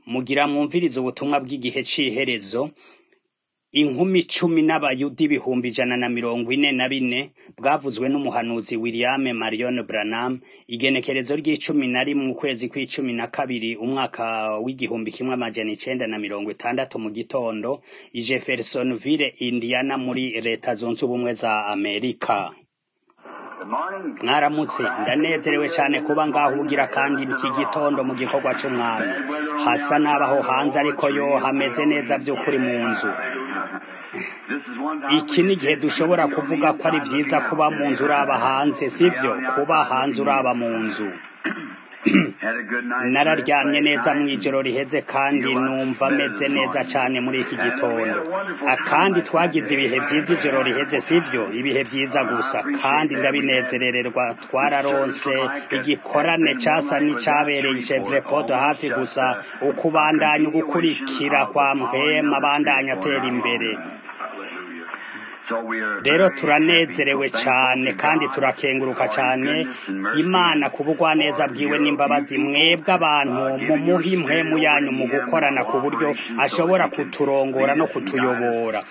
Mugira mwumvirize ubutumwa bw'igihe c'iherezo, inkumi cumi n'abayuda ibihumbi ijana na mirongo ine na bine bwavuzwe n'umuhanuzi William Marion Branham, igenekerezo ry'icumi na rimwe ukwezi kw'icumi na kabiri umwaka w'igihumbi kimwe amajana icenda na mirongo itandatu mu gitondo, i Jeffersonville, Indiana muri leta zunze ubumwe za Amerika. mwaramutse ndanezerewe cyane kuba ngaho ubugira kandi iki gitondo mu gikorwa c'umwami hasa n'abaho hanze ariko yo hameze neza vy'ukuri mu nzu iki ni igihe dushobora kuvuga ko ari vyiza kuba mu nzu uraba hanze sivyo kuba hanze uraba mu nzu nararyamye neza mw'ijoro riheze kandi numva meze neza cane muri iki gitondo kandi twagize ibihe vyiza ijoro riheze sivyo ibihe vyiza gusa kandi ndabinezerererwa twararonse igikorane casa n'icabereye i Chevrepodo hafi gusa ukubandanya ugukurikira kwa mpwema abandanya atera imbere rero turanezerewe cane kandi turakenguruka cane imana ku bugwaneza bwiwe n'imbabazi mwebwe abantu mumuha impwemu yanyu mu gukorana ku buryo ashobora kuturongora no kutuyobora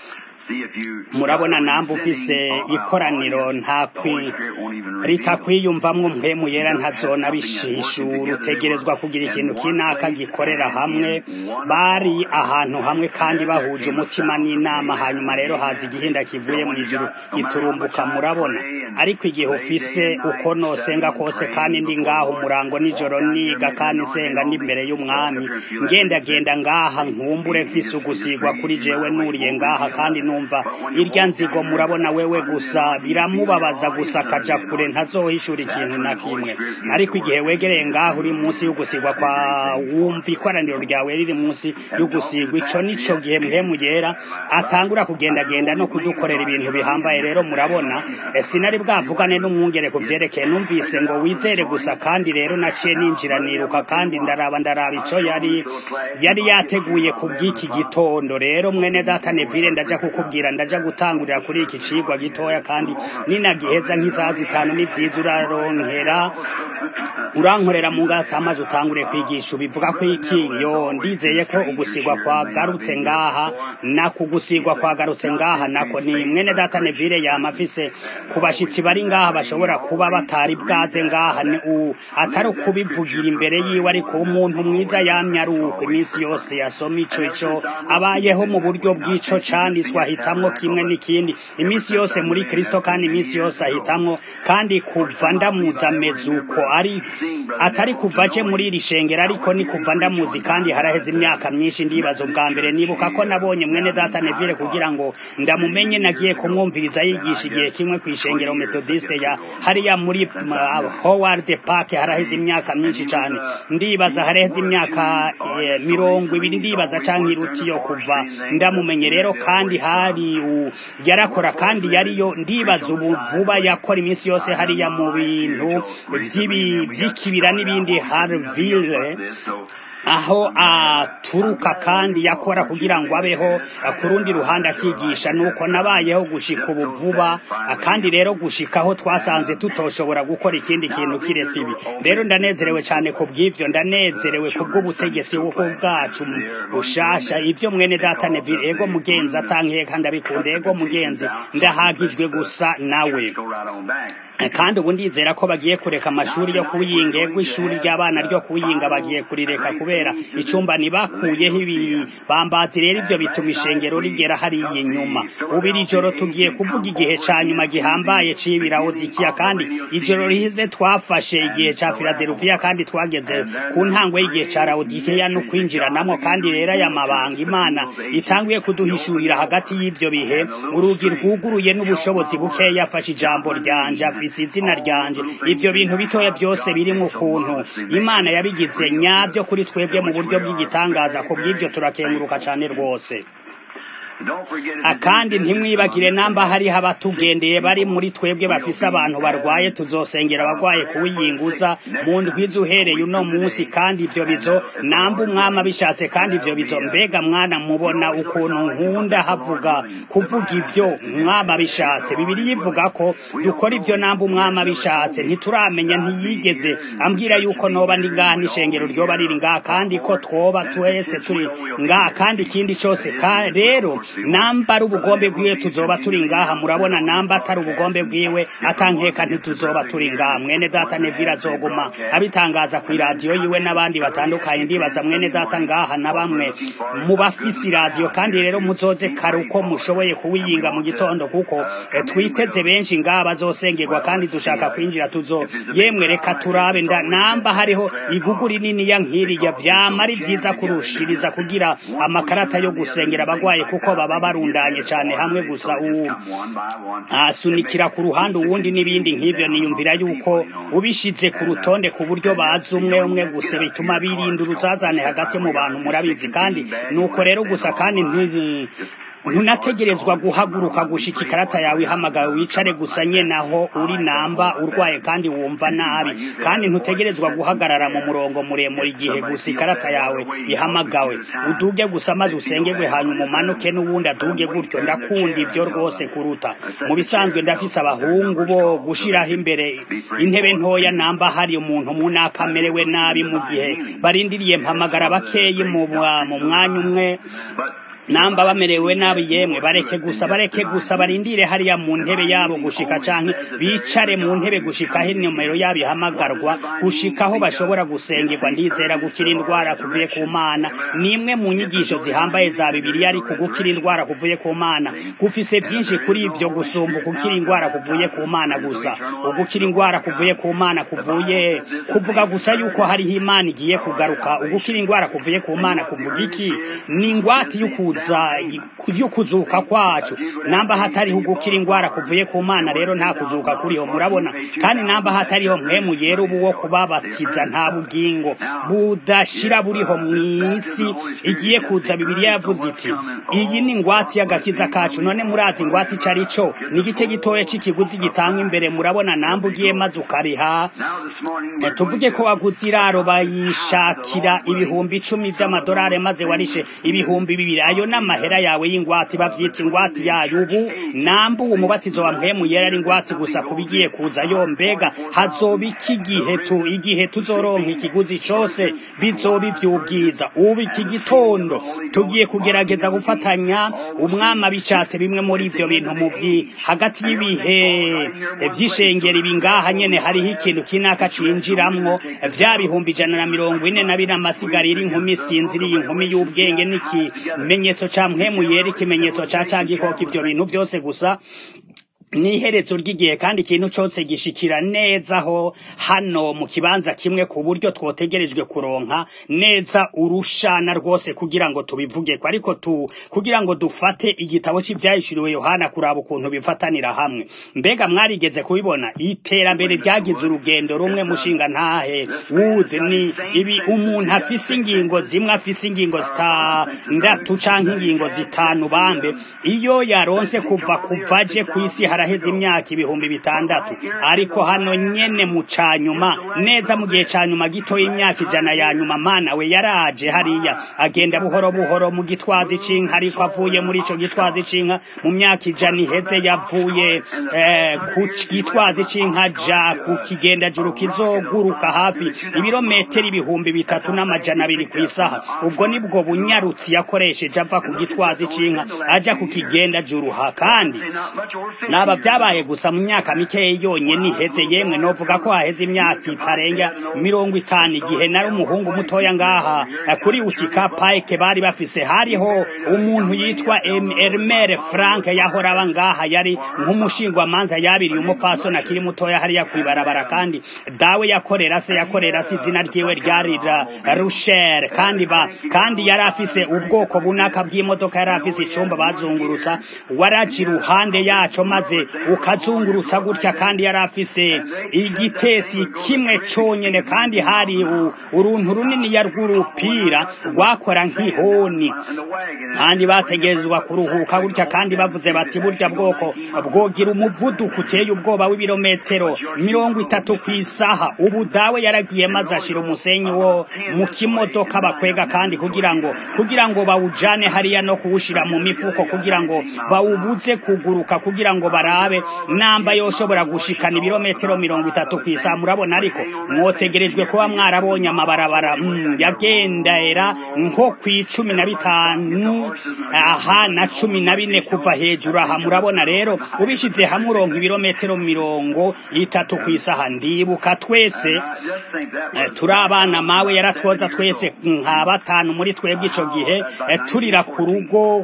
murabona namba ufise ikoraniro ntakwi ritakwiyumvamwo mpwemu yera ntazona bishishura utegerezwa kugira ikintu kinaka gikorera hamwe bari ahantu hamwe kandi bahuje umutima n'inama hanyuma rero haza igihinda kivuye mu ijuru giturumbuka murabona ariko igihe ufise uko nosenga kose kandi ndi ngaho umurango nijoro niga kandi nsenga n'imbere y'umwami ngendagenda ngaha nkumbure mfise ugusigwa kuri jewe nuriye ngaha kandi numva irya nzigo murabona wewe gusa biramubabaza gusa akaja kure ntazohishura ikintu na kimwe ariko igihe wegereye ngaho uri munsi y'ugusigwa kwa wumva ikoraniro ryawe riri munsi y'ugusigwa ico nico gihe mpemu yera atangura kugendagenda no kudukorera ibintu bihambaye rero murabona sinari bwavugane n'umwungere ku vyerekeye numvise ngo wizere gusa kandi rero naciye ninjira niruka kandi ndaraba ndaraba ico yari yari yateguye kubw'iki gitondo rero mwene data Neville ndaja kukubwira ndaja gutangurira kuri iki cigwa gitoya kandi ninagiheza nk'isaha zitanu n'ivyiza uraronkera urankorera mu ngata amazi utangure kwigisha ubivuga ko iki yo ndizeye ko ugusigwa kwagarutse ngaha na kugusigwa kwagarutse ngaha nako ni mwene data Neville yama afise ku bashitsi bari ngaha bashobora kuba batari bwaze ngaha ni u atari ukubivugira imbere yiwe ariko umuntu mwiza yamye ari uko iminsi yose yasoma ico ico abayeho mu buryo bw'ico canditswe ahitamwo kimwe n'ikindi iminsi yose muri Kristo kandi iminsi yose ahitamwo kandi kuva ndamuza ameze uko ari atari kuva aje muri iri shengero ariko ni kuva ndamuzi kandi haraheze imyaka myinshi ndibaza ubwa mbere nibuka ko nabonye mwene data Neville kugira ngo ndamumenye nagiye kumwumviriza yigisha igihe kimwe ku ishengero Methodiste ya hariya muri uh, Howard Park haraheze imyaka myinshi cyane ndibaza haraheze imyaka eh, mirongo ibiri ndibaza canke iruti yo kuva ndamumenye rero kandi hari u, yarakora kandi yariyo ndibaza ubu vuba yakora iminsi yose hariya mu bintu vy'ikibira n'ibindi Harville aho aturuka kandi yakora kugira ngo abeho ku rundi ruhande akigisha nuko nabayeho gushika ubu vuba kandi rero gushikaho twasanze tutoshobora gukora ikindi kintu kiretse ibi rero ndanezerewe cyane ku bw'ivyo ndanezerewe ku bw'ubutegetsi bw'uko bwacu bushasha ivyo mwene data Neville ego mugenzi atankiye kandi abikunda ego mugenzi ndahagijwe gusa nawe kandi ubu ndizera ko bagiye kureka amashuri yo kuwiyinga ego ishuri ry'abana ryo kuwiyinga bagiye kurireka kubera icumba ntibakuyeho ibibambazi rero ivyo bituma ishengero rigera hariya inyuma ubu iri joro tugiye kuvuga igihe ca nyuma gihambaye c'ibirahodikiya kandi ijoro rihize twafashe igihe ca filadelufiya kandi twageze ku ntango y'igihe ca lawodikiya no kwinjiranamwo kandi rero aya mabanga imana itanguye kuduhishurira hagati y'ivyo bihe urugi rwuguruye n'ubushobozi bukeya yafashe ijambo ryanje afise izina ryanje ivyo bintu bitoya byose biri mu kuntu imana yabigize nyabyo kuri twebwe mu buryo bw'igitangaza ku bw'ibyo turakenguruka cane rwose kandi ntimwibagire namba hariho abatugendeye bari muri twebwe bafise abantu barwaye tuzosengera abagwaye kuwiyinguza mu ndwiza uhereye uno munsi kandi ivyo bizo namba umwami abishatse kandi ivyo bizo mbega mwana mubona ukuntu nkunda havuga kuvuga ivyo umwami abishatse bibiri yivuga ko dukora ivyo namba umwami abishatse ntituramenya ntiyigeze ambwira yuko noba ndi ngaha n'ishengero ryoba riri ngaha kandi ko twoba twese turi ngaha kandi ikindi cose rero namba ari ubugombe bwiwe tuzoba turi ngaha murabona namba atari ubugombe bwiwe atankeka ntituzoba turi ngaha mwene data nevira azoguma abitangaza ku iradiyo yiwe n'abandi batandukanye ndibaza mwene data ngaha na bamwe mu bafise iradiyo kandi rero muzoze kare uko mushoboye kuwiyinga mu gitondo kuko twiteze benshi ngaha bazosengerwa kandi dushaka kwinjira tuzo yemwe reka turabe nda namba hariho igugu rinini ya nkiriya vyama ari vyiza kurushiriza kugira amakarata yo gusengera abagwaye kuko baba barundanye cane hamwe gusa uwu asunikira ku ruhande uwundi n'ibindi nk'ivyo niyumvira yuko ubishize ku rutonde ku buryo bazi umwe umwe gusa bituma birinda uruzazane hagati mu bantu murabizi kandi nuko rero gusa kandi ntunategerezwa guhaguruka gushika ikarata yawe ihamagawe wicare gusa nyene aho uri namba urwaye kandi wumva nabi kandi ntutegerezwa guhagarara mu murongo muremure igihe gusa ikarata yawe ihamagawe uduge gusa maze usengerwe hanyuma umanuke n'uwundi aduge gutyo ndakunda ivyo rwose kuruta mu bisanzwe ndafise abahungu bo gushiraho imbere intebe ntoya namba hari umuntu munaka amerewe nabi mu gihe barindiriye mpamagara bakeyi mu mwanya umwe namba bamerewe nabi yemwe bareke gusa bareke gusa barindire hariya mu ntebe yabo gushika canke bicare mu ntebe gushikaho inomero yabo ihamagarwa gushikaho bashobora gusengerwa ndizera gukira indwara kuvuye ku mana nimwe mu nyigisho zihambaye za bibiliya ariko gukira indwara kuvuye ku mana gufise vyinshi kuri ivyo gusumba gukira indwara kuvuye ku mana gusa ugukira indwara kuvuye ku mana kuvuye kuvuga gusa yuko hariho imana igiye kugaruka ugukira indwara kuvuye ku mana kuvuga iki ni ingwati y'ukuza yo kuzuka kwacu namba hatariho gukira indwara kuvuye ku mana rero nta kuzuka kuriho murabona kandi namba hatariho mwemu yera ubu wo kubabatiza nta bugingo budashira buriho mu isi igiye kuza bibiliya yavuze iti iyi ni ingwati y'agakiza kacu none murazi ingwati ico ari co ni igice gitoya c'ikiguzi gitangwa imbere murabona namba ugiye maze ukariha tuvuge ko waguze iraro bayishakira ibihumbi icumi vy'amadolari maze warishe ibihumbi bibiri ayo n'amahera yawe y'ingwati bavyita ingwati yayo ubu namba uwo mubatizo wa mpwemu yera ari ingwati gusa kubigiye kuza yo mbega hazoba iki gihe tu igihe tuzoronka ikiguzi cose bizoba ivy'ubwiza ubu iki gitondo tugiye kugerageza gufatanya umwami abishatse bimwe muri ivyo bintu mu vyi hagati y'ibihe vy'ishengero ibi ngaha nyene hariho ikintu kinaka cinjiramwo vya bihumbi ijana na mirongo ine na bine amasigarira inkumi sinziriye inkumi y'ubwenge n'ikimenyetso ca mpwemu yera ikimenyetso ca ca gikoko ivyo bintu vyose gusa ni iherezo ry'igihe kandi ikintu cyose gishikira neza ho hano mu kibanza kimwe ku buryo twotegerejwe kuronka neza urushana rwose kugira ngo tubivuge ko ariko tu kugira ngo dufate igitabo cy'ibyahishuriwe Yohana kuraba ukuntu bifatanira hamwe mbega mwarigeze kubibona iterambere ryagize urugendo rumwe mushinga ntahe wood ni ibi umuntu afise ingingo zimwe afise ingingo zitandatu canke ingingo zitanu bambe iyo yaronse kuva kuvaje ku isi haraheze imyaka ibihumbi bitandatu ariko hano nyene mu canyuma neza mu gihe canyuma gito y'imyaka ijana ya nyuma mana we yaraje hariya agenda buhoro buhoro mu gitwazi c'inka ariko avuye muri ico gitwazi c'inka mu myaka ijana iheze yavuye eh, ku gitwazi c'inka ja ku kigenda juru kizoguruka hafi ibirometero ibihumbi bitatu n'amajana abiri ku isaha ubwo nibwo bunyarutsi yakoresheje ava ku gitwazi c'inka aja ku kigenda juru ha kandi naba vyabaye gusa mu myaka mikeyi yonyene iheze yemwe novuga ko haheze imyaka itarenga mirongo itanu igihe nari umuhungu mutoya ngaha kuri utika pike bari bafise hariho umuntu yitwa Elmer Frank yahora aba ngaha yari nk'umushingwamanza yabiriye umupfasoni akiri mutoya hariya kwibarabara kandi dawe yakorera se yakorera se izina ryiwe ryari Rusher kandi ba kandi yari afise ubwoko bunaka bw'imodoka yari afise icumba bazungurutsa waraji ruhande yaco maze maze ukazungurutsa gutya kandi yari afise igitesi kimwe conyene kandi hari uruntu runini ya rw'urupira rwakora nk'ihoni kandi bategezwa kuruhuka gutya kandi bavuze bati burya bwoko bwogira umuvuduko uteye ubwoba w'ibirometero mirongo itatu ku isaha ubu dawe yaragiye maze ashira umusenyi wo mu kimodoka bakwega kandi kugira ngo kugira ngo bawujane hariya no kuwushira mu mifuko kugira ngo bawubuze kuguruka kugira ngo barabe namba yoshobora gushikana ibirometero mirongo itatu ku isaha murabona ariko mwotegerejwe kuba mwarabonye amabarabara mm, yagendera nko ku icumi na bitanu aha na cumi na bine kuva hejuru aha murabona rero ubishize hamwe uronka ibirometero mirongo itatu ku isaha ndibuka twese turi abana mawe yaratwoza twese nka batanu muri twebwe ico gihe turira ku rugo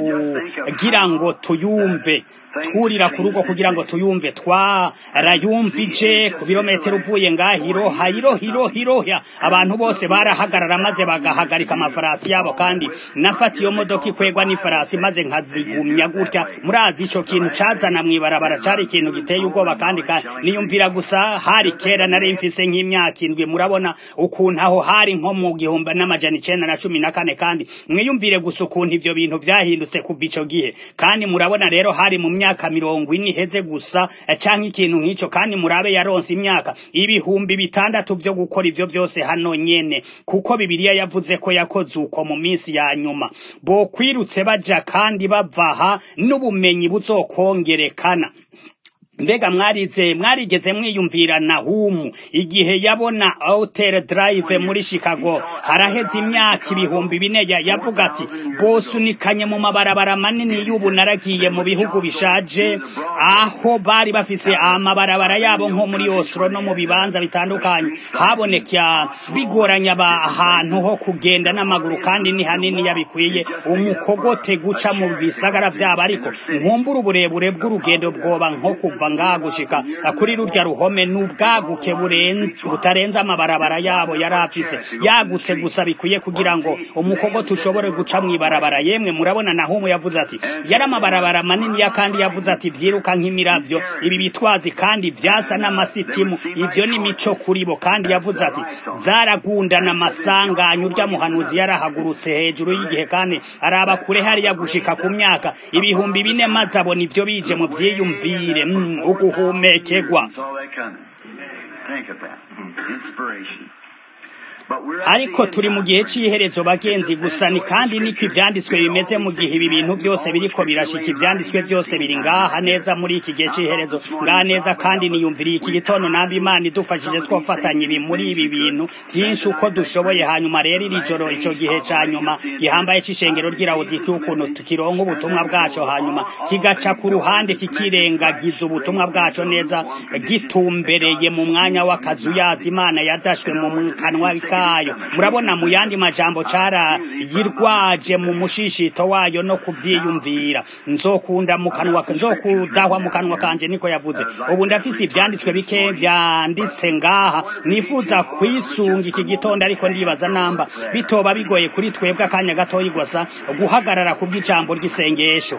kugira ngo tuyumve twurira ku rugo kugira ngo tuyumve twarayumvije ku birometero uvuye ngaho iroha iroha iroha iroha abantu bose barahagarara maze bagahagarika amafarasi yabo kandi nafata iyo modoka ikwegwa n'ifarasi maze nkazigumya gutya murazi ico kintu cazana mw'ibarabara cari ikintu giteye ubwoba kandi niyumvira gusa hari kera nari mfise nk'imyaka indwi murabona ukuntu aho hari nko mu gihumbi n'amajana icenda na cumi na kane kandi mwiyumvire gusa ukuntu ivyo bintu vyahindutse kuva ico gihe kandi murabona rero hari mu myaka mirongo ine iheze gusa canke ikintu nk'ico kandi murabe yaronse imyaka ibihumbi bitandatu vyo gukora ivyo vyose hano nyene kuko bibiliya yavuze ko yakoze uko mu minsi ya nyuma bokwirutse baja kandi bavaha n'ubumenyi buzokongerekana mbega mwarize mwarigeze mwiyumvira nahumu igihe yabona outer drive muri chicago haraheze imyaka ibihumbi bine yavuga ati bosunikanye mu mabarabara manini y'ubu naragiye mu bihugu bishaje aho bari bafise amabarabara yabo nko muri oslo no mu bibanza bitandukanye haboneka bigoranya ahantu ho kugenda n'amaguru kandi ni hanini yabikwiye umukogote guca mu bisagara vyabo ariko nkumbura uburebure bw'urugendo bwoba nko kuva ngaha gushika kuri rurya ruhome n'ubwaguke butarenze amabarabara yabo yari afise yagutse gusa bikwiye kugira ngo umukogote ushobore guca mw'ibarabara yemwe murabona nahumu yavuze ati yari amabarabara manini ya kandi yavuze ati vyiruka nk'imiravyo ibi bitwazi kandi vyasa n'amasitimu ivyo ni mico kuri bo kandi yavuze ati zaragundana amasanganya urya muhanuzi yarahagurutse hejuru y'igihe kandi araba kure hariya gushika ku myaka ibihumbi bine maze abona ivyo bije mu vyiyumvire mm, uguhumekegwa ariko turi mu gihe cy'iherezo bagenzi gusa ni kandi niko ivyanditswe bimeze mu gihe ibi bintu byose biriko birashika ivyanditswe byose biri ngaha neza muri iki gihe cy'iherezo ngaha neza kandi niyumviriye iki gitondo namba imana idufashije twofatanya ibi muri ibi bintu vyinshi uko dushoboye hanyuma rero iri joro ico gihe ca nyuma gihambaye c'ishengero ry'irawudiki ukuntu tukironka ubutumwa bwaco hanyuma kigaca ku ruhande kikirengagiza ubutumwa bwaco neza gitumbereye mu mwanya w'akazu yazi imana yadashwe mu kanwa kayo murabona mu yandi majambo cara yirwaje mu mushishito wayo no kuvyiyumvira nzokunda mu kanwa nzokudahwa mu kanwa kanje niko yavuze ubu ndafise ivyanditswe bike vyanditse ngaha nifuza kwisunga iki gitondo ariko ndibaza namba bitoba bigoye kuri twebwe akanya gatoyi gusa guhagarara ku bw'ijambo ry'isengesho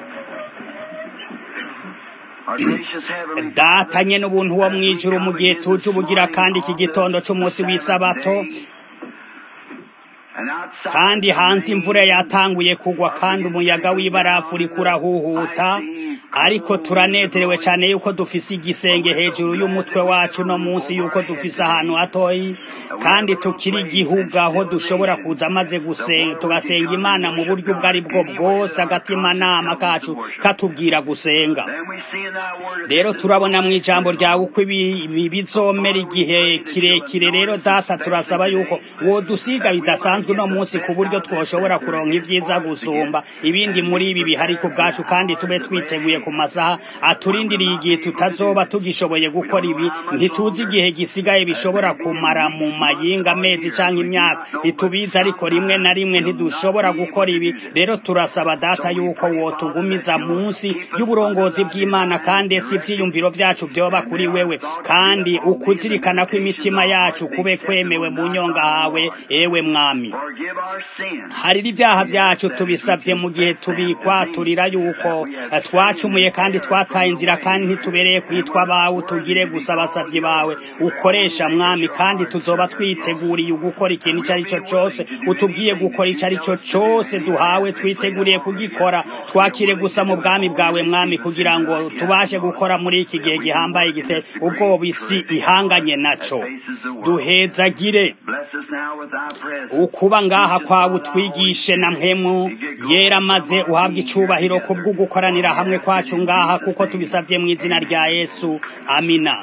data nyene ubuntu wo mwijuru mu gihe tuje ubugira kandi iki gitondo c'umunsi w'isabato kandi hanze imvura yatanguye kugwa kandi umuyaga w'ibarafu uriko urahuhuta ariko turanezerewe cyane yuko dufise igisenge hejuru y'umutwe wacu no munsi yuko dufise ahantu hatoyi kandi tukiri igihugu aho dushobora kuza maze gusenga tugasenga imana mu buryo ubwo ari bwo bwose agatimanama kacu katubwira gusenga rero turabona mu ijambo ryawe uko ibi bizomera igihe kirekire rero data turasaba yuko wodusiga bidasanzwe uno munsi ku buryo twoshobora kuronka ivyiza gusumba ibindi muri ibi bihari ku bwacu kandi tube twiteguye ku masaha aturindiriye igihe tutazoba tugishoboye gukora ibi ntituzi igihe gisigaye bishobora kumara mu mayinga amezi canke imyaka ntitubizi ariko rimwe na rimwe ntidushobora gukora ibi rero turasaba data yuko wotugumiza munsi y'uburongozi bw'imana kandi si ivyiyumviro vyacu vyoba kuri wewe kandi ukuzirikana ko imitima yacu kube kwemewe mu nyonga hawe ewe mwami harira ibyaha byacu tubisabye mu gihe tubikwaturira yuko twacumuye kandi twataye inzira kandi ntitubereye kwitwa abawe tugire gusa abasabyi bawe ukoresha mwami kandi tuzoba twiteguriye gukora ikintu icyo ari cyo cyose utubwiye gukora icyo ari cyo cyose duhawe twiteguriye kugikora twakire gusa mu bwami bwawe mwami kugira ngo tubashe gukora muri iki gihe gihambaye gite ubwoba isi ihanganye naco duhezagire ukuba ngaha kwawe utwigishe na mpemu yera maze uhabwe icubahiro kubwo gukoranira hamwe kwacu ngaha kuko tubisabye mu izina rya yesu amina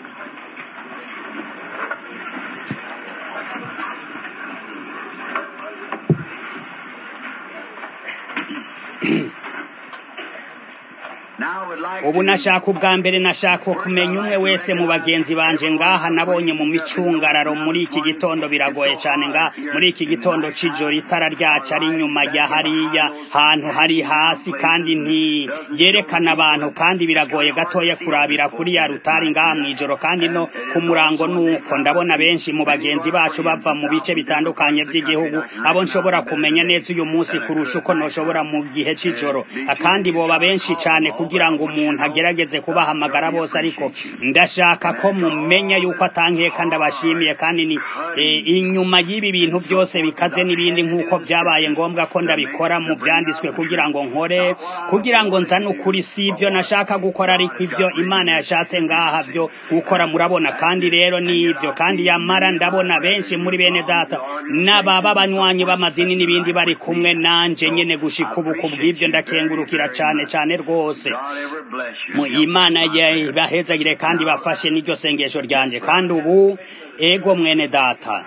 ubu nashaka ubwa mbere nashaka kumenya umwe wese mu bagenzi banje ngaha nabonye mu micungararo muri iki gitondo biragoye cyane nga muri iki gitondo c'ijoro itara ryacu ari inyuma ya hariya hantu hari hasi kandi ntiyerekana abantu kandi biragoye gatoya kurabira kuri ya rutari ngaha mw'ijoro kandi no ku murango nuko ndabona benshi mu bagenzi bacu bava mu bice bitandukanye by'igihugu abo nshobora kumenya neza uyu munsi kurusha uko noshobora mu gihe c'ijoro kandi boba benshi cyane kugira ngo umuntu agerageze kubahamagara bose ariko ndashaka ko mumenya yuko atankeka ndabashimiye kandi ni inyuma y'ibi bintu byose bikaze n'ibindi nk'uko byabaye ngombwa ko ndabikora mu byanditswe kugira ngo nkore kugira ngo nzane ukuri si ibyo nashaka gukora ariko ibyo imana yashatse ngaha byo gukora murabona kandi rero ni ibyo kandi yamara ndabona benshi muri bene data n'ababa banywanyi b'amadini n'ibindi bari kumwe nanje nyene gushika ubu kubw'ibyo ndakengurukira cyane cyane rwose mu imana bahezagire kandi bafashe n'iryo sengesho ryanje kandi ubu ego mwene data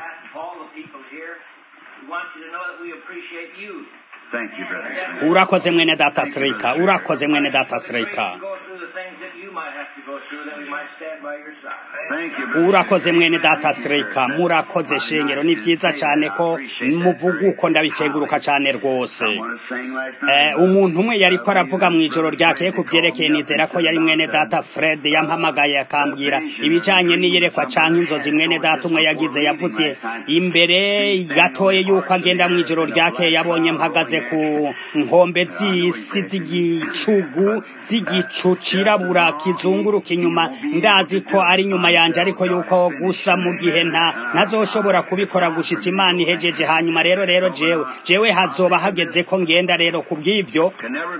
urakoze mwene data sirika urakoze mwene data sirika urakoze mwene data sirika murakoze shengero ni byiza cyane ko muvuga uko ndabikeguruka cyane rwose umuntu umwe yari ko aravuga mu ijoro ryakeye ku byerekeye nizera ko yari mwene data fred yampamagaye akambwira ibijyanye n'iyerekwa cyangwa inzozi mwene data umwe yagize yavuze imbere gatoye yuko agenda mu ijoro ryakeye yabonye mpagaze ku nkombe z'isi z'igicugu z'igicu cirabura kizunguruka inyuma ndazi ko ari nyuma yanje ariko yuko gusa mu gihe nta nazoshobora kubikora gushitsa imana ihejeje hanyuma rero rero jewe jewe hazoba hageze ko ngenda rero kubw'ivyo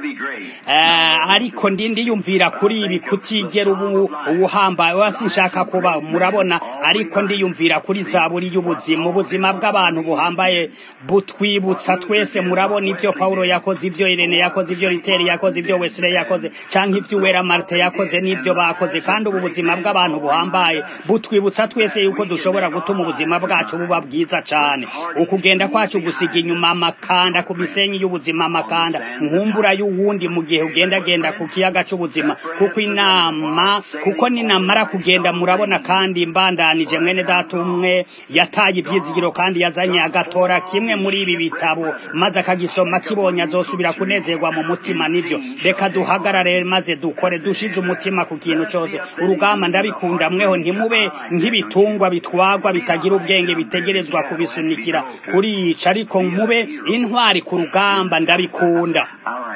ariko ndi ndiyumvira kuri ibi kutigera ubu ubuhambaye wasi nshaka kuba murabona ariko ndiyumvira kuri zaburi y'ubuzima ubuzima bw'abantu buhambaye butwibutsa twese murabona ivyo Paulo yakoze ivyo Irene yakoze ivyo Riteri yakoze ivyo Wesley yakoze canke ivyo Uwera Marte yakoze n'ivyo bakoze kandi ubu buzima bw'abantu buhambaye butwibutsa twese yuko dushobora gutuma ubuzima bwacu buba bwiza cane ukugenda kwacu gusiga inyuma amakanda ku misenyi y'ubuzima amakanda nkumbura y'uwundi mu gihe ugendagenda ku kiyaga c'ubuzima kuko inama kuko ninamara kugenda murabona kandi mbandanije mwene data umwe yataye ivyizigiro kandi yazanye agatora kimwe muri ibi bitabo maze akagisoma kibonye azosubira kunezerwa mu mutima nivyo reka duhagarare maze dukore dushize umutima ku kintu cose urugamba ndabikunda mweho ntimube nk'ibitungwa bitwagwa bitagira ubwenge bitegerezwa kubisunikira kurica ariko mube intwari ku rugamba ndabikunda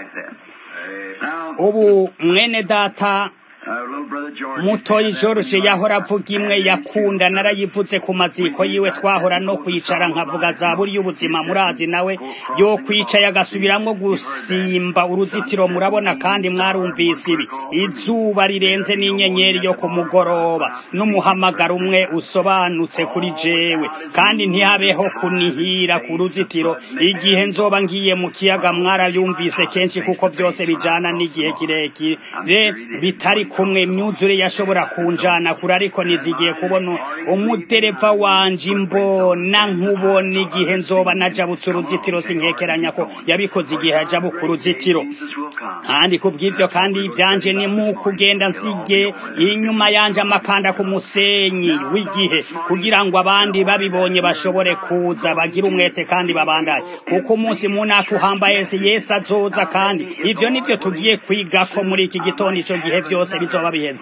ubu mwene data mutoyi George yahora avuga imwe yakunda narayivutse ku maziko yiwe twahora no kwicara nkavuga zaburi y'ubuzima murazi nawe yo kwicaye agasubiramwo gusimba uruzitiro murabona kandi mwarumvise ibi izuba rirenze n'inyenyeri yo ku mugoroba n'umuhamagaro umwe usobanutse kuri jewe kandi ntihabeho kunihira ku ruzitiro igihe nzoba ngiye mu kiyaga mwarayumvise kenshi kuko byose bijana n'igihe kirekire bitari kumwe imyuzure yashobora kunjana kure ariko nizigiye kubona umudereva wanje imbona nkubona igihe nzoba najabutse uruzitiro sinkekeranya ko yabikoze igihe yajabuka uruzitiro kandi kubw'ivyo kandi ivyanje ni mu kugenda nsige inyuma yanje amakanda ku musenyi w'igihe kugira ngo abandi babibonye bashobore kuza bagira umwete kandi babandaye kuko umunsi munaka uhambaye yesu azoza kandi ivyo nivyo tugiye kwiga ko muri iki gitondo ico gihe vyose bizoba biheze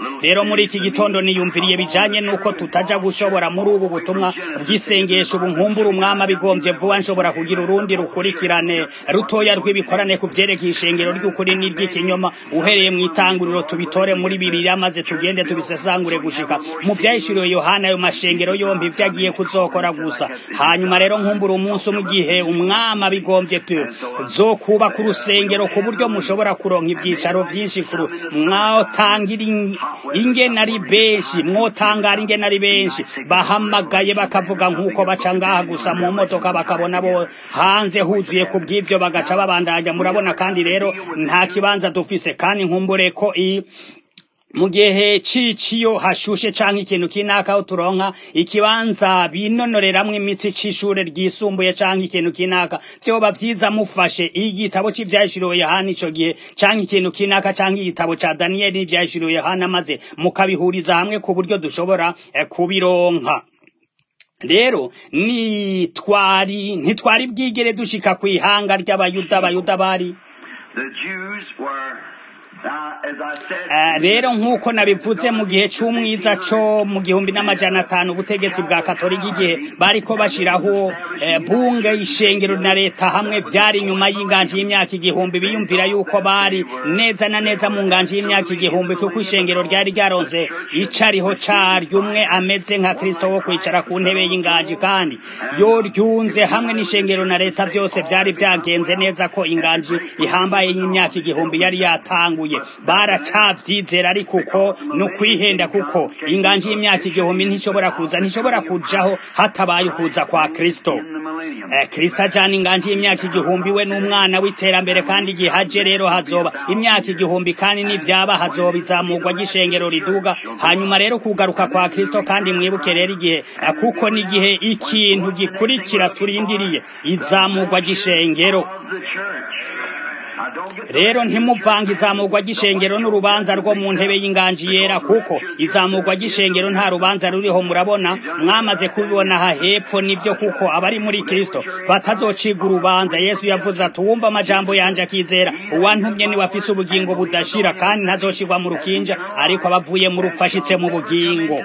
rero muri iki gitondo niyumviriye bijanye nuko tutaja gushobora muri ubu butumwa bw'isengesho ubu nkumbura umwami abigombye vuba nshobora kugira urundi rukurikirane rutoya rw'ibikorane ku vyerekeye ishengero ry'ukuri n'iry'ikinyoma uhereye mu itanguriro tubitore muri bibiriya maze tugende tubisesangure gushika mu vyahishuriwe yohana ayo mashengero yompi ivyo agiye kuzokora gusa hanyuma rero nkumbura umunsi umwe igihe umwami abigombye zokubaka urusengero ku buryo mushobora kuronka ivyicaro vyinshi kuru mwotangira ingene ari benshi mwotangara ingene ari benshi bahamagaye bakavuga nk'uko baca ngaha gusa mu modoka bakabona bo hanze huzuye ku bw'ivyo bagaca babandanya murabona kandi rero nta kibanza dufise kandi nkumbure ko i mu gihe ciciyo hashushe canke ikintu kinaka aho turonka ikibanza binonoreramwo imitsi c'ishure ryisumbuye canke ikintu kinaka vyoba vyiza mufashe igitabo c'ivyahishuriwe yohana ico gihe canke ikintu kinaka canke igitabo ca daniyeli n'ivyahishuriwe yohana maze mukabihuriza hamwe ku buryo dushobora eh, kubironka rero ni twari ntitwari bwigere dushika kw'ihanga ry'abayuda abayuda bari rero nk'uko nabivuze mu gihe c'umwiza co mu gihumbi n'amajana atanu ubutegetsi bwa katolika igihe bariko bashiraho bunge ishengero na leta hamwe vyari inyuma y'inganji y'imyaka igihumbi biyumvira yuko bari neza na neza mu nganji y'imyaka igihumbi kuko ishengero ryari ryaronse icariho caryo umwe ameze nka kristo wo kwicara ku ntebe y'inganji kandi yo ryunze hamwe n'ishengero na leta vyose vyari vyagenze neza ko inganji ihambaye y'imyaka igihumbi yari yatanguye baracavyizera ariko uko ni ukwihenda kuko inganji y'imyaka igihumbi ntishobora kuza ntishobora kujaho hatabaye ukuza kwa kristo eh, kristo ajana inganji y'imyaka igihumbi we n'umwana w'iterambere kandi igihe haje rero hazoba imyaka igihumbi kandi n'ivyaba hazoba izamurwa ry'ishengero riduga hanyuma rero kugaruka kwa kristo kandi mwibuke rero igihe eh, kuko n'igihe ikintu gikurikira turindiriye izamurwa ry'ishengero rero ntimuvange izamurwa ry'ishengero n'urubanza rwo mu ntebe y'inganji yera kuko izamurwa ry'ishengero nta rubanza ruriho murabona mwamaze kubibona aha hepfo nivyo kuko abari muri kristo batazociga urubanza yesu yavuze ati uwumva amajambo yanje akizera uwantumye niwe afise ubugingo budashira kandi ntazoshirwa mu rukinja ariko abavuye mu rupfu ashitse mu bugingo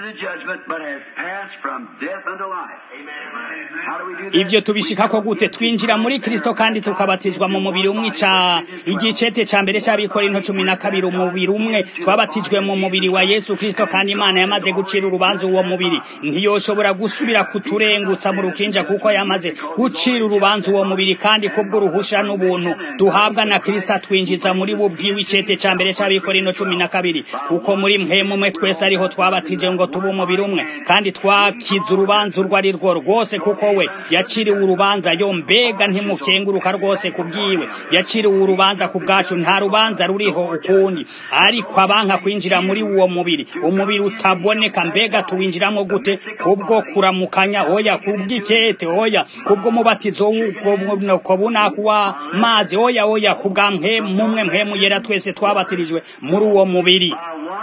ivyo tubishikako gute twinjira muri kristo kandi tukabatizwa mu mubiri umwe ca igicete ca mbere c'abikorinto cumi na kabiri umubiri umwe twabatijwe mu mubiri wa yesu kristo kandi imana yamaze gucira urubanza uwo mubiri ntiyoshobora gusubira kuturengutsa mu rukinja kuko yamaze gucira urubanza uwo mubiri kandi kubw'uruhusha n'ubuntu duhabwa na kristo atwinjiza muri bo bwiwe icete ca mbere c'abikorinto cumi na kabiri kuko muri mwe mumwe twese ariho twabatije ngo tube umubiri umwe kandi twakize urubanza urwo ari rwo rwose kuko we yaciriwe urubanza yo mbega ntimukenguruka rwose kubwiwe yaciriwe urubanza ku bwacu nta rubanza ruriho ukundi ariko abanka kwinjira muri uwo mubiri umubiri utaboneka mbega tuwinjiramo gute kubwo kuramukanya oya kubw'ikete oya kubw'umubatizo w'ubwo bunaku w'amazi oya oya kubwa mwe mumwe mwe muyera twese twabatirijwe muri uwo mubiri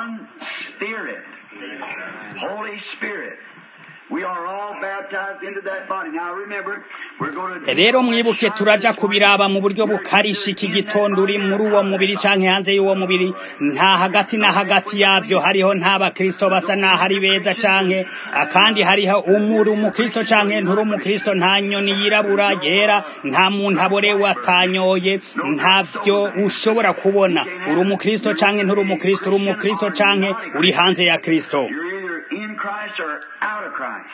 Holy Spirit. We are all baptized into that body. Now remember, we're going to rero mwibuke turaja kubiraba mu buryo bukarisha iki gitondo uri muri uwo mubiri canke hanze y'uwo mubiri nta hagati na hagati yavyo hariho nta bakristo basa naho ari beza canke kandi hariho umuri umukristo canke nturi umukristo nta nyoni yirabura yera nta muntu aborewe atanyoye ntavyo ushobora kubona uri umukristo canke nturi umukristo uri umukristo canke uri hanze ya kristo You're either in Christ or out of Christ.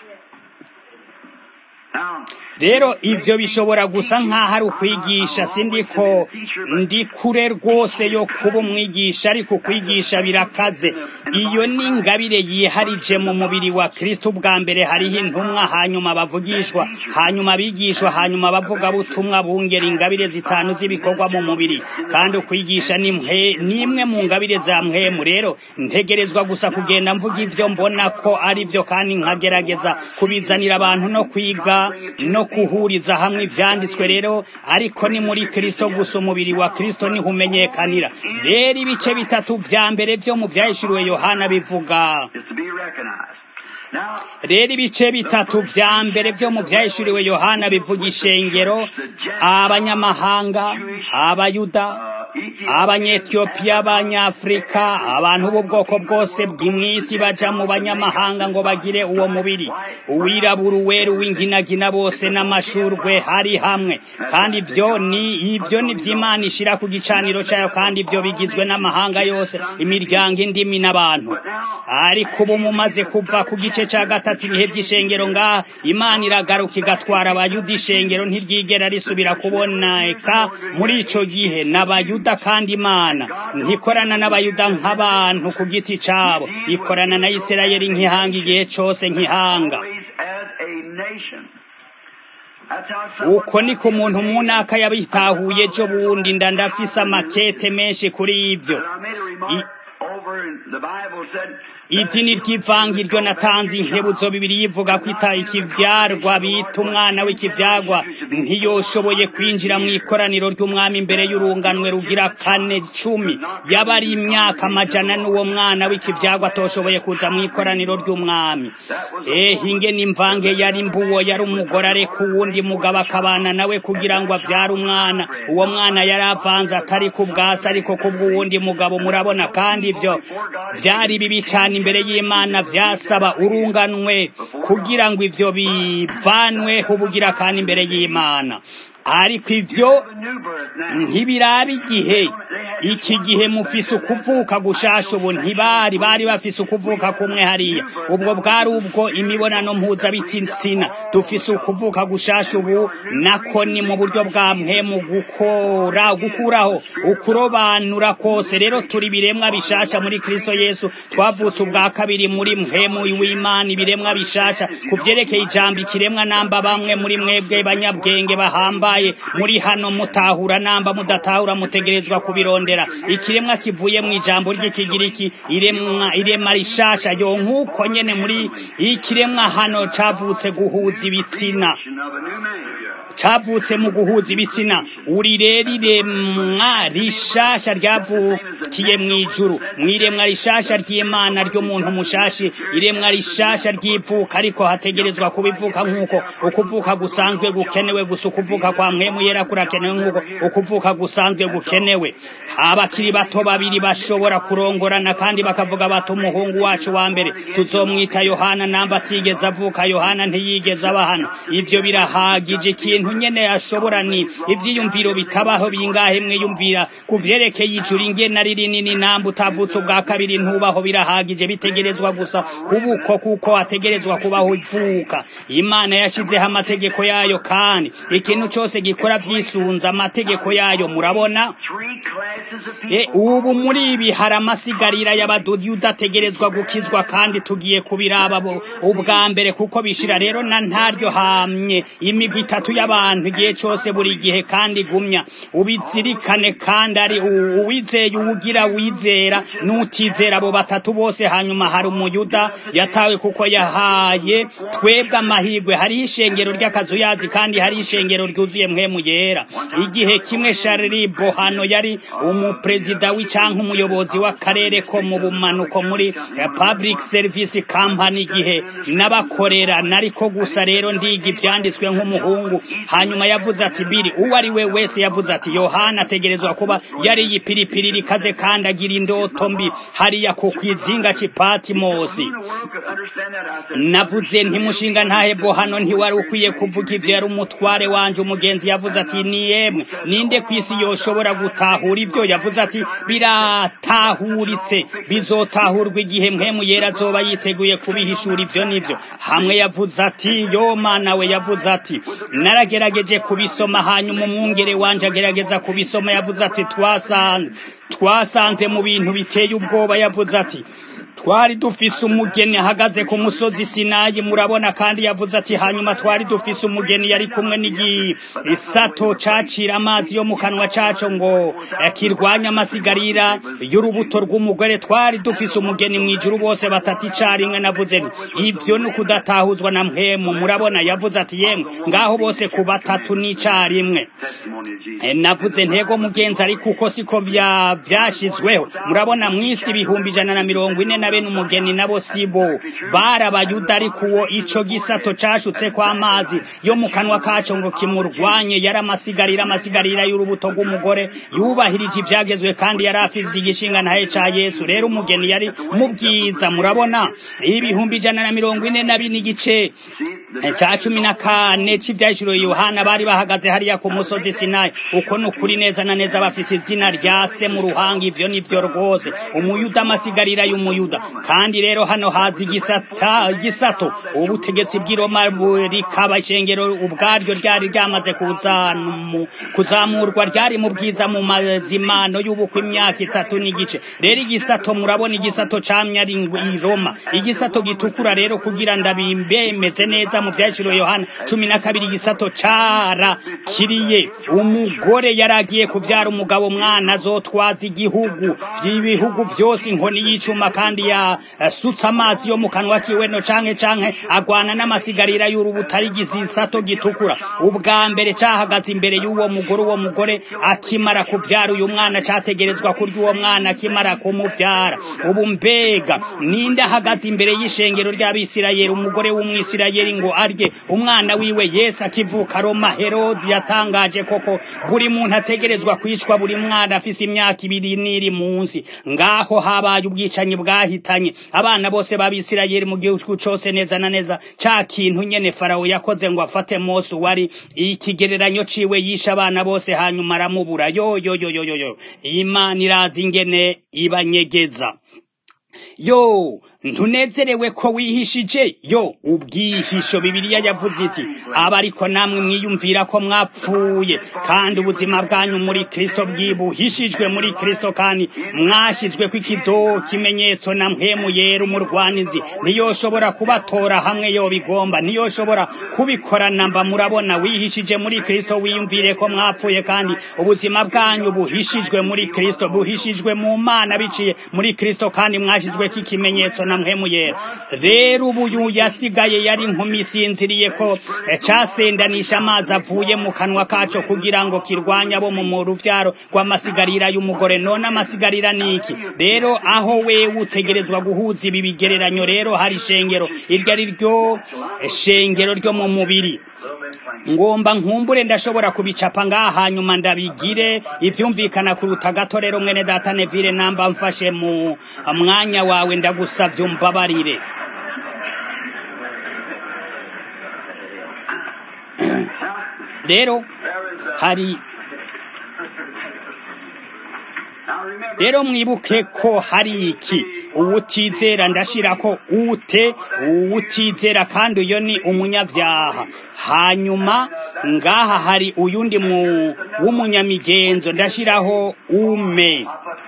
Now, rero ivyo bishobora gusa nk'aho ari ukwigisha sindiko ndi kure rwose yo kuba umwigisha ariko kwigisha birakaze iyo ni ingabire yiharije mu mubiri wa kristo ubwa mbere hariho intumwa hanyuma bavugishwa hanyuma bigishwa hanyuma bavuga butumwa bungera ingabire zitanu z'ibikorwa mu mubiri kandi ukwigisha ni mwe nimwe mu ngabire za mwemu rero ntegerezwa gusa kugenda mvuga ivyo mbona ko ari vyo kandi nkagerageza kubizanira abantu no kwiga no kuhuriza hamwe ivyanditswe rero ariko ni muri kristo gusa umubiri wa kristo niho umenyekanira rero ibice bitatu vya mbere vyo mu vyahishuriwe yohana bivuga is to be recognized. Now, rero ibice bitatu vya mbere vyo mu vyahishuriwe yohana bivuga ishengero abanyamahanga abayuda uh, abanyetiyopiya abanyafurika abantu b'ubwoko bwose bw'imwisi baja mu banyamahanga ngo bagire uwo mubiri uwirabura uwera uw'inginagina bose n'amashurwe hari hamwe kandi ibyo ni ibyo ni by'imana ishira ku gicaniro cyayo kandi ibyo bigizwe n'amahanga yose imiryango indimi n'abantu ariko ubu mumaze kuva ku gice cya gatatu ibihe by'ishengero ngaha imana iragaruka igatwara abayuda ishengero ntiryigera risubira kuboneka muri ico gihe n'abayuda kandi imana ntikorana n'abayuda nk'abantu ku giti cabo ikorana na isirayeli nk'ihanga igihe cose nk'ihanga uko niko umuntu munaka yabitahuye ejo bundi nda ndafise amakete menshi kuri ivyo idini ry'ivangi ryo natanze inkebuzo bibiri yivuga ko ita ikivyarwa bita umwana w'ikivyarwa ntiyoshoboye kwinjira mu ikoraniro ry'umwami imbere y'urunganwe rugira kane cumi yaba ari imyaka amajana n'uwo mwana w'ikivyarwa atoshoboye kuza mu ikoraniro ry'umwami ehe ingene imvange yari mbuwo yari umugore areka uwundi mugabo akabana nawe kugira ngo avyare umwana uwo mwana yari avanze atari ku bwasi ariko kubw'uwundi mugabo murabona kandi ivyo vyari bibi cane imbere y'imana vyasaba urunganwe kugira ngo ivyo bivanweho ubugira kandi imbere y'imana ariko ivyo ntibiraba igihe iki gihe mufise ukuvuka gushasha ubu ntibari bari bafise ukuvuka kumwe hariya ubwo bwari ubwo imibonano mpuzabitsina dufise ukuvuka gushasha ubu nako ni mu buryo bwa mpemu gukora gukuraho ukurobanura kose rero turi biremwa bishasha muri kristo yesu twavutse ubwa kabiri muri mpemu w'imana ibiremwa bishasha ku vyerekeye ijambo ikiremwa namba bamwe muri mwebwe banyabwenge bahambaye muri hano mutahura namba mudatahura mutegerezwa kubirondera ikiremwa kivuye mu ijambo ry'ikigiriki iremwa irema rishasha yo nk'uko nyene muri ikiremwa hano cavutse guhuza ibitsina cavutse mu guhuza ibitsina uri rero iremwa rishasha ryavukiye mu ijuru mu iremwa rishasha ry'imana ry'umuntu mushashi iremwa rishasha ry'ivuka ariko hategerezwa kubivuka nk'uko ukuvuka gusanzwe gukenewe gusa ukuvuka kwa mpemu yera kurakenewe nk'uko ukuvuka gusanzwe gukenewe abakiri bato babiri bashobora kurongorana kandi bakavuga bati umuhungu wacu wa mbere tuzomwita yohana namba atigeze avuka yohana ntiyigeze aba hano ivyo birahagije ikintu nyene ashobora ni ivyiyumviro bitabaho bingahe mwiyumvira ku vyerekeye ijuru ingene ari rinini namba utavutse ubwa kabiri ntubaho birahagije bitegerezwa gusa kubuko kuko hategerezwa kubaho ivuka imana yashizeho amategeko yayo kandi ikintu cose gikora vyisunza amategeko yayo murabona e, ubu muri ibi hari amasigarira y'abadudi udategerezwa gukizwa kandi tugiye kubiraba ubwa mbere kuko bishira rero na ntaryo hamye imigwi itatu y'abantu igihe cose buri gihe kandi gumya ubizirikane kandi ari uwizeye uwugira wizera n'utizera abo batatu bose hanyuma hari umuyuda yatawe kuko yahaye twebwe amahirwe hariho ishengero ry'akazuyazi kandi hari ishengero ryuzuye mpemu yera igihe kimwe Charlie Bohano yari umuperezida w'icanka umuyobozi w'akarere ko mu bumanuko muri public service company igihe n'abakorera nariko gusa rero ndiga ivyanditswe nk'umuhungu hanyuma yavuze ati biri uwo ari we wese yavuze ati yohana ategerezwa kuba yari yipiripiri rikaze kandi agira indoto mbi hariya ku kwizinga c'ipatimosi navuze ntimushinga ntahebo hano ntiwari ukwiye kuvuga ivyo yari umutware wanje umugenzi yavuze ati ni yemwe ninde kw'isi yoshobora gutahura ivyo yavuze ati biratahuritse bizotahurwa igihe mpemu yera azoba yiteguye kubihishura ivyo nivyo hamwe yavuze ati yo mana we yavuze ati naragerageje kubisoma hanyuma umwungere wanje agerageza kubisoma yavuze ati twasanze twasanze mu bintu biteye ubwoba yavuze ati twari dufise umugeni ahagaze ku musozi sinayi murabona kandi yavuze ati hanyuma twari dufise umugeni yari kumwe n'igisato cacira amazi yo mu kanwa caco ngo kirwanya amasigarira y'urubuto rw'umugore twari dufise umugeni mw'ijuru bose batatu icarimwe navuze nti ivyo ni ukudatahuzwa na mpemu murabona yavuze ati yemwe ngaho bose ku batatu n'icarimwe navuze ntego mugenzi ariko uko siko vyashizweho murabona mw'isi ibihumbi ijana na mirongo ine na bene umugeni nabo sibo barabayuda ariko uwo ico gisato cashutse kw'amazi yo mu kanwa kaco ngo kimurwanye yari amasigarira amasigarira y'urubuto rw'umugore yubahirije ivyagezwe kandi yari afise igishinga ntaye ca yesu rero umugeni yari mubwiza murabona ibihumbi ijana na mirongo ine na bine igice ca cumi na kane c'ivyahishuriwe yohana bari bahagaze hariya ku musozi sinayi uko ni ukuri neza na neza bafise izina rya se mu ruhanga ivyo nivyo rwose umuyuda amasigarira y'umuyuda kandi rero hano haza igisata igisato ubutegetsi bw'iroma rikaba ishengero ubwaryo ryari ryamaze kuzamurwa ryari mu bwiza mu mazimano y'ubukwe imyaka itatu n'igice rero igisato murabona igisato camye ari i roma igisato gitukura rero kugira ndabimbemeze neza mu vyaciro yohana cumi na kabiri igisato cara kiriye umugore yaragiye kuvyara umugabo mwana azotwaza igihugu ibihugu vyose inkoni y'icuma kandi yasutse amazi yo mu kanwa kiwe no canke canke agwana n'amasigarira y'urubuto ari igisato gitukura ubwa mbere cahagaze imbere y'uwo mugore uwo mugore akimara kuvyara uyu mwana categerezwa kurya uwo mwana akimara kumuvyara ubu mbega ninde ahagaze imbere y'ishengero ry'abisirayeli umugore w'umwisirayeli ngo arye umwana wiwe yesu akivuka roma herodi yatangaje koko buri muntu ategerezwa kwicwa buri mwana afise imyaka ibiri n'iri munsi ngaho habaye ubwicanyi bwahitanye abana bose b'abisirayeli mu gihugu cose neza na neza ca kintu nyene farawo yakoze ngo afate mose wari ikigereranyo ciwe yishe abana bose hanyuma aramubura yo yo yo yo yo imana irazi ingene ibanyegeza yo ntunezerewe ko wihishije yo ubwihisho bibiliya yavuze iti aba ariko namwe mwiyumvira ko mwapfuye kandi ubuzima bwanyu muri kristo bwibuhishijwe muri kristo kandi mwashizwe ko ikido kimenyetso na mpemu yera umurwanizi niyoshobora kubatora hamwe yo bigomba niyoshobora kubikorana mba murabona wihishije muri kristo wiyumvire ko mwapfuye kandi ubuzima bwanyu buhishijwe muri kristo buhishijwe mu mana biciye muri kristo kandi mwashizwe ko ikimenyetso na mpemu yera rero ubu yasigaye yari inkumi isinziriye ko casendanisha amazi avuye mu kanwa kaco kugira ngo kirwanye abo mu ruvyaro rw'amasigarira y'umugore none amasigarira niki rero aho wewe utegerezwa guhuza ibi bigereranyo rero hari ishengero iryo ari ryo shengero ryo mu mubiri ngomba nkumbure ndashobora kubicapa ngaha hanyuma ndabigire ivyumvikana kuruta gato rero mwene data Neville namba mfashe mu mwanya wawe ndagusavye umbabarire rero hari rero mwibuke ko hari iki uwutizera ndashira ko ute uwutizera kandi uyo ni umunyavyaha hanyuma ngaha hari uyundi mu w'umunyamigenzo ndashiraho ume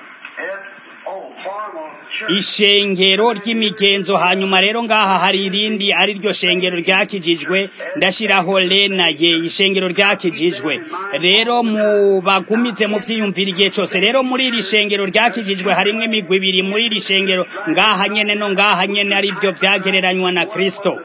ishengero ry'imigenzo hanyuma rero ngaha hari irindi ari ryo shengero ryakijijwe ndashiraho lena ye ishengero ryakijijwe rero mu bagumize mu vyiyumvira igihe cose rero muri iri shengero ryakijijwe harimwo imigwi ibiri muri iri shengero ngaha nyene no ngaha nyene ari vyo vyagereranywa na kristo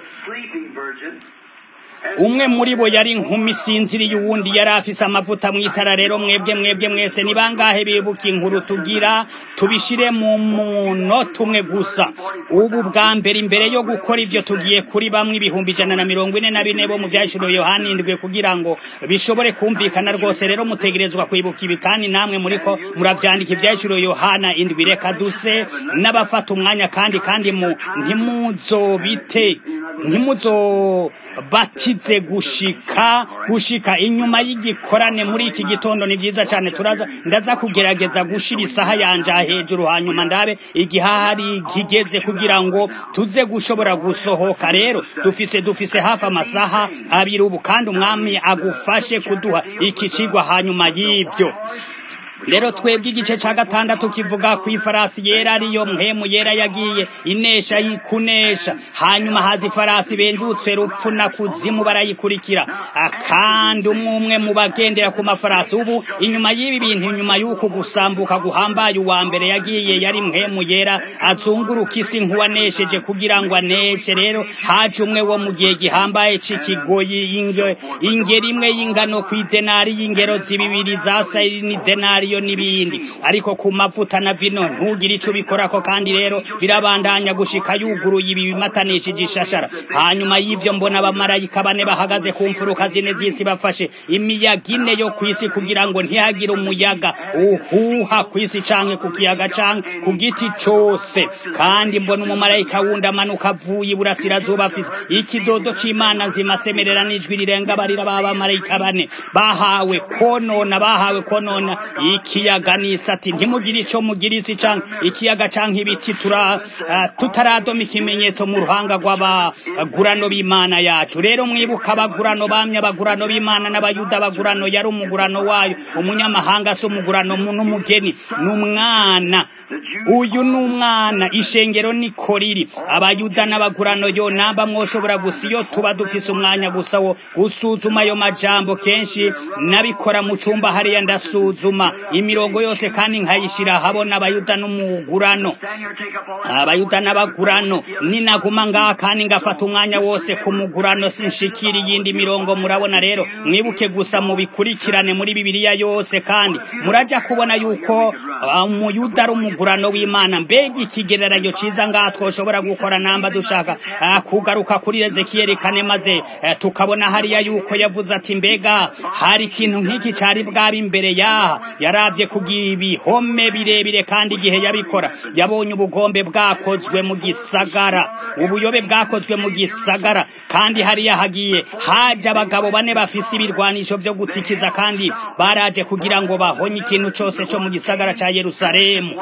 umwe muri bo yari inkumi isinziriye uwundi yari afise amavuta mw'itara rero mwebwe mwebwe mwese ni bangahe bibuka inkuru tugira tubishire mu munota umwe gusa ubu bwa mbere imbere yo gukora ivyo tugiye kuri bamwe ibihumbi ijana na mirongo ine na bine bo mu vyashiro yohana indwi kugira ngo bishobore kumvikana rwose rero mutegerezwa kwibuka ibi kandi namwe muriko muravyandika ivyashiro yohana indwi reka duse n'abafata umwanya kandi kandi mu ntimuzobite ntimuzobatize gushika gushika inyuma y'igikorane muri iki gitondo ni vyiza cane turaza ndaza kugerageza gushira isaha yanje hejuru hanyuma ndabe igihahari kigeze kugira ngo tuze gushobora gusohoka rero dufise dufise hafi amasaha abiri ubu kandi umwami agufashe kuduha iki cigwa hanyuma y'ivyo rero twebwe igice ca gatandatu kivuga ku ifarasi yera ariyo mpemu yera yagiye inesha yikunesha hanyuma haza ifarasi benjutse rupfu na kuzimu barayikurikira kandi umwe umwe mu bagendera ku mafarasi ubu inyuma y'ibi bintu inyuma y'uku gusambuka guhambaye uwa mbere yagiye yari mpemu yera azunguruka isi nk'uwanesheje kugira ngo aneshe rero haje umwe wo mu gihe gihambaye c'ikigoyi ingeri imwe y'ingano ku idenari y'ingero zibibiri za sayiri ni denari yo n'ibindi ariko ku mavuta na vino ntugire ico bikorako kandi rero birabandanya gushika yuguruye ibi bimatanishije ishashara hanyuma y'ivyo mbona abamarayika bane bahagaze ku mfuruka zine z'isi bafashe imiyaga ine yo kw'isi kugira ngo ntihagire umuyaga uhuha kw'isi canke ku kiyaga canke ku giti cose kandi mbona umumarayika wundi amanuka avuye iburasirazuba afise ikidodo c'imana nzima asemerera n'ijwi rirenga barira b'abamarayika bane bahawe konona bahawe konona ikiyaga n'isati ntimugire ico mugira isi canke ikiyaga canke ibiti tura uh, tutaradoma ikimenyetso mu ruhanga rw'abagurano b'imana yacu rero mwibuka abagurano bamye abagurano b'imana n'abayuda abagurano yari umugurano wayo umunyamahanga si umugurano n'umugeni n'umwana uyu ni umwana ishengero ni koriri abayuda n'abagurano yo namba mwoshobora gusa iyo tuba dufise umwanya gusa wo gusuzuma ayo majambo kenshi nabikora mu cumba hariya ndasuzuma imirongo yose kandi nkayishira habona abayuda n'umugurano abayuda n'abagurano ninaguma ngaha kandi ngafata umwanya wose ku mugurano sinshikira iyindi mirongo murabona rero mwibuke gusa mubikurikirane muri bibiliya yose kandi muraja kubona yuko umuyuda ari umugurano w'imana mbega ikigereranyo ciza ngaha twoshobora gukora namba dushaka kugaruka kuri ezekiyeli kane maze tukabona hariya yuko yavuze ati mbega hari ikintu nk'iki cari bwaba imbere yaha yaravye kugira ibihome birebire kandi igihe yabikora yabonye ubugombe bwakozwe mu gisagara ubuyobe bwakozwe mu gisagara kandi hariya hagiye haje abagabo bane bafise ibirwanisho vyo gutikiza kandi baraje kugira ngo bahonye ikintu cose co mu gisagara ca yerusalemu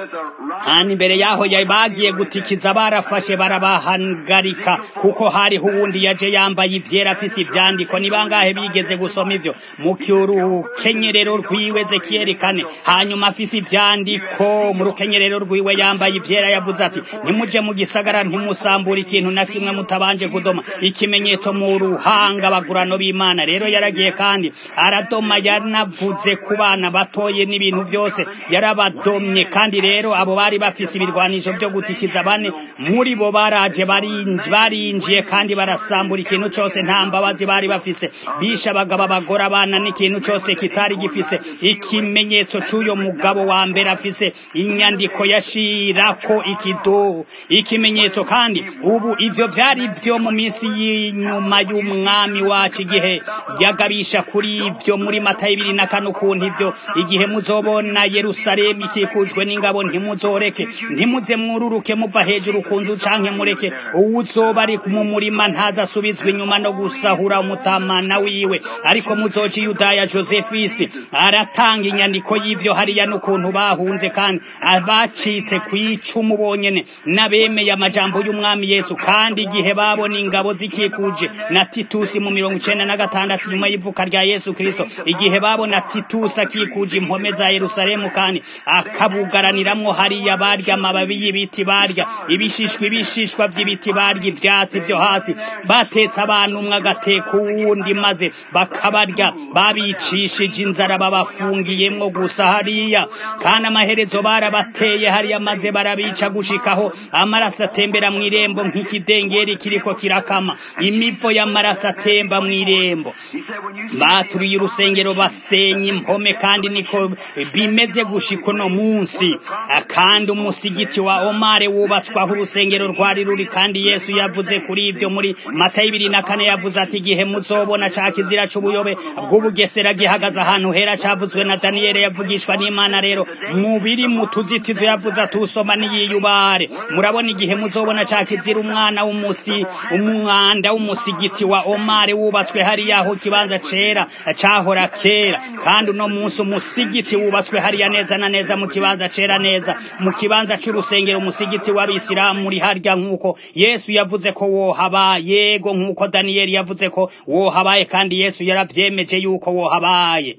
kandi imbere yaho bagiye gutikiza barafashe barabahagarika kuko hariho uwundi yaje yambaye ivyera afise ivyandiko ni bangahe bigeze gusoma ivyo mu rukenyerero rwiwe zekiyeli kane hanyuma afise ivyandiko mu rukenyerero rwiwe yambaye ivyera yavuze ati ntimuje mu gisagara ntimusambura ikintu na kimwe mutabanje kudoma ikimenyetso mu ruhanga abagurano b'imana rero yaragiye kandi aradoma yanavuze ku bana batoye n'ibintu vyose yarabadomye kandi rero abo bari bafise ibirwanisho vyo gutikiza bane muri bo baraje barinjiye kandi barasambura ikintu cose nta mbabazi bari bafise bisha abagabo abagore abana n'ikintu cose kitari gifise ikimenyetso c'uyo mugabo wa mbere afise inyandiko yashirako ikido ikimenyetso kandi ubu ivyo vyari vyo mu minsi y'inyuma y'umwami wacu igihe yagabisha kuri ivyo muri matayo ibiri na kane ukuntu ivyo igihe muzobona yerusalemu ikikujwe n'ingabo ntimuzoreke ntimuze mwururuke muva hejuru ku nzu canke mureke uwuzoba ari mu murima ntazasubizwa inyuma no gusahura umutamana wiwe ariko muzoca yudaya josephisi aratanga inyandiko y'ivyo hariya n'ukuntu bahunze kandi abacitse kw'icumu bonyene n'abemeye amajambo y'umwami yesu kandi igihe babona ingabo zikikuje na titusi mu mirongo icenda na gatandatu nyuma y'ivuka rya yesu kristo igihe babona titusi akikuje impome za yerusalemu kandi akabugaraniramwo hariya barya amababi y'ibiti barya ibishishwa ibishishwa vy'ibiti barya ivyatsi vyo hasi batetse abantu umwe agateka uwundi maze bakabarya babicishije inzara babafungiyemwo gusa hariya kandi amaherezo barabateye hariya maze barabica gushikaho amaraso atembera mw'irembo nk'ikidengeri kiriko kirakama imivo y'amaraso atemba mw'irembo baturiye urusengero basenya impome kandi niko bimeze gushika uno munsi kandi umusigiti wa omare wubatswaho urusengero rwari ruri kandi yesu yavuze kuri ivyo muri matayo ibiri na kane yavuze ati igihe muzobona ca kizira c'ubuyobe bw'ubugesera gihagaze ahantu hera cavuzwe na daniyeli yavugishwa n'imana rero mubiri mu tuzitizo yavuze ati usoma niyiyubare murabona igihe muzobona ca kizira umwana w'umusi umwanda w'umusigiti wa omare wubatswe hariya aho ikibanza cera cahora kera kandi uno munsi umusigiti wubatswe hariya neza na neza mu kibanza cera neza mu kibanza c'urusengero umusigiti w'abisilamu uri harya nk'uko yesu yavuze ko wohaba yego nk'uko daniyeli yavuze ko wohabaye kandi yesu yaravyemeje yuko wohabaye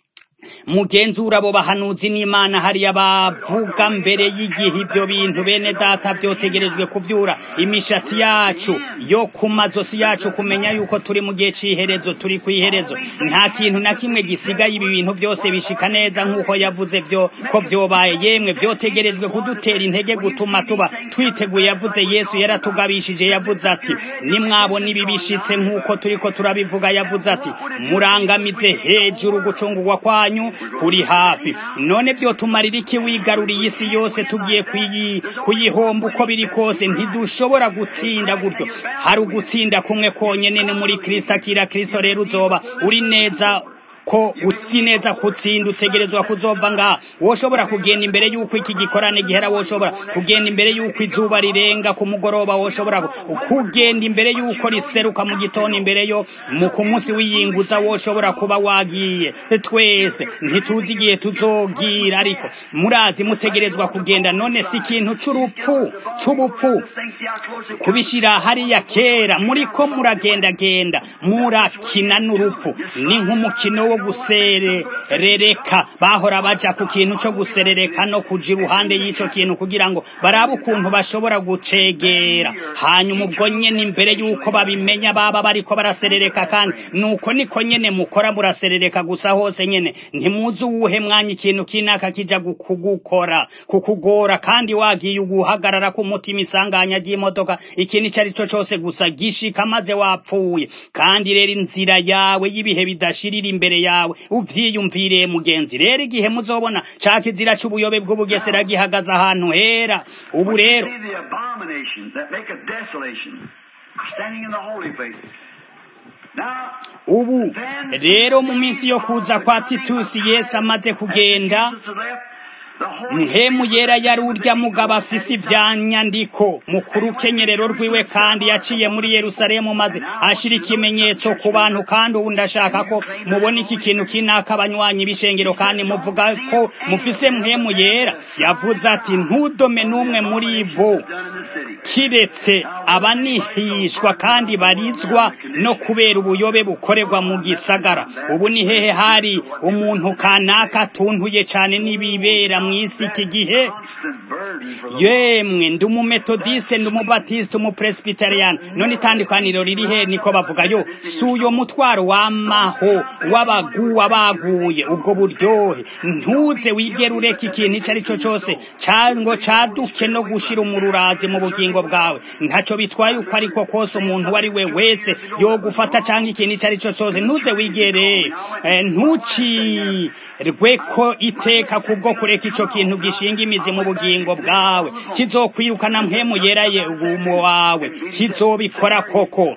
mugenzura abo bahanuzi n'imana hariya bavuga mbere y'igihe ivyo bintu bene data vyotegerejwe kuvyura imishatsi yacu yo ku mazosi yacu kumenya yuko turi mu gihe c'iherezo turi kw'iherezo nta kintu na kimwe gisigaye ibi bintu vyose bishika neza nk'uko yavuze vyo ko vyobaye yemwe vyotegerejwe kudutera intege gutuma tuba twiteguye yavuze yesu yaratugabishije yavuze ati nimwabona ibi bishitse nk'uko turiko turabivuga yavuze ati murangamize hejuru gucungurwa kwanyu kwanyu kuri hafi none byo tumarira iki wigaruriye isi yose tugiye kuyihomba uko biri kose ntidushobora gutsinda gutyo hari ugutsinda kumwe konyene ni muri kristo akira kristo rero uzoba uri neza ko utsi neza kutsinda utegerezwa kuzova ngaha woshobora kugenda imbere y'uko iki gikorane gihera woshobora kugenda imbere y'uko izuba rirenga ku mugoroba woshobora kugenda imbere y'uko riseruka mu gitondo imbere yo mu ku munsi w'iyinguza woshobora kuba wagiye twese ntituzi igihe tuzogira ariko murazi mutegerezwa kugenda none si ikintu c'urupfu c'ubupfu kubishira hariya kera muriko muragendagenda murakina n'urupfu ni nk'umukino wo guserereka bahora baja ku kintu co guserereka no kuja iruhande y'ico kintu kugira ngo barabe ukuntu bashobora gucegera hanyuma ubwo nyene imbere y'uko babimenya baba bariko baraserereka kandi nuko niko nyene mukora muraserereka gusa hose nyene ntimuzi uwuhe mwanya ikintu kinaka kija kugukora kukugora kandi wagiye uguhagarara ku mutima isanganya ry'imodoka ikintu ico ari co cose gusa gishika maze wapfuye kandi rero inzira yawe y'ibihe bidashirira imbere yawe uvyiyumvire mugenzi rero igihe muzobona ca kizira c'ubuyobe bw'ubugesera gihagaze ahantu hera ubu rero ubu rero mu minsi yo kuza kwa titusi yesu amaze kugenda mpemu yera yari urya mugabo afise ivyanyandiko mu kurukenyerero rwiwe kandi yaciye muri yerusalemu maze ashira ikimenyetso ku bantu kandi ubu ndashaka ko mubona iki kintu kinaka abanywanyi b'ishengero kandi muvuga ko mufise mpemu yera yavuze ati ntudome n'umwe muri bo kiretse abanihishwa kandi barizwa no kubera ubuyobe bukorerwa mu gisagara ubu ni hehe hari umuntu kanaka atuntuye cane n'ibibera mw'isi iki gihe yemwe ndi umumetodiste ndi umubatiste umupresbiterian none itandukaniro riri he niko bavuga yo si uyo mutwaro wamaho w'abaguwa baguye ubwo buryohe ntuze wigera ureka ikintu ico ari co cose cango caduke no gushira umururazi mu bugingo bwawe ntaco bitwaye uko ariko kose umuntu uwo ari we wese yogufata canke ikintu ico ari co cose ntuze wigere ntucirwe ko iteka kubwo kureka ico kintu gishinga imizi mu bugingo bwawe kizokwirukana mpemu yeraye ugumo wawe kizobikora koko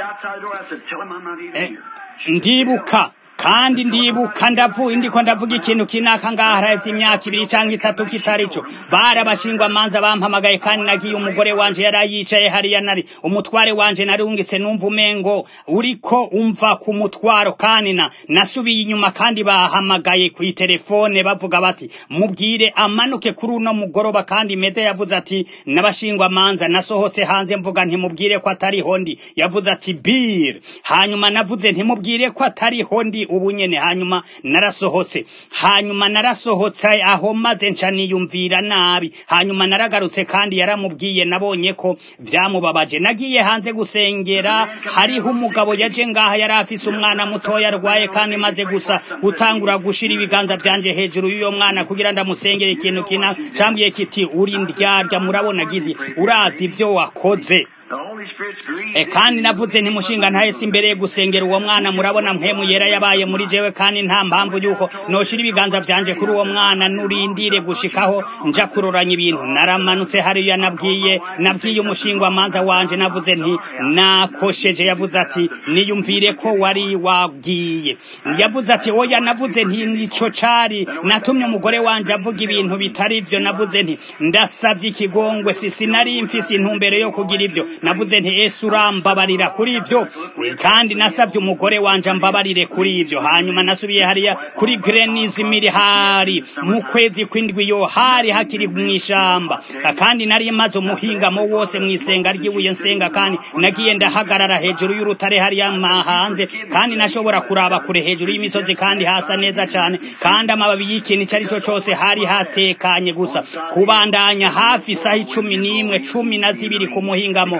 ndibuka kandi ndibuka ndavuye ndiko ndavuga ikintu kinaka ngaha haraheze imyaka ibiri canke itatu kitari co barabashingwa manza bampamagaye kandi nagiye umugore wanje yari yicaye hariya nari umutware wanje narungitse numva umengo uriko umva ku mutwaro kandi na nasubiye inyuma kandi bahamagaye ku telefone bavuga bati mubwire amanuke kuri uno mugoroba kandi mede yavuze ati nabashingwa manza nasohotse hanze mvuga ntimubwire ko atariho ndi yavuze ati bir hanyuma navuze ntimubwire ko atariho ndi ubu nyene hanyuma narasohotse hanyuma narasohotse aho maze nca niyumvira nabi hanyuma naragarutse kandi yaramubwiye nabonye ko vyamubabaje nagiye hanze gusengera hariho umugabo yaje ngaha yari afise umwana mutoya arwaye kandi maze gusa gutangura gushira ibiganza vyanje hejuru y'uyo mwana kugira ndamusengere ikintu kina cambwiye kiti uri ndyarya murabona gidi urazi ivyo wakoze E kandi navuze ntimushinga ntahese imbere gusengera uwo mwana murabona mpemu yera yabaye muri jewe kandi nta mpamvu yuko noshira ibiganza vyanje kuri uwo mwana nurindire gushikaho nja kuroranya ibintu naramanutse hariya nabwiye nabwiye umushingwa manza wanje navuze nti nakosheje yavuze ati niyumvire ko wari wabwiye yavuze ati oya navuze nti nico cari natumye umugore wanje avuga ibintu bitari ivyo navuze nti ndasavye ikigongwe sisi nari mfise intumbero yo kugira ivyo navuze nti Yesu urambabarira kuri ivyo kandi nasabye umugore wanje ambabarire kuri ivyo hanyuma nasubiye hariya kuri Greniz Milihari mu kwezi kwindwi yo hari hakiri mwishamba kandi nari maze umuhingamo wose mwisenga ry'ibuye nsenga kandi nagiye ndahagarara hejuru y'urutare hariya hanze kandi nashobora kuraba kure hejuru y'imisozi kandi hasa neza cane kandi amababi y'ikintu icari co cose hari hatekanye gusa kubandanya hafi isaha icumi n'imwe cumi na zibiri ku muhingamo mu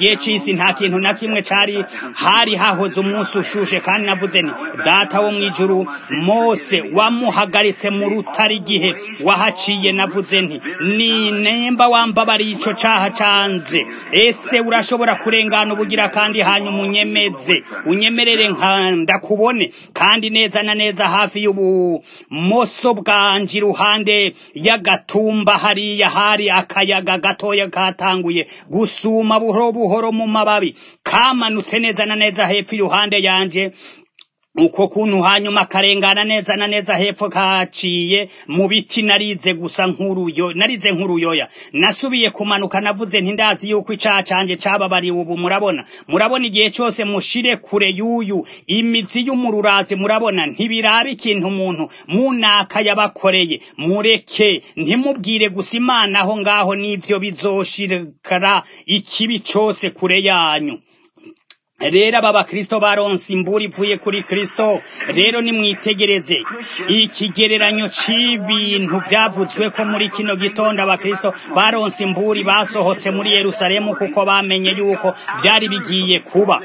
gihe c'isi nta kintu na kimwe cari hari hahoze umunsi ushushe kandi navuze nti data wo mw'ijuru mose wamuhagaritse mu rutare igihe wahaciye navuze nti ni nemba wambabariye ico caha canze ese urashobora kurengana ubugira kandi hanyuma unyemeze unyemerere nka ndakubone kandi neza na neza hafi y'ubumoso bwanje iruhande y'agatumba hariya hari akayaga gatoya katanguye gusuma buhoro buhoro mu mababi kamanutse neza na neza hepfo iruhande yanje uko kuntu hanyuma karengana neza na neza hepfo kaciye mu biti narize gusa nk'uruyo narize nk'uruyoya nasubiye kumanuka navuze nti ndazi yuko icaha canje cababariwe ubu murabona murabona igihe cose mushire kure y'uyu imizi y'umururazi murabona ntibiraba ikintu umuntu munaka yabakoreye mureke ntimubwire gusa imana aho ngaho n'ivyo bizoshirikara ikibi cose kure yanyu rero aba bakristo baronse imburi ivuye kuri kristo rero nimwitegereze ikigereranyo c'ibintu vyavuzwe ko muri kino gitondo abakristo baronse imburi basohotse muri yerusalemu kuko bamenye yuko vyari bigiye kuba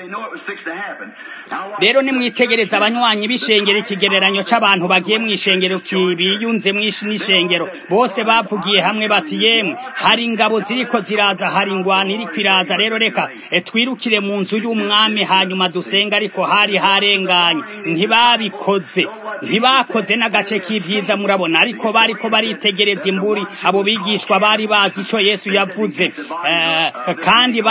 rero nimwitegereze abanywanyi b'ishengero ikigereranyo c'abantu bagiye mw'ishengero biyunze mw'ishengero bose bavugiye hamwe bati yemwe hari ingabo ziriko ziraza hari ingwano iriko iraza rero reka twirukire mu nzu y'umwami hanyuma dusenga ariko hari harenganye ntibabikoze ntibakoze n'agace k'ivyiza murabona ariko bariko baritegereza imburi abo bigishwa bari bazi ico yesu yavuze kandi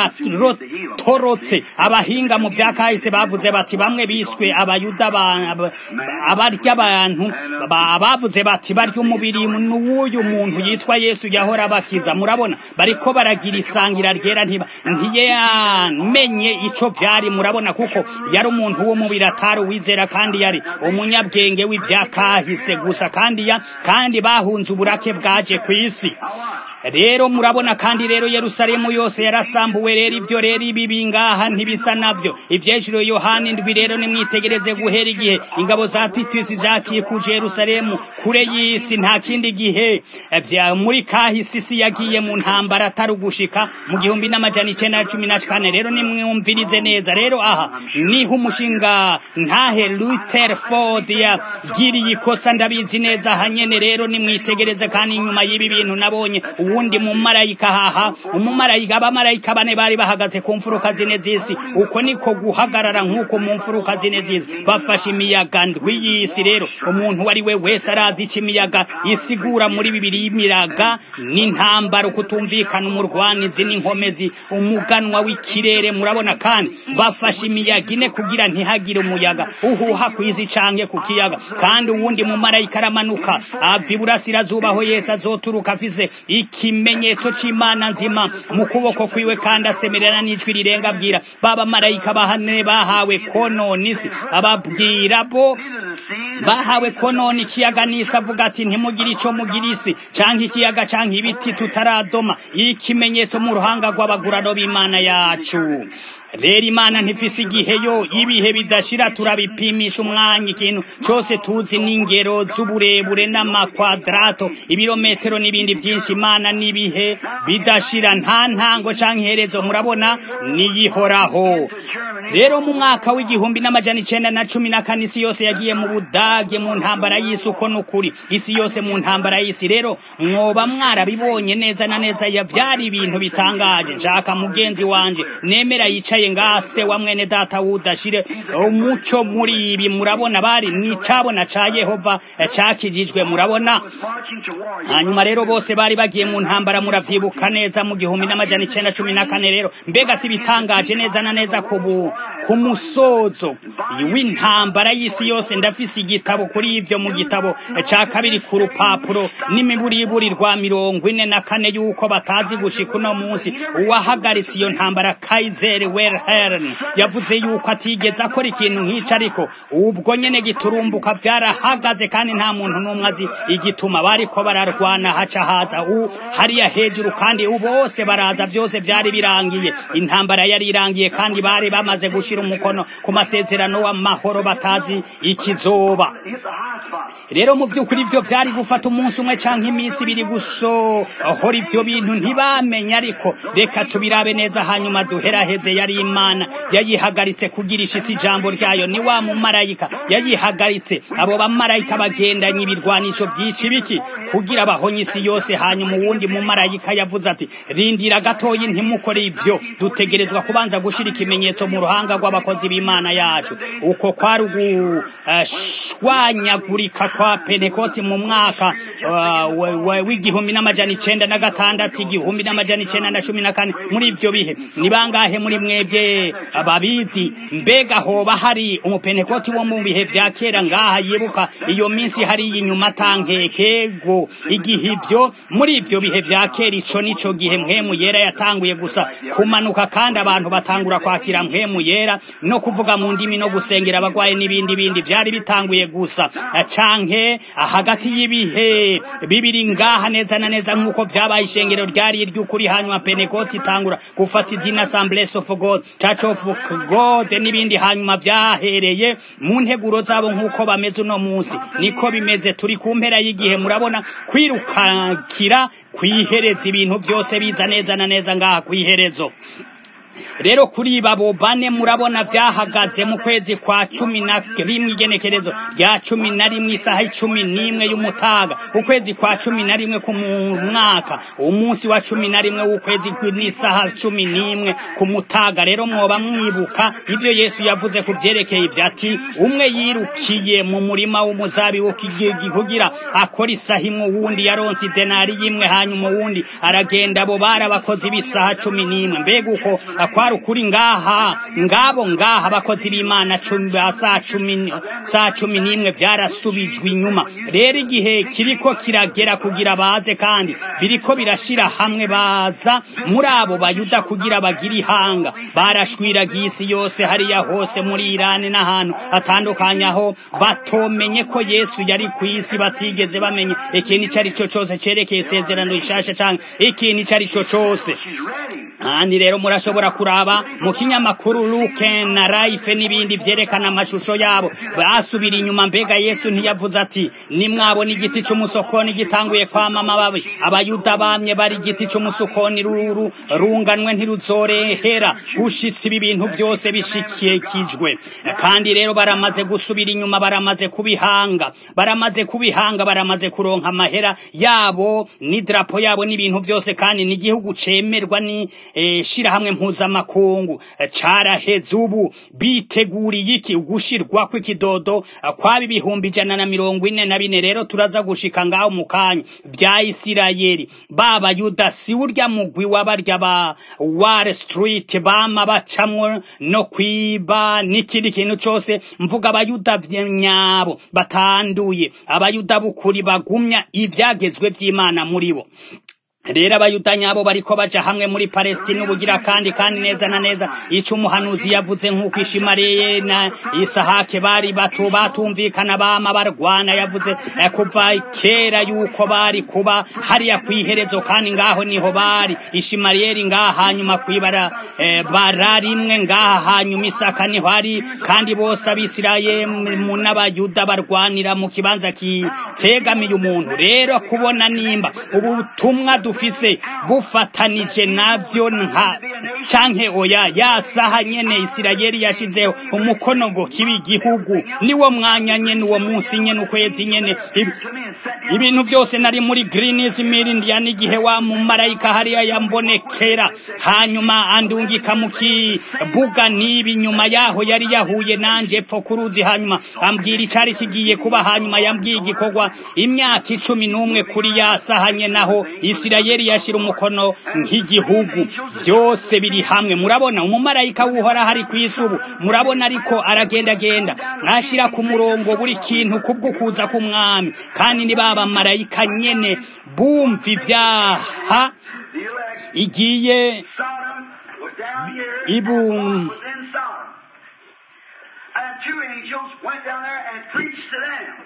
baratorotse abahinga mu vya kahise bavuze bati bamwe biswe abayuda abarya abantu bavuze bati barya umubiri n'uwuyu muntu yitwa yesu yahora bakiza murabona bariko baragira isangira ryera ntiyamenye ico vyari murabona kuko yari umuntu w'umubiri atari uwizera kandi yari umunyabwenge w'ivyakahise gusa kandi ya kandi bahunze uburake bwaje kw'isi rero murabona kandi rero Yerusalemu yose yarasambuwe rero ivyo rero ibi bingaha ntibisa navyo ivyejuro Yohana indwi rero nimwitegereze guhera igihe ingabo za Titus zakikuje Yerusalemu kure y'isi nta kindi gihe vya muri kahisi isi yagiye mu ntambara atari ugushika mu gihumbi n'amajana icenda na cumi na kane rero nimwumvirize neza rero aha niho umushinga ntahe Rutherford yagiriye ikosa ndabizi neza hanyene rero nimwitegereze kandi inyuma y'ibi bintu nabonye uwundi mumarayika haha umumarayika abamarayika bane bari bahagaze ku mfuruka zine z'isi uko niko guhagarara nk'uko mu mfuruka zine z'isi bafashe imiyaga ndwi y'isi rero umuntu wari we wese arazi ico imiyaga isigura muri bibiri y'imiraga n'intambara ukutumvikana umurwanizi n'inkomezi umuganwa w'ikirere murabona kandi bafashe imiyaga ine kugira ntihagire umuyaga uhuha kw'izi canke ku kiyaga kandi uwundi mumarayika aramanuka ava iburasirazuba aho yesu azoturuka afise ikimenyetso c'imana nzima mu kuboko kwiwe kandi asemerera n'ijwi rirenga abwira baba marayika bahane bahawe konona isi ababwira bo bahawe konona ikiyaga n'isi avuga ati ntimugire ico mugira isi canke ikiyaga canke ibiti tutaradoma ikimenyetso mu ruhanga rw'abagurano b'imana yacu rero imana ntifise igihe yo ibihe bidashira turabipimisha umwanya ikintu cose tuzi n'ingero z'uburebure n'amakwadrato ibirometero n'ibindi vyinshi imana n'ibihe bidashira nta ntango canke iherezo murabona niyihoraho rero mu mwaka w'igihumbi n'amajana icenda na cumi na kane isi yose yagiye mu budage mu ntambara y'isi uko n'ukuri isi yose mu ntambara y'isi rero mwoba mwarabibonye neza na neza ya vyari ibintu bitangaje nshaka mugenzi wanje nemera yicaye ngase wa mwene data wudashire umuco muri ibi murabona bari nicabona ca Yehova cakijijwe murabona hanyuma rero bose bari bagiye mu ntambara muravyibuka neza mu gihumbi n'amajana icenda cumi na kane rero mbega si bitangaje neza na neza ku ku musozo w'intambara y'isi yose ndafise igitabo kuri ivyo mu gitabo ca kabiri ku rupapuro n'imiburiburi rwa mirongo ine na kane yuko batazi gushika uno munsi uwahagaritse iyo ntambara Kaiser Wilhelm yavuze yuko atigeze akora ikintu nk'ico ariko ubwo nyene giturumbuka vyarahagaze kandi nta muntu n'umwe azi igituma bariko bararwana haca haza u hariya hejuru kandi bose baraza vyose vyari birangiye intambara yari irangiye kandi bari bamaze bamaze gushira umukono ku masezerano w'amahoro batazi ikizoba It's the high spot. rero mu by'ukuri ibyo byari gufata umunsi umwe canke iminsi ibiri gusohora ivyo bintu ntibamenye ariko reka tubirabe neza hanyuma duheraheze yari imana yayihagaritse kugira ishitsi ijambo ryayo ni wa mumarayika yayihagaritse abo bamarayika bagendanye ibirwanisho byinshi biki kugira bahonye isi yose hanyuma uwundi mumarayika yavuze ati rindira gatoyi ntimukore ibyo dutegerezwa kubanza gushira ikimenyetso mu ruhanga rw'abakozi b'imana yacu uko kwari ugushwanyagurika kwa pentekoti mu mwaka uh, wa- wa- w'igihumbi n'amajana icenda na gatandatu igihumbi n'amajana icenda na cumi na kane muri ivyo bihe ni bangahe muri mwebwe babizi mbega hoba hari umupentekoti wo mu bihe vya kera ngaha yibuka iyo minsi hari inyuma tankekego igihe ivyo muri ivyo bihe vya kera ico nico gihe mpwemu yera yatanguye gusa kumanuka kandi abantu batangura kwakira mpwemu yera no kuvuga mu ndimi no gusengera abagwaye n'ibindi bindi vyari bitanguye gusa canke hagati y'ibihe bibiri ngaha neza na neza nk'uko vyabaye ishengero ryari iry'ukuri hanyuma penekoti itangura gufata idini assemblies of god church of god n'ibindi hanyuma vyahereye mu nteguro zabo nk'uko bameze uno munsi niko bimeze turi ku mpera y'igihe murabona kwirukakira kwihereza ibintu vyose biza neza na neza ngaha kwiherezo rero kuri babo bane murabona vyahagaze mu kwezi kwa cumi na rimwe igenekerezo rya cumi na rimwe isaha icumi n'imwe y'umutaga ukwezi kwa cumi na rimwe ku mu- mwaka umunsi wa cumi na rimwe w'ukwezi kw- n'isaha cumi n'imwe ku mutaga rero mwoba mwibuka ivyo yesu yavuze ku vyerekeye ivyo ati umwe yirukiye mu murima w'umuzabibu kigi- kugira akora isaha imwe uwundi yaronse idenari y'imwe hanyuma uwundi aragenda abo bari abakozi b'isaha cumi n'imwe mbega uko kwari ukuri ngaha ngabo ngaha abakozi b'imana cumi ba saa cumi n- saa cumi n'imwe vyarasubijwe inyuma rero igihe kiriko kiragera kugira baze kandi biriko birashira hamwe baza muri abo bayuda kugira bagire ihanga barashwiragiye isi yose hariya hose muri irani n'ahantu hatandukanye aho batomenye ko yesu yari ku isi batigeze bamenye ikintu ico ari cyo cose cerekeye isezerano rishasha canke ikintu ico ari cyo cose She's ready. kandi rero murashobora kuraba mu kinyamakuru Luke na Life n'ibindi vyerekana amashusho yabo basubira inyuma mbega Yesu ntiyavuze ati nimwabona igiti c'umusokoni gitanguye kwama amababi abayuda bamye bari igiti c'umusokoni ruru runganwe ntiruzorehera gushitsa ibi bintu vyose bishikikijwe kandi rero baramaze gusubira inyuma baramaze kubihanga baramaze kubihanga baramaze kuronka amahera yabo n'idrapo yabo n'ibintu vyose kandi n'igihugu cemerwa ni eh, shirahamwe mpuzamakungu Eh, caraheze ubu biteguriye iki ugushirwa kw'ikidodo eh, kwaba ibihumbi ijana na mirongo ine na bine rero turaza gushika ngaho mu kanya vya isirayeli baba yuda si urya mugwi w'abarya ba wall street bama bacamwo no kwiba n'ikindi kintu cose mvuga abayuda vy- nyabo batanduye abayuda b'ukuri bagumya ivyagezwe vy'imana muri bo rero abayuda nyabo bariko baja hamwe muri palestina ubugira kandi kandi neza na neza ico umuhanuzi yavuze nk'uko ishimariye na isahake bari bato batumvikana bama barwana yavuze eh, kuva kera yuko bari kuba hariya kwiherezo kandi ngaho niho bari ishimariyeri ngaha hanyuma kwibara eh, bara rimwe ngaha hanyuma isaka niho ari kandi bose abisirayemu n'abayuda barwanira mu kibanza kitegamiye umuntu rero kubona nimba ubutumwa dufise bufatanije navyo nka canke oya ya saha nyene isirayeli yashizeho umukono ngo kibi igihugu niwo mwanya nyene uwo munsi nyene ukwezi nyene Ibi- ibintu byose nari muri Green's Mill Indiana igihe wa mumarayika hariya yambonekera hanyuma andungika mu kibuga nibi nyuma yaho yari yahuye nanje epfo kuruzi hanyuma ambwira icari kigiye kuba hanyuma yambwiye igikorwa imyaka icumi n'umwe kuri ya sahanye naho Isirayeli yashira umukono nk'igihugu byose biri hamwe murabona umumarayika wuhora hari ku isubu murabona ariko aragendagenda ashira ku murongo buri kintu kubwo kuza k'umwami kandi ni baba marayika nyene bumva ivyaha The elect igiye Sodom was down here. Ibu- and Lot was in Sodom. And two angels went down there and preached to them.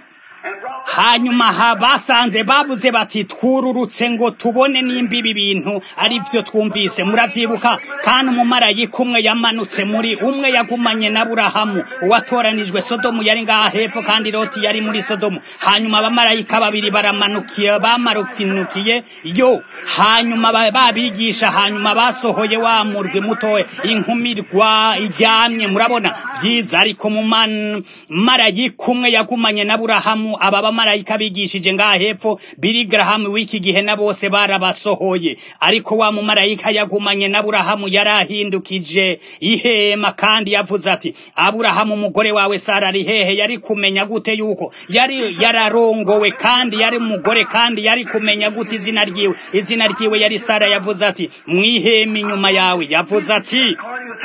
hanyuma ha basanze bavuze bati twururutse ngo tubone nimba ibi bintu ari byo twumvise muravyibuka kandi umumarayika umwe yamanutse muri umwe yagumanye na burahamu uwatoranijwe sodomu yari ngaha hepfo kandi loti yari muri sodomu hanyuma abamarayika babiri baramanukiye bamarukinukiye yo hanyuma babigisha hanyuma basohoye wa murwi mutoya inkumirwa iryamye murabona vyiza ariko mu marayika umwe yagumanye na burahamu aba bamarayika bigishije ngaha hepfo biri garahamu w'iki gihe na bose barabasohoye ariko wa mumarayika yagumanye na burahamu yarahindukije ihema kandi yavuze ati aburahamu umugore wawe sara ari hehe yari kumenya gute yuko yari yararongowe kandi yari umugore kandi yari kumenya gute izina ryiwe izina ryiwe yari sara yavuze ati mwihema inyuma yawe yavuze ati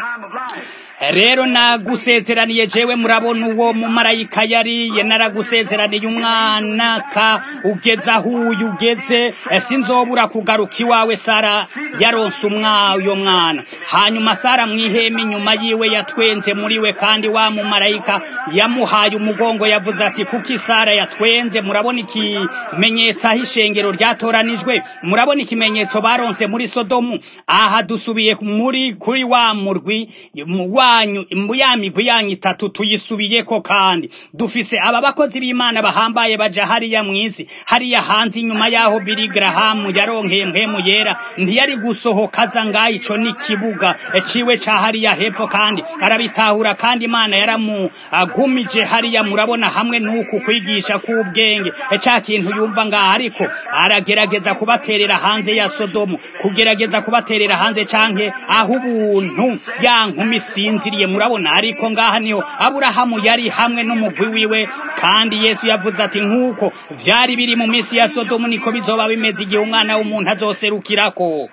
rero nagusezeraniye jewe murabona uwo mumarayika yariye naragusezeraniye umwana ka ugeze aho uyu ugeze sinzobura kugaruka iwawe sara yaronse umwayo mwana hanyuma sara mwihema inyuma yiwe yatwenze muri we kandi wa mumarayika yamuhaye umugongo yavuze ati kuki sara yatwenze murabona ikimenyetso aho ishengero ryatoranijwe murabona ikimenyetso baronse muri sodomu aha dusubiye muri kuri wa murwi wa wanyu ya migwi yanyu itatu tuyisubiyeko kandi dufise aba bakozi b'imana bahambaye baja hariya mw'isi hariya hanze inyuma yaho biri garahamu yaronkeye mpemu yera ntiyari gusohoka aza ngaho ico n'ikibuga ciwe ca hariya hepfo kandi arabitahura kandi imana yaramugumije hariya murabona hamwe n'uku kwigisha k'ubwenge ca kintu yumva ngaho ariko aragerageza kubaterera hanze ya sodomu kugerageza kubaterera hanze canke aho ubuntu ya nkumi sinziriye murabona ariko ngaha niho aburahamu yari hamwe n'umugwi wiwe kandi yesu yavuze ati nk'uko vyari biri mu minsi ya sodomu niko bizoba bimeze igihe umwana w'umuntu azoserukirako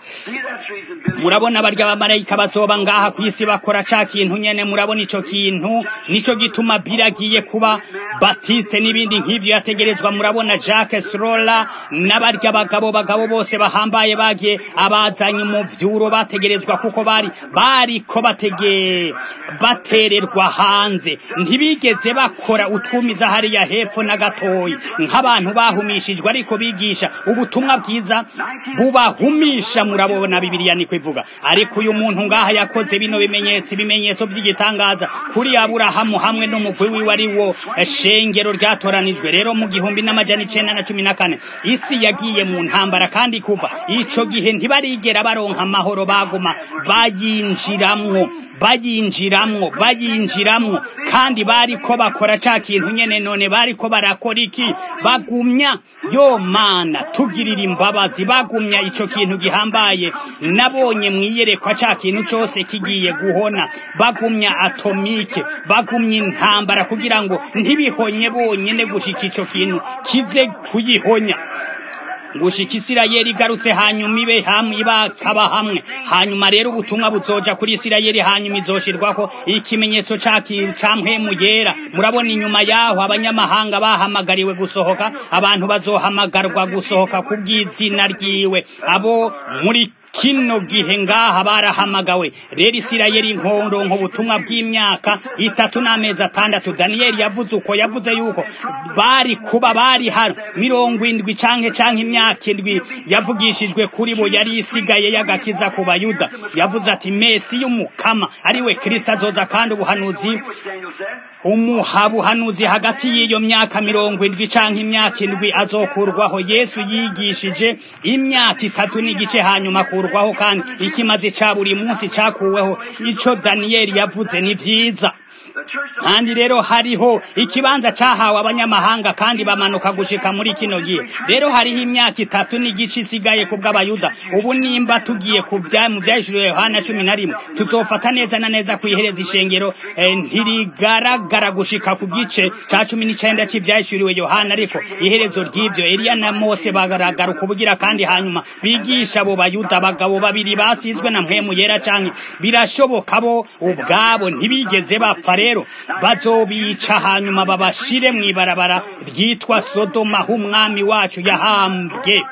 murabona barya bamarayika bazoba ngaha ku isi bakora ca kintu nyene murabona ico kintu nico gituma biragiye kuba batiste n'ibindi nk'ivyo yategerezwa murabona jacques srola n'abarya bagabo bagabo bose bahambaye bagiye abazanye mu vyuro bategerezwa kuko bari bariko batege batererwa hanze ntibigeze bakora utwumiza hariya hepfo na gatoyi nk'abantu bahumishijwe ariko bigisha ubutumwa bwiza bubahumisha murabona bibiliya niko ivuga ariko uyu muntu ngaha yakoze bino bimenyetso ibimenyetso by'igitangaza kuri aburahamu hamwe n'umugwi wiwe ari wo shengero ryatoranijwe rero mu gihumbi n'amajana icenda na cumi na kane isi yagiye mu ntambara kandi kuva ico gihe ntibarigera baronka amahoro baguma bayinjiramwo bayinjiramwo bayinjiramwo kandi bariko bakora ca kintu nyene none bariko barakora iki bagumya yo mana tugirira imbabazi bagumya ico kintu gihambaye nabonye mwiyerekwa ca kintu cose kigiye guhona bagumya atomike bagumya intambara kugira ngo ntibihonye bonyene gushika ico kintu kize kuyihonya gushika isirayeli igarutse hanyuma ibe hamwe ibakaba hamwe hanyuma rero ubutumwa buzoja kuri isirayeli hanyuma izoshirwako ikimenyetso ca mpwemu yera murabona inyuma yaho abanyamahanga bahamagariwe gusohoka abantu bazohamagarwa gusohoka ku bw'izina ryiwe abo muri kino gihe ngaha barahamagawe rero isirayeli nkoronko ubutumwa bw'imyaka itatu n'amezi atandatu daniyeli yavuze uko yavuze yuko bari kuba bari hano mirongo indwi canke canke imyaka indwi yavugishijwe kuri bo yari isigaye y'agakiza ku bayuda yavuze ati mesi y'umukama ariwe kristo azoza kandi ubuhanuzi umuhabuhanuzi hagati y'iyo myaka mirongo indwi canke imyaka indwi azokurwaho yesu yigishije imyaka itatu n'igice hanyuma akurwaho kandi ikimazi ca buri munsi cakuweho ico daniyeli yavuze ni vyiza kandi rero hariho ikibanza cahawe abanyamahanga kandi bamanuka gushika muri kino gihe rero hariho imyaka itatu n'igice isigaye ku bw'abayuda ubu nimba tugiye ku mu vyahishuriwe yohana cumi na rimwe tuzofata neza na neza kwihereza ishengero eh, ntirigaragara gushika ku gice ca cumi n'icenda c'ivyahishuriwe yohana ariko iherezo ry'ivyo eliya na mose bagaragaruka ubugira kandi hanyuma bigisha abo bayuda abagabo babiri basizwe na mpwemu yera canke birashoboka bo ubwabo ntibigeze bapfa rero bazobica hanyuma babashire mw'ibarabara ryitwa sodoma aho umwami wacu yahambwe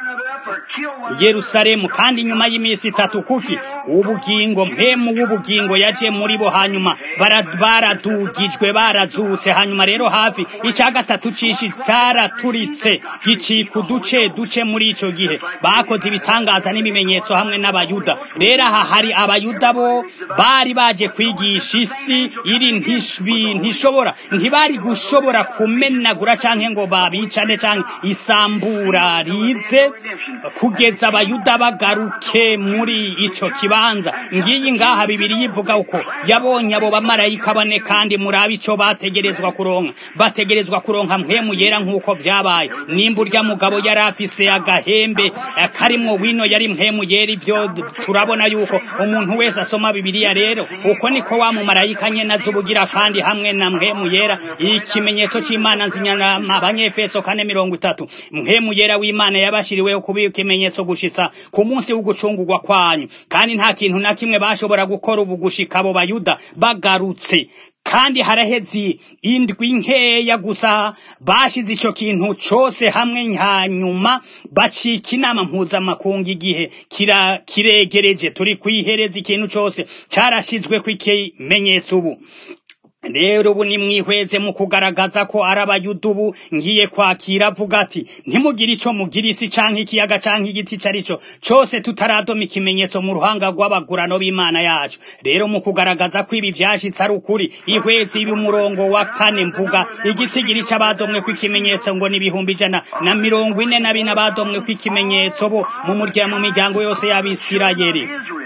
yerusalemu kandi nyuma y'iminsi itatu kuki ubugingo mpemu w'ubugingo yaje muri bo hanyuma baradugijwe barazutse hanyuma rero hafi icya gatatu cishi cyaraturitse gicika uduce duce muri ico gihe bakoze ibitangaza n'ibimenyetso hamwe n'abayuda rero aha hari abayuda bo bari baje kwigisha isi iri ntishobora ntibari gushobora kumenagura canke ngo babicane canke isambura rize kugeza abayuda bagaruke muri ico kibanza ngiyi ngaha bibiri yivuga uko yabonye abo bamarayika bane kandi murabe ico bategerezwa kuronka bategerezwa kuronka mpwemu yera nk'uko vyabaye nimba urya mugabo yari afise agahembe karimwo wino yari mpwemu yera ivyo turabona yuko umuntu wese asoma bibiliya rero uko niko wa mumarayika nyene azubugira kandi hamwe na mpwemu yera ikimenyetso c'imana nzinyana abanyefeso kane mirongo itatu mpwemu yera w'imana yabashiriweho kuba ikimenyetso gushitsa ku munsi w'ugucungurwa kwanyu kandi nta kintu na kimwe bashobora gukora ubu gushika abo bayuda bagarutse kandi haraheze indwi nkeya gusa bashize ico kintu cose hamwe hanyuma bacika inama mpuzamakungu igihe kira kiregereje turi kwihereza ikintu cose carashizwe kw'ikimenyetso ubu rero ubu nimwihweze mu kugaragaza ko ari abayuda ubu ngiye kwakira avuga ati ntimugire ico mugira isi canke ikiyaga canke igiti ico ari cyo cose tutaradoma ikimenyetso mu ruhanga rw'abagurano b'imana yacu rero mu kugaragaza ko ibi vyashitse ari ukuri ihweze ibi umurongo wa kane mvuga igiti gira ico abadomwe ko ikimenyetso ngo ni ibihumbi ijana na mirongo ine na bine abadomwe ko ikimenyetso bo mu murya mu miryango yose y'abisirayeli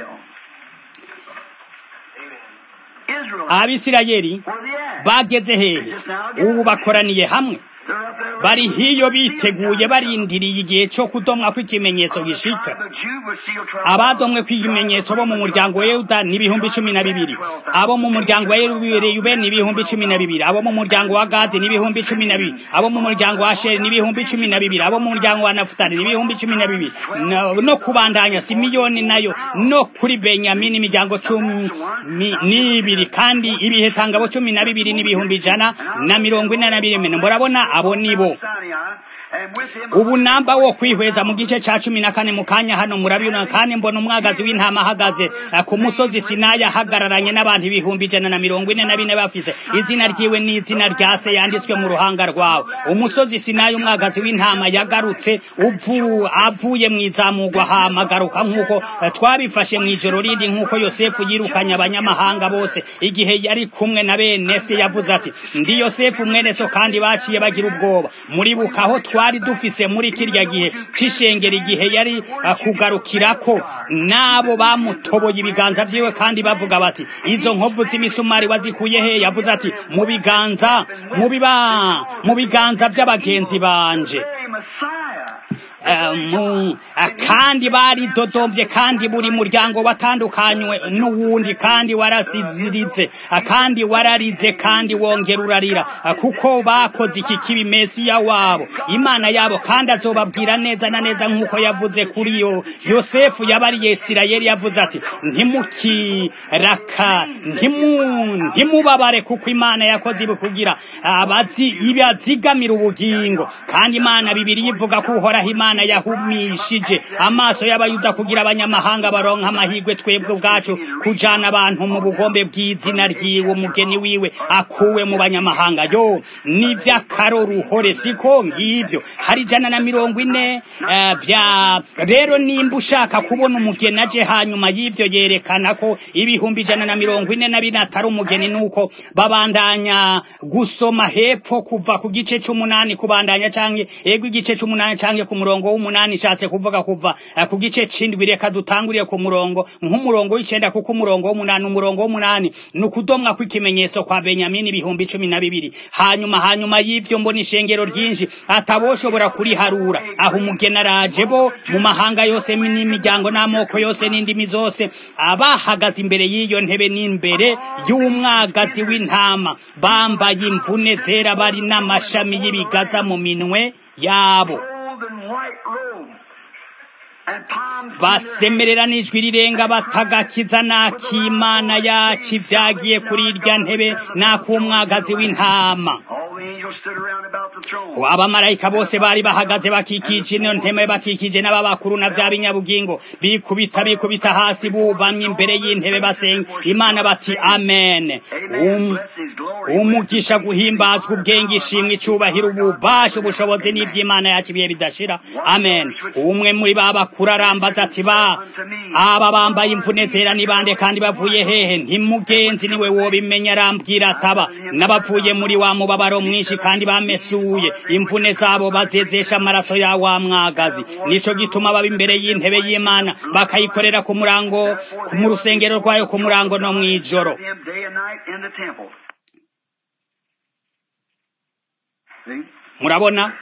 abisirayeli bageze hehe ubu bakoraniye hamwe bari hiyo biteguye barindiriye igihe cyo kudomwa kw'ikimenyetso gishika abadomwe kw'ikimenyetso bo mu muryango wa Yuda ni ibihumbi cumi na bibiri abo mu muryango wa Yerubeni ni ibihumbi cumi na bibiri abo mu muryango wa Gadi ni ibihumbi cumi na bibiri abo mu muryango wa Asheri ni ibihumbi cumi na bibiri abo mu muryango wa Nafutali ni ibihumbi cumi na bibiri no kubandanya Simiyoni nayo no kuri Benyamini imiryango cumi n'ibiri kandi ibihe tangabo cumi na bibiri n'ibihumbi ijana na mirongo ine na bibiri murabona abo nibo ubu namba wo kwihweza mu gice ca cumi na kane mu kanya hano murabibona kandi mbona umwagazi w'intama ahagaze ku musozi sinayi ahagararanye n'abantu ibihumbi ijana na mirongo ine na bine bafise izina ryiwe n'izina rya se yanditswe mu ruhanga rwawe umusozi sinayi umwagazi w'intama yagarutse uvu avuye mu izamugwa hamagaruka nk'uko twabifashe mu ijoro rindi nk'uko yosefu yirukanye abanyamahanga bose igihe yari kumwe na bene se yavuze ati ndi yosefu mwene so kandi baciye bagira ubwoba muribuka aho twari dufise muri kirya gihe c'ishengero igihe yari kugarukirako nabo bamutoboye ibiganza vyiwe kandi bavuga bati izo nkovu z'imisumari wazikuye he yavuze ati mu biganza mu biba mu biganza vy'abagenzi banje kandi bari dodomvye kandi buri muryango watandukanywe n'uwundi kandi warasiziritse kandi wararize kandi wongera urarira kuko bakoze iki kibi mesiya wabo imana yabo kandi azobabwira neza na neza nk'uko yavuze kuri yo yosefu yabariye isirayeli yavuze ati ntimukiraka ntimubabare kuko imana yakoze ibi kugira ibazigamira ubugingo kandi imana bibiri yivuga ko uhoraho imana yahumishije amaso y'abayuda kugira abanyamahanga baronka amahirwe twebwe ubwacu kujana abantu mu bugombe bw'izina ryiwe umugeni wiwe akuwe mu banyamahanga yo ni vy'akaroruhore siko ngivyo hari ijana na mirongo ine uh, vya rero nimba ushaka kubona umugeni aje hanyuma y'ivyo yerekana ko ibihumbi ijana na mirongo ine na bine atari umugeni nuko babandanya gusoma hepfo kuva ku gice c'umunani kubandanya canke ego igice c'umunani canke ku murongo w'umunani ishatse kuvuga kuva uh, ku gice c'indwi reka dutangurire ku murongo nk'umurongo w'icenda kuko umurongo w'umunani umurongo w'umunani ni ukudomwa kw'ikimenyetso kwa benyamini ibihumbi cumi na bibiri hanyuma hanyuma y'ivyo mbona ishengero ryinshi ataboshobora kuriharura aho umugeni araje bo mu mahanga yose n'imiryango n'amoko yose n'indimi zose abahagaze imbere y'iyo ntebe n'imbere y'umwagazi w'intama bambaye imvune zera bari n'amashami y'ibigaza mu minwe yabo basemerera n'ijwi rirenga batagakiza n'akimana yacu ibyagiye kuri irya ntebe n'ak'umwagazi w'intama abamarayika bose bari bahagaze bakikije ino nteme bakikije n'ababakuru na vya binyabugingo bikubita bikubita hasi bubamye imbere y'intebe basenga imana bati amen um, umugisha guhimbazwa ubwenge ishimwe icubahiro ububasha ubushobozi n'ivy'imana yacu ibihe bidashira amen umwe muri ba bakuru arambaza ati ba aba bambaye imvune zera ni bande kandi bavuye hehe ntimugenzi niwe wobimenya arambwira ataba n'abavuye muri wa mubabaro mwinshi kandi bamesuye imvune zabo bazezesha amaraso ya wa mwagazi nico gituma baba imbere y'intebe y'imana bakayikorera ku murango mu rusengero rwayo ku murango no mw'ijoro murabona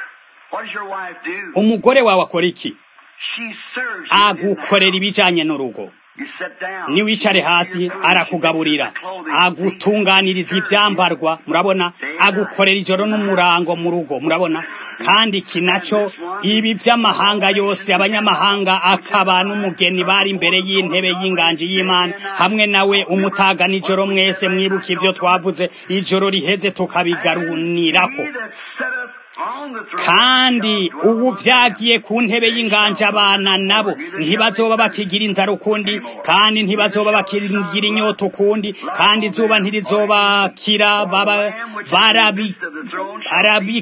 umugore wawe akora iki agukorera ibijanye n'urugo niwicare hasi arakugaburira agutunganiriza ivyambarwa murabona agukorera ijoro n'umurango mu rugo murabona kandi iki naco ibi vy'amahanga yose abanyamahanga akaba n'umugeni bari imbere y'intebe y'inganji y'imana hamwe nawe umutaga nijoro mwese mwibuka ivyo twavuze ijoro riheze tukabigarunirako kandi ubu vyagiye ku ntebe y'inganje abana nabo ntibazoba bakigira inzara ukundi kandi ntibazoba bakigira inyota ukundi kandi izuba ntirizobakira baba barabi arabi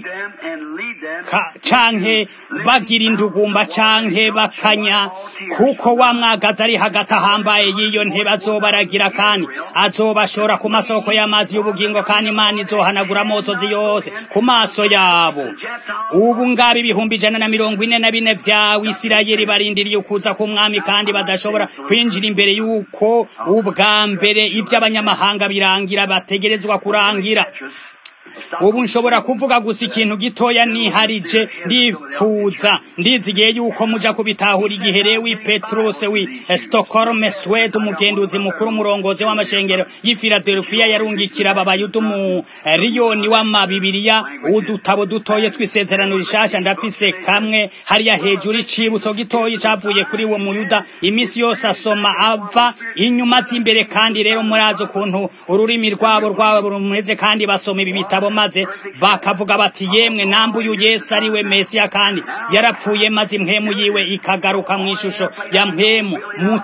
canke bagira indugumba canke bakanya kuko wa mwagazi ari hagati ahambaye y'iyo ntebe azoba aragira kandi azobashora ku masoko y'amazi y'ubugingo kandi imana izohanagura amosozi yose ku maso yabo ubu ngaba ibihumbi ijana na mirongo ine na bine vya wisirayeli barindiriye ukuza k'umwami kandi badashobora kwinjira imbere y'uko ubwa mbere ivy'abanyamahanga birangira bategerezwa kurangira ubu nshobora kuvuga gusa ikintu gitoya niharije ndipfuza ndizigiye yuko muja kubitahura igihe rewi petrus wi stockholm swed umugenduzi mukuru umurongozi w'amashengero y'i philadelphia yarungikira ababayuda umuriyoni w'amabibiriya udutabo dutoye tw'isezerano rishasha ndafise kamwe hariya hejuru icibutso gitoyi cavuye kuri uwo muyuda iminsi yose asoma ava inyuma z'imbere kandi rero murazi ukuntu ururimi rwabo rwabo rumeze kandi basoma ibi bitabo maze bakavuga bati yemwe nambuye yesu ari we mesiya kandi yarapfuye maze impwemu yiwe ikagaruka mu ishusho ya mpwemu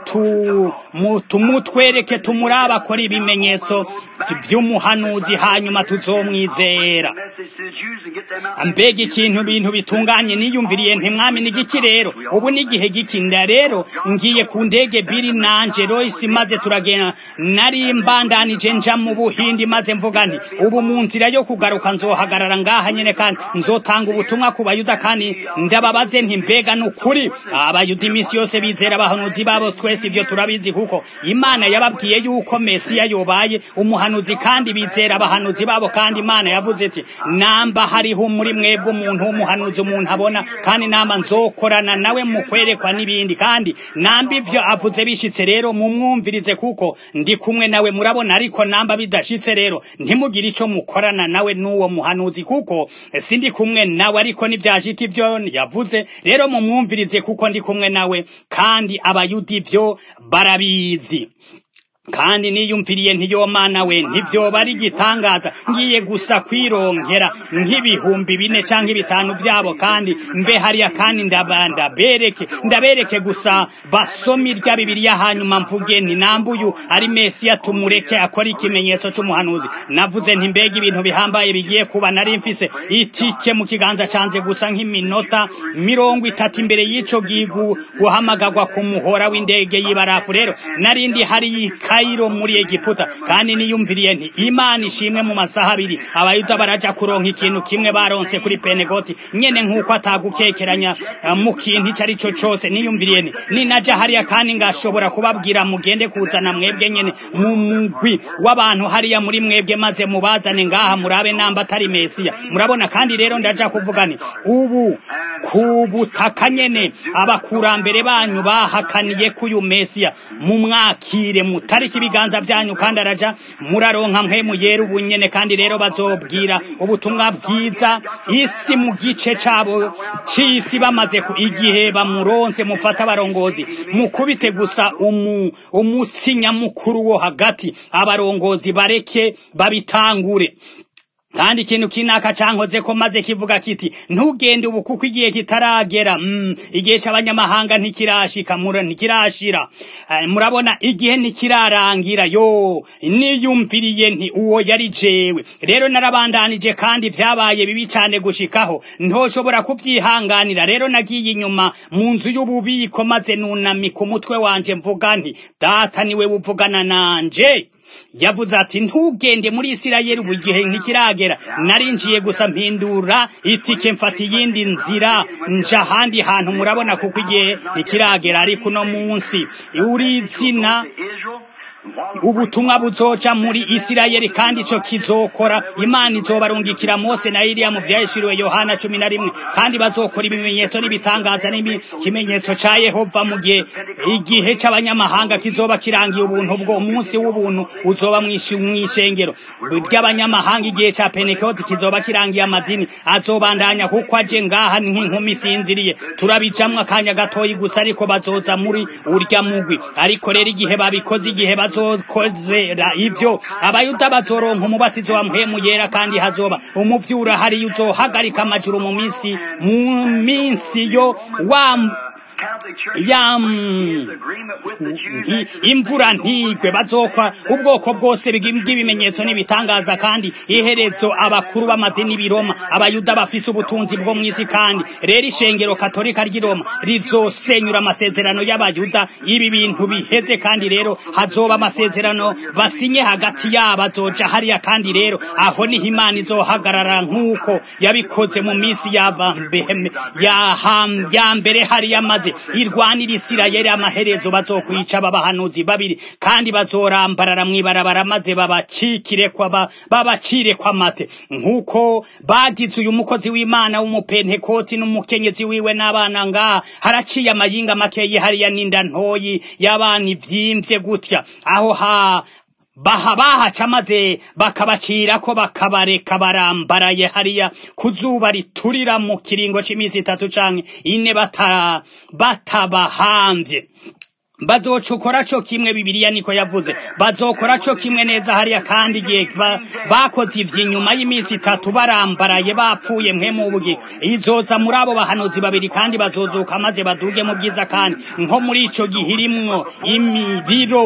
mutu mutwereke tumuraba akora ibimenyetso by'umuhanuzi hanyuma tuzomwizera mbega ikintu bintu bitunganye niyumviriye ntimwami n'igiki rero ubu n'igihe gikinda rero ngiye ku ndege biri nanje Royce maze turagenda nari mbandanije nja mu buhindi maze mvuga nti ubu mu nzira yo kugaruka nzohagarara ngaha nyene kandi nzotanga ubutumwa ku bayuda kandi ndababaze nti mbega n'ukuri abayuda iminsi yose bizera abahanuzi babo twese ivyo turabizi kuko imana yababwiye yuko mesiya yobaye umuhanuzi kandi bizera abahanuzi babo kandi imana yavuze iti namba hariho muri mwebwe umuntu w'umuhanuzi umuntu abona kandi namba nzokorana nawe mu kwerekwa n'ibindi kandi namba ivyo avuze bishitse rero mumwumvirize kuko ndi kumwe nawe murabona ariko namba bidashitse rero ntimugire ico mukorana nawe n'uwo muhanuzi kuko sindi kumwe nawe ariko nivyashika ivyo yavuze rero mumwumvirize kuko ndi kumwe nawe kandi abayuda ivyo barabizi kandi niyumviriye ntiyo mana we ntivyoba ari igitangaza ngiye gusa kwirongera nk'ibihumbi bine canke bitanu vyabo kandi mbe hariya kandi ndabereke ndabereke gusa basoma irya bibiriya hanyuma mvuge nti nambuyu ari mesiya tumureke akora ikimenyetso c'umuhanuzi navuze nti mbega ibintu bihambaye bigiye kuba nari mfise itike mu kiganza canje gusa nk'iminota mirongo itatu imbere y'ico gigu guhamagagwa ku muhora w'indege y'ibarafu rero narindi hari Kairo muri Egiputa kandi niyumviriye nti Imana ishimwe mu masaha abiri abayuda baraja kuronka ikintu kimwe baronse kuri Penegoti nyene nkuko atagukekeranya uh, mu kintu ico ari cyo cose niyumviriye nti ninaja hariya kandi ngashobora kubabwira mugende kuzana mwebwe nyene mu mugwi w'abantu hariya muri mwebwe maze mubazane ngaha murabe namba atari Mesiya murabona kandi rero ndaja kuvuga nti ubu ku butaka nyene abakurambere banyu bahakaniye kuyu Mesiya mu mwakire mutariki ibiganza vyanyu kandi araja muraronka mpwemu yera ubunyene kandi rero bazobwira ubutumwa bwiza isi mu gice cabo c'isi bamaze ku igihe bamuronse mufata abarongozi mukubite gusa umu, umutsi nyamukuru wo hagati abarongozi bareke babitangure kandi ikintu kinaka cankoze ko maze kivuga kiti ntugende ubu kuko igihe kitaragera mm, igihe c'abanyamahanga ntikirashika mura ntikirashira uh, murabona igihe ntikirarangira yo niyumviriye nti uwo yari jewe rero narabandanije kandi vyabaye bibi cane gushikaho ntoshobora kuvyihanganira rero nagiye inyuma mu nzu y'ububiko maze nunamika umutwe wanje mvuga nti data niwe wuvugana nanje yavuze ati ntugende muri isirayeli ubu igihe ntikiragera narinjiye gusa mpindura itike mfata iyindi nzira nja ahandi hantu murabona kuko igihe ntikiragera ariko uno munsi uri izina ubutumwa buzoca muri isirayeli kandi ico kizokora imana izobarungikira mose na iriya mu vyahishuriwe yohana cumi na rimwe kandi bazokora ibimenyetso n'ibitangaza n'ikimenyetso ca yehova mu gihe igihe c'abanyamahanga kizoba kirangiye ubuntu bwo umunsi w'ubuntu uzoba mw'ishengero ry'abanyamahanga igihe ca pentekoti kizoba kirangiye amadini azobandanya kuko aje ngaha nk'inkumi isinziriye turabijamwo akanya gatoyi gusa ariko bazoza muri urya mugwi ariko rero igihe babikoze igihe bazokozera ivyo abayuda bazoronka umubatizo wa mpwemu yera kandi hazoba umuvyura hariya uzohagarika amajuru mu minsi mu minsi yo wa ya imvura ntigwe bazokwa ubwoko bwose bw'ibimenyetso n'ibitangaza kandi iherezo abakuru b'amadini b'iroma abayuda bafise ubutunzi bwo mw'isi kandi rero ishengero katolika ry'iroma rizosenyura amasezerano y'abayuda ibi bintu biheze kandi rero hazoba amasezerano basinye hagati yabo azoja hariya kandi rero aho niho imana izohagarara nk'uko yabikoze mu minsi ya mbere hariya maze irwanira isirayeli amaherezo bazokwica babahanuzi babiri kandi bazorambarara mw'ibarabara maze babacikire kwa babacire kwa mate nk'uko bagize uyu mukozi w'imana w'umupentekoti n'umukenyezi wiwe n'abana ngaha haraciye amayinga makeyi hariya n'inda ntoyi y'abana ivyimvye gutya aho ha baha bahaca maze bakabacira ko bakabareka barambaraye hariya ku zuba riturira mu kiringo c'imisi itatu canke ine bata batabahamvye bazocukora co kimwe bibiliya niko yavuze bazokora co kimwe neza hariya kandi igihe bakoze ivyo inyuma y'iminsi itatu barambaraye bapfuye mwe mu bugi izoza muri abo bahanuzi babiri kandi bazozuka maze baduge mu bwiza kandi nko muri ico gihe irimwo imiriro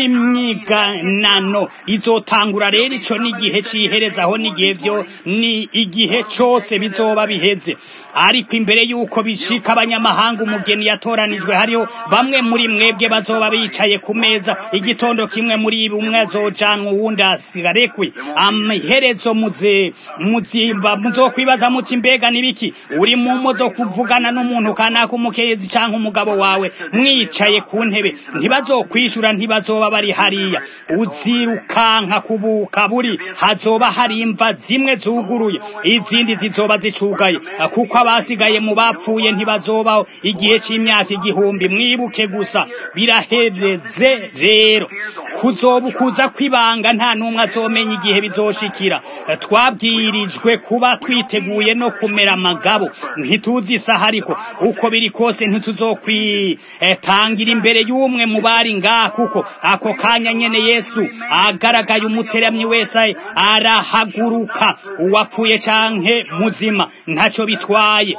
y'imyiganano izotangura rero ico n'igihe ciherezaho n'igihe vyo ni igihe cose bizoba biheze ariko imbere y'uko bishika abanyamahanga umugeni yatoranijwe hariho bamwe muri mwebwe bazoba bicaye ku meza igitondo kimwe muri ibi umwe azojanwa uwundi asigarekwe amaherezo muze muzimba muzokwibaza muti mbega nibiki uri mu modoka uvugana n'umuntu kanaka umukenyezi canke umugabo wawe mwicaye ku ntebe ntibazokwishura ntibazoba bari hariya uzirukanka kubuka buri hazoba hari imva zimwe zuguruye izindi zizoba zicugaye kuko abasigaye mu bapfuye ntibazobaho igihe c'imyaka igihumbi mwibuke gusa birahereze rero kuzoba kuza kwibanga nta n'umwe azomenya igihe bizoshikira twabwirijwe kuba twiteguye no kumera amagabo ntituzi isaha ariko uko biri kose ntituzokwitangira imbere y'umwe mu bari ngaha kuko ako kanya nyene yesu agaragaye umuteramyi wese arahaguruka uwapfuye canke muzima ntaco bitwaye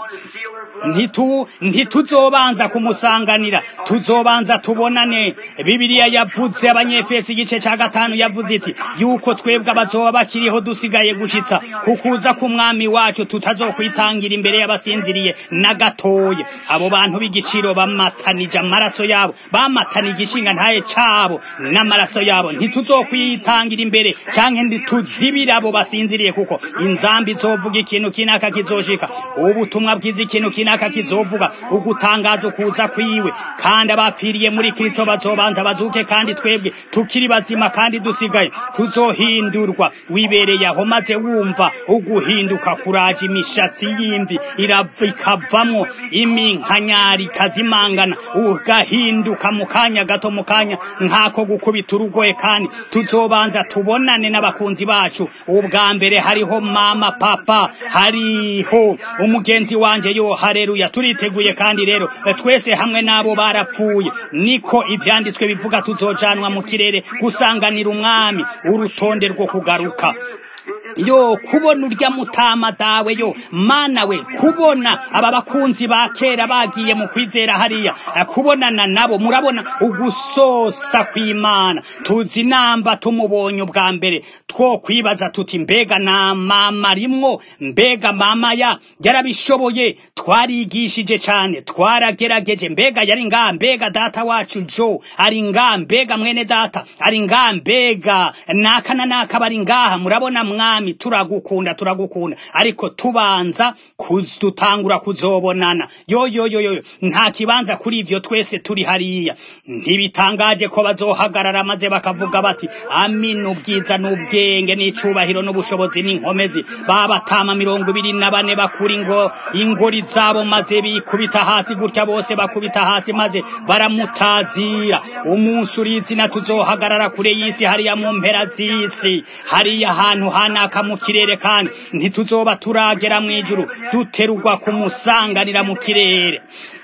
ntitu ntituzobanza kumusanganira tuzobanza tubonane bibiliya yavuze abanyefesi igice ca gatanu yavuze iti yuko twebwe abazoba bakiriho dusigaye gushitsa kukuza k'umwami wacu tutazokwitangira imbere y'abasinziriye na gatoye abo bantu b'igiciro bamatanije amaraso yabo bamatanije igishinga ntaye cabo n'amaraso yabo ntituzokwitangira imbere canke ntituzibira abo basinziriye kuko inzambi izovuga ikintu kinaka kizoshika ubutumwa bwiza ikintu kinaka runaka kizovuga ugutangaza ukuza kwiwe kandi abapfiriye muri Kristo bazobanza bazuke kandi twebwe tukiri bazima kandi dusigaye tuzohindurwa wibereye aho maze wumva uguhinduka kuraje imishatsi y'imvi ikavamwo iminkanyari kazimangana ugahinduka mu kanya gato mu kanya nk'ako gukubita urugoye kandi tuzobanza tubonane n'abakunzi bacu ubwa mbere hariho mama papa hariho umugenzi wanje yo hareruya turiteguye kandi rero twese hamwe n'abo barapfuye niko ivyanditswe bivuga tuzojanwa mu kirere gusanganira umwami urutonde rwo kugaruka yo kubona urya mutama dawe yo mana we kubona aba bakunzi ba kera bagiye mu kwizera hariya kubonana nabo murabona ugusosa kw'imana tuzi namba tumubonye ubwa mbere two kwibaza tuti mbega na mama rimwo mbega mama ya yarabishoboye twarigishije cane twaragerageje mbega yari nga mbega data wacu jo ari nga mbega mwene data ari nga mbega naka na naka bari ngaha murabona mwami turagukunda turagukunda ariko tubanza dutangura kuzobonana yo yo yo yo nta kibanza kuri ivyo twese turi hariya ntibitangaje ko bazohagarara maze bakavuga bati amina ubwiza n'ubwenge n'icubahiro n'ubushobozi n'inkomezi babatama mirongo ibiri na bane bakura ingo ingori zabo maze bikubita hasi gutya bose bakubita hasi maze baramutazira umunsi urizina tuzohagarara kure y'isi hariya mu mpera z'isi hariya ahantu hanaka mu kirere kandi ntituzoba turagera mu ijuru duterugwa kumusanganira mu kirere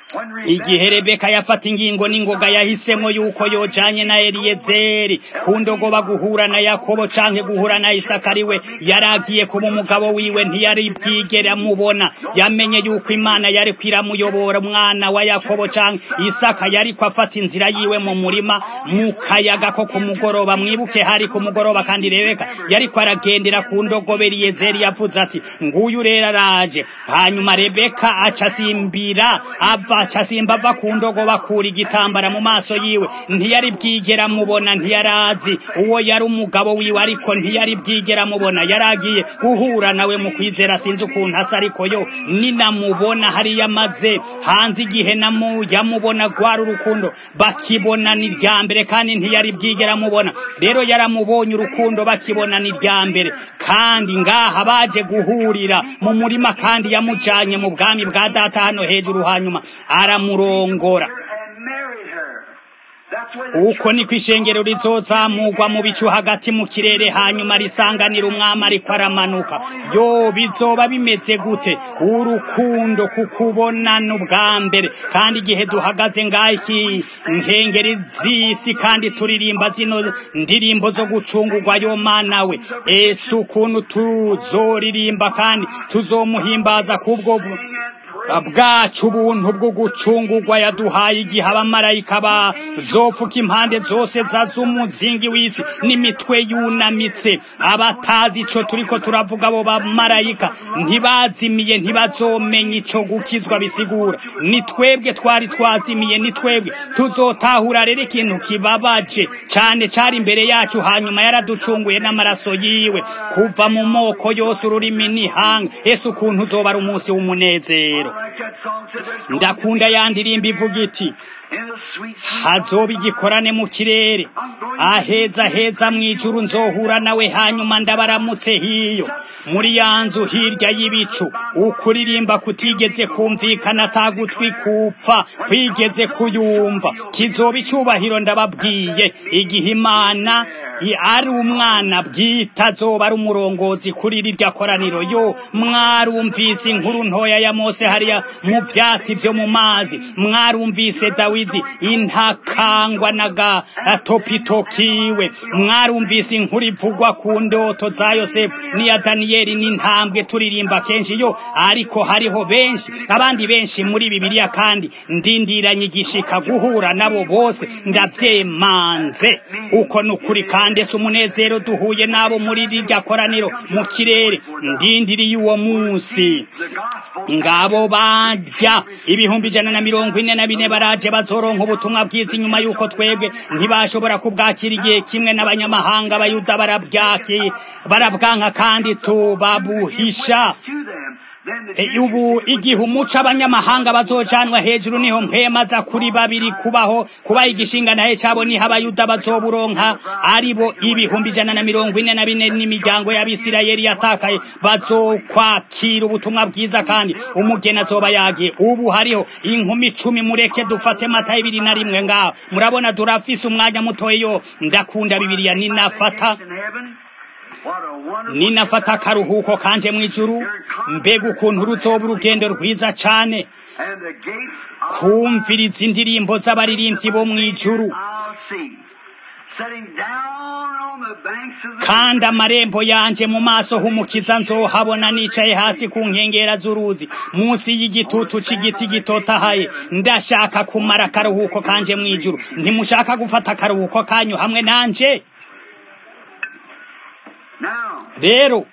igihe rebeka yafata ingingo n'ingoga yahisemo yuko yojanye na eliyezeri ku ndogoba guhura na yakobo canke guhura na isaka ariwe yaragiye kuba umugabo wiwe ntiyari bwigere amubona yamenye yuko imana yari kwiramuyobora umwana wa yakobo canke isaka yariko afata inzira yiwe mu murima mu kayaga ko ku mugoroba mwibuke hari ku mugoroba kandi rebeka yariko aragendera ku ndogobe eliyezeri yavuze ati nguyu rero araje hanyuma rebeka aca asimbira ava aca simba ava ku ndogo bakura igitambara mu maso yiwe ntiyari bwigera mubona ntiyarazi uwo yari umugabo wiwe ariko ntiyari bwigera mubona yaragiye guhura nawe mu kwizera sinzi ukuntu asa ariko yo ninamubona hariya maze hanze igihe namu yamubona gwara urukundo bakibona ni rya mbere kandi ntiyari bwigera mubona rero yaramubonye urukundo bakibona ni rya mbere kandi ngaha baje guhurira mu murima kandi yamujanye mu bwami bwa data hano hejuru hanyuma aramurongora uko niko ishengero rizozamurwa mu bicu hagati mu kirere hanyuma risanganira umwami ariko aramanuka yo bizoba bimeze gute urukundo kukubonana ubwa mbere kandi igihe duhagaze ngaho iki nkengeri z'isi kandi turirimba zino ndirimbo zo gucungurwa yo mana we ese ukuntu tuzoririmba kandi tuzomuhimbaza kubwo bwacu ubuntu bwo gucungurwa yaduhaye igihe abamarayika bazofuka impande zose zaza umuzingi w'isi n'imitwe yunamitse abatazi ico turiko turavuga abo bamarayika ntibazimiye ntibazomenya ico gukizwa bisigura ni twebwe twari twazimiye ni twebwe tuzotahura rero ikintu kibabaje cane cari imbere yacu hanyuma yaraducunguye n'amaraso yiwe kuva mu moko yose ururimi n'ihanga ese ukuntu uzoba ari umunsi w'umunezero ndakunda ya ndirimbo ivuga iti hazoba igikorane mu kirere aheza heza mu ijuru nzohura nawe hanyuma ndabaramutse hiyo muri ya nzu hirya y'ibicu ukuririmba kutigeze kumvikana atagutwi kupfa kwigeze kuyumva kizoba icubahiro ndababwiye igihe imana ari umwana bwite azoba ari umurongozi kuri rirya koraniro yo mwarumvise inkuru ntoya ya mose hariya mu vyatsi vyo mu mazi mwarumvise dawidi intakangwa na gatopito kiwe mwarumvise inkuru ivugwa ku ndoto za yosefu n'iya daniyeli n'intambwe turirimba kenshi yo ariko hariho benshi abandi benshi muri bibiliya kandi ndindiranye igishika guhura nabo bose ndavyemanze uko ni ukuri kandi ese umunezero duhuye nabo muri rirya koraniro mu kirere ndindiriye uwo munsi ngabo barya ibihumbi ijana na mirongo ine na bine baraje bazoronka ubutumwa bwiza inyuma y'uko twebwe ntibashobora kubwakira igihe kimwe n'abanyamahanga abayuda barabyaki barabwanka kandi tubabuhisha ubu igihe umuco abanyamahanga bazocanwa hejuru niho mpemaza kuri babiri kubaho kubaha igishinga naye cabo niho abayuda bazoburonka aribo ibihumbi ijana na mirongo ine na bine n'imiryango y'abisirayeli yatakaye bazokwakira ubutumwa bwiza kandi umugeni azoba yagiye ubu hariho inkumi icumi mureke dufate mata ibiri na rimwe ngaho murabona durafise umwanya mutoyo ndakunda bibiriya ninafata ninafata akaruhuko kanje mu ijuru mbega ukuntu ruzoba urugendo rwiza cane kumviriza indirimbo z'abaririmbyi bo mu ijuru Sitting down on on the banks of the kandi amarembo yanje mu maso h'umukiza nzohabona nicaye hasi ku nkengera z'uruzi munsi y'igitutu c'igiti gitotahaye ndashaka kumara akaruhuko kanje mw'ijuru ntimushaka gufata akaruhuko kanyu hamwe nanje Now, rero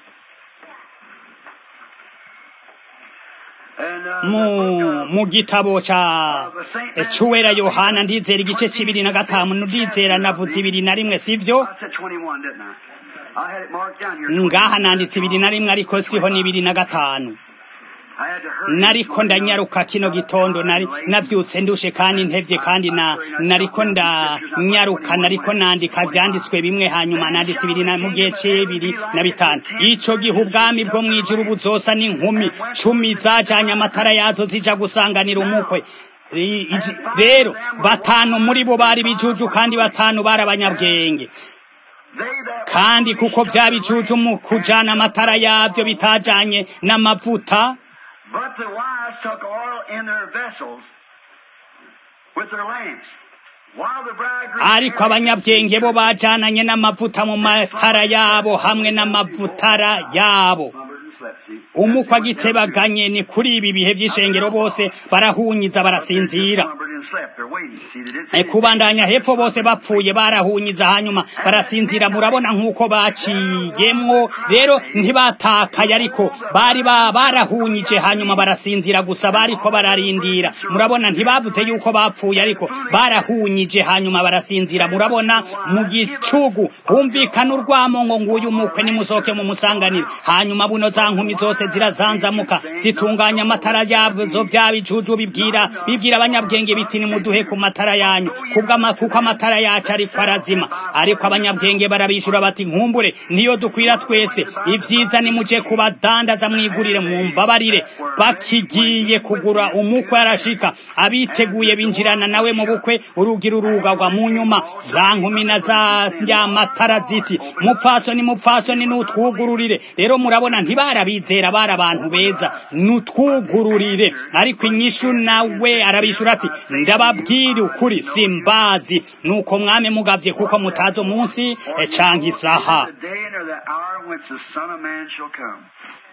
and uh, mu the book of- mu gitabo ca cuwera yohana ndizera igice c'ibiri na gatanu ndizera navuze ibiri na rimwe sivyo I said 21, didn't I? I had it marked down here. ngaha nanditse ibiri na rimwe ariko siho ni ibiri na gatanu I had to hurry. nariko ndanyaruka kino gitondo nari navyutse ndushe kandi ntevye kandi na nariko ndanyaruka nariko nandika vyanditswe bimwe hanyuma nanditse ibiri na mu gihe c'ibiri na bitanu ico gihe ubwami bwo mw'ijuru buzosa n'inkumi cumi zajanye amatara yazo zija gusanganira umukwe I- iji- rero batanu muri bo bari bijuju kandi batanu bari abanyabwenge They that kandi kuko vya bijuju mu kujana amatara yavyo bitajanye n'amavuta But the wise took oil in their vessels with their lamps, while the bridegroom. ariko abanyabwenge bo bajananye n'amavuta mu matara yabo hamwe n'amavutara yabo slumbered and slept. See? umukwe agitebaganye ni kuri ibi bihe vy'ishengero bose barahunyiza barasinzira Slumbered and slept. They're waiting. See, they didn't E, kubandanya hepfo bose bapfuye barahunyiza hanyuma barasinzira murabona nk'uko baciyemwo rero ntibatakaye ariko bari ba barahunyije hanyuma barasinzira gusa bariko bararindira murabona ntibavuze yuko bapfuye ariko barahunyije hanyuma barasinzira murabona mu gicugu humvikana urwamo ngo nguyu umukwe nimusohoke mu musanganire hanyuma buno za nkumi zose zirazanzamuka zitunganya amatara yazo bya bijuju bibwira bibwira abanyabwenge biti nimuduhe ku matara yanyu kubwo ama- kuko amatara yacu ariko arazima ariko abanyabwenge barabishura bati nkumbure niyo dukwira twese ivyiza nimuje kubadandaza mwigurire mumbabarire bakigiye kugura umukwe arashika abiteguye binjirana nawe mu bukwe urugi rurugagwa mu nyuma za nkumi na za ya matara ziti mupfasoni mupfasoni nutwugururire rero murabona ntibarabizera bari abantu beza nutwugururire ariko inyishu nawe arabishura ati ndababwira ukuri simbazi nuko mwame mugavye kuko mutazi umunsi eh, canke isaha the day nor the hour whence the Son of Man shall come.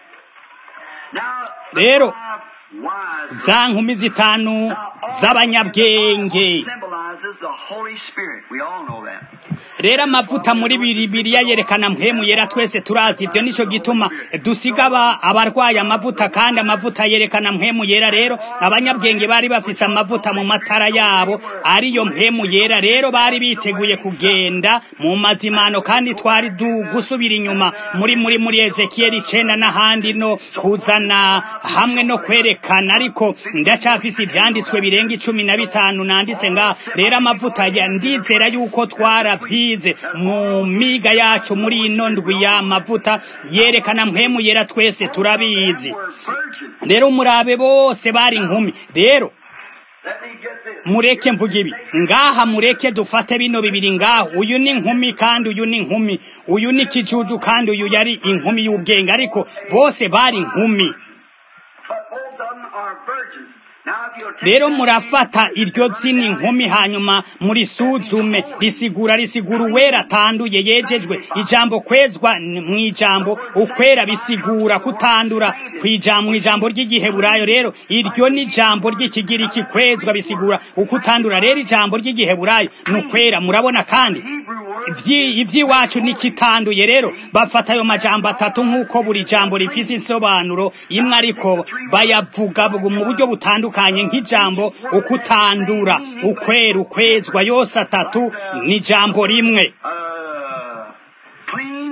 Now, the Rero, five wise za nkumi zitanu z'abanyabwenge symbolizes the Holy Spirit. We all know that. rero amavuta muri bibiriya yerekana mpwemu yera twese turazi ibyo nico gituma dusiga aba- abarwaye amavuta kandi amavuta yerekana mpwemu yera rero abanyabwenge bari bafise amavuta mu matara yabo ariyo mpwemu yera rero bari biteguye kugenda mu mazimano kandi twari du gusubira inyuma muri muri muri ezekiyeli icenda n'ahandi no kuzana hamwe no kwerekana ariko ndacafise ivyanditswe birenga icumi na bitanu nanditse nga rero amavuta ya ndizera yuko twaravyize mu miga yacu muri ino ndwi y'amavuta yerekana mpwemu yera twese turabizi We're virgins. rero murabe bose bari inkumi rero Let me get this. mureke mvuga ibi ngaha mureke dufate bino bibiri ngaha uyu ni inkumi kandi uyu ni inkumi uyu ni ikijuju kandi uyu yari inkumi y'ubwenge ariko bose bari inkumi But both of them are virgins. Now, if you'll take rero that murafata iryo zina inkumi hanyuma murisuzume risigura risigura uwera atanduye yejejwe ijambo kwezwa ni- mu ijambo ukwera bisigura kutandura kw'ijambo mu ijambo ry'igiheburayo rero iryo ni ijambo ry'ikigiriki kwezwa bisigura ukutandura rero ijambo ry'igiheburayo ni ukwera murabona kandi ivyi- ivy'iwacu nikitanduye rero bafata ayo majambo atatu nk'uko buri jambo rifise isobanuro imwe ariko bayavuga bu- mu buryo butandukanye nk'ijambo ukutandura ukwera ukwezwa yose atatu ni ijambo rimwe uh, clean,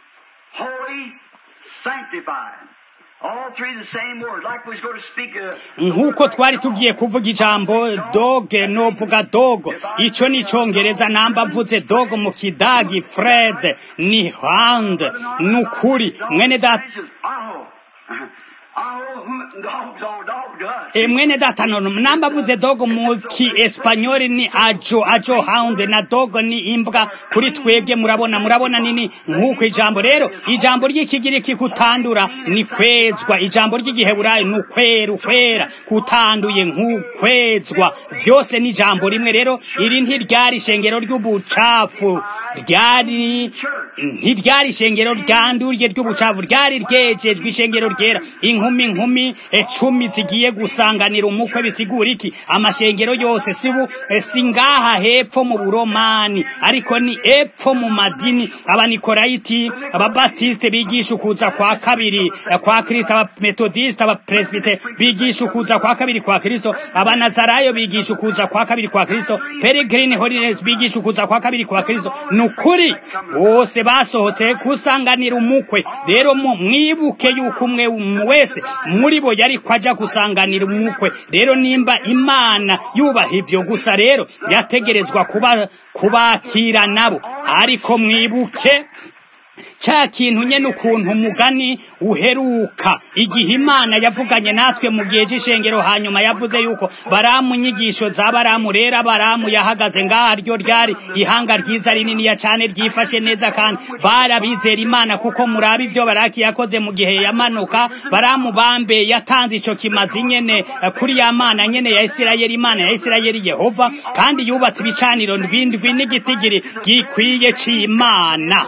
holy, sanctified. All three the same words. Like we was going to speak uh, nk'uko twari tugiye kuvuga ijambo doge novuga dogo ico ni icongereza namba mvuze dogo mu kidagi fred ni hand nukuri mwene data Aho. E mwene data nono namba avuze dogo mu ki espanyoli ni ajo ajo hound na dogo ni imbwa kuri twebwe murabona murabona nini nk'uko ijambo rero ijambo ry'ikigiriki kutandura ni kwezwa ijambo ry'igiheburayo ni ukwera ukwera kutanduye nk'ukwezwa byose ni ijambo rimwe rero iri ntiryari ishengero ry'ubucafu ryari ntiryari ishengero ryanduriye ry'ubucafu ryari ryejejwe ishengero ryera inkumi inkumi ecumi zigiye gusanganira umukwe bisigura iki amashengero yose sibu si ngaha hepfo mu buromani ariko ni epfo mu madini abanikolayiti ababatiste bigisha ukuza kwa kabiri kwa kristo abametodiste abapresbite bigisha ukuza kwa kabiri kwa kristo abanazarayo bigisha ukuza kwa kabiri kwa kristo peregrine holiness bigisha ukuza kwa kabiri kwa kristo ni ukuri bose basohotse gusanganira umukwe rero mwibuke yuko umwe wese muri bo yari kwaja gusanganira umukwe rero nimba imana yubaha ivyo gusa rero yategerezwa kuba kubakira nabo ariko mwibuke ca kintu nyene ukuntu umugani uheruka igihe imana yavuganye natwe mu gihe c'ishengero hanyuma yavuze yuko baramu inyigisho za baramu rero baramu yahagaze ngaha ryo ryari ihanga ryiza rininiya cane ryifashe neza kandi barabizera imana kuko muraba ivyo baraki yakoze mu gihe yamanuka baramu bambe yatanze ico kimazi nyene kuri ya mana nyene ya isirayeli imana ya isirayeli yehova kandi yubatse ibicaniro ndwindwi n'igitigiri gikwiye c'imana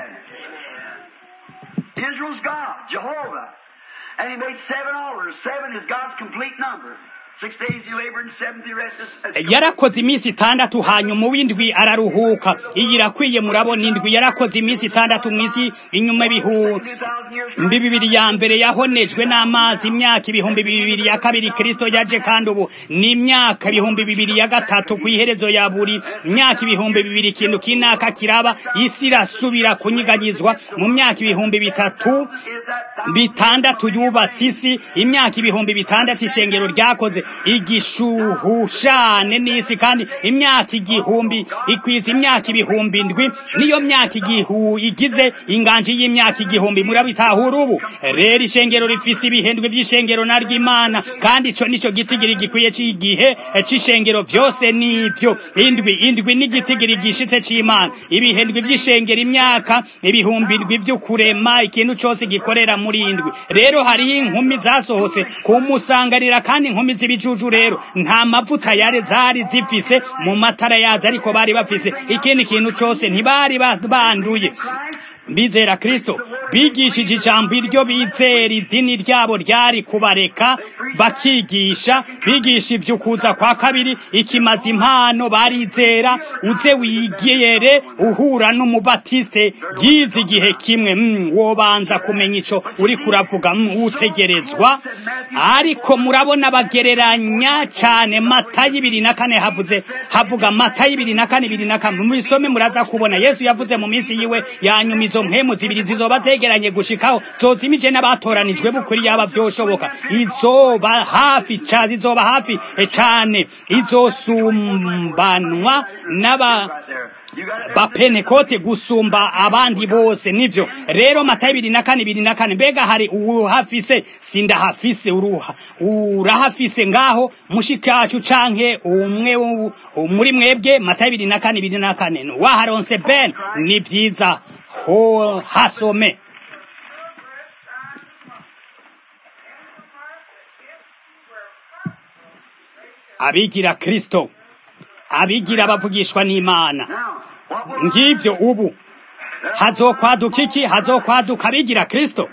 Israel's God, Jehovah. And he made seven altars. Seven is God's complete number. Six days he labored and seventh he rested. yarakoze iminsi itandatu hanyuma uw'indwi araruhuka iyi irakwiye murabona indwi yarakoze iminsi itandatu mu isi inyuma ibihumbi bibiri ya mbere yahonejwe n'amazi imyaka ibihumbi bibiri ya kabiri kristo yaje kandi ubu ni imyaka ibihumbi bibiri ya gatatu ku iherezo ya buri myaka ibihumbi bibiri ikintu kinaka kiraba isi irasubira kunyiganyizwa mu myaka ibihumbi bitatu bitandatu yubatse isi imyaka ibihumbi bitandatu ishengero ryakoze igishuhushane n'isi kandi imyaka igihumbi ikwiza imyaka ibihumbi ndwi niyo myaka igihu igize inganji y'imyaka igihumbi murabitahura ubu rero ishengero rifise ibihendwe vy'ishengero na ry'imana kandi ico nico gitigiri gikwiye c'igihe c'ishengero vyose nivyo indwi indwi n'igitigiri gishitse c'imana ibihendwe vy'ishengero imyaka ibihumbi ndwi vy'ukurema ikintu cose gikorera muri indwi rero hariho inkumi zasohotse kumusanganira kandi inkumi z'ibijuju rero nta mavuta yari zari zifise mu matara yazo ariko bari bafise ikindi kintu cose ntibari banduye bizera kristo bigishije ijambo iryo bizera idini ryabo ryari kubareka bakigisha bigisha ivy'ukuza kwa kabiri ikimaze impano barizera uze wigere uhura n'umubatiste yize igihe kimwe mm, wobanza kumenya ico uri kuravuga mm, utegerezwa ariko murabona bagereranya cane mata y'ibiri na kane havuze havuga mata y'ibiri na kane ibiri na kane mubisome muraza kubona yesu yavuze mu minsi yiwe yanyuma izo mpemu zibiri zizoba zegeranye gushikaho zozimije n'abatoranijwe bukuri yaba vyoshoboka izoba hafi ca zizoba hafi cane izosumbanwa n'aba bapenekote gusumba abandi bose nivyo rero matayo ibiri na kane ibiri na kane mbega hari uwuhafise sindahafise uruha urahafise ngaho mushikacu canke umwe muri mwebwe matayo ibiri na kane ibiri na kane waharonse ben ni vyiza ho hasome abigira kristo abigira bavugishwa n'imana ngivyo ubu hazokwaduka iki hazokwaduka abigira kristo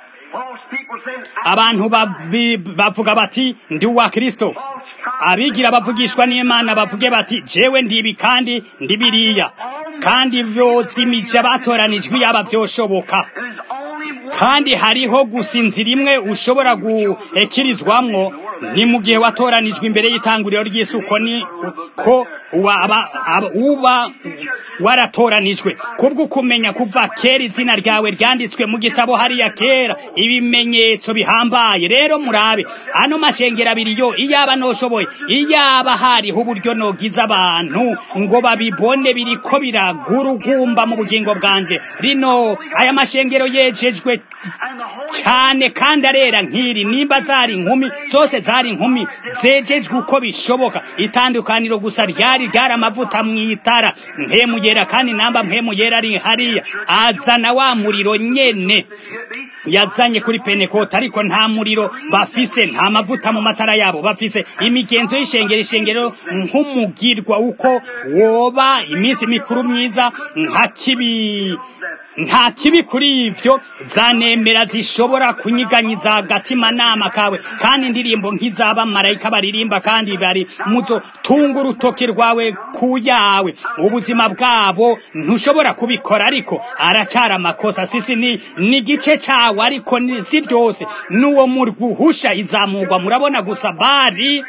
abantu bavuga bati ndi uwa kristo abigira bavugishwa n'imana bavuge bati jewe ndibi kandi ndi biriya kandi byozimije abatoranijwe yaba vyoshoboka kandi hariho gusa inzira imwe ushobora gukirizwamwo ni mu gihe watoranijwe imbere y'itanguriro ry'isuko ni ko uba waratoranijwe kubwo kumenya kuva kera izina ryawe ryanditswe mu gitabo hariya kera ibimenyetso bihambaye rero murabe ano mashengero abiri yo iyaba noshoboye iyaba hariho uburyo nogiza abantu ngo babibone biriko biragurugumba mu bugingo bwanje rino aya mashengero yejejwe cyane kandi arera nk'iri nimba zari inkumi zose zari inkumi zejejwe uko bishoboka itandukaniro gusa ryari ryari amavuta mu itara mpemu yera kandi namba mpemu yera ari hariya azana wa muriro nyene yazanye kuri penekota ariko nta muriro bafise nta mavuta mu matara yabo bafise imigenzo y'ishengero ishengero nk'umugirwa uko woba iminsi mikuru myiza nka kibi nta kibi kuri ibyo zanemera zishobora kunyiganyiza agatimanama kawe kandi indirimbo nk'iz'abamarayika baririmba kandi bari muzo tunga urutoki rwawe ku yawe ubuzima bwabo ntushobora kubikora ariko aracara amakosa sisi ni ni igice cyawe ariko si ryose n'uwo murwuhusha izamurwa murabona gusa bari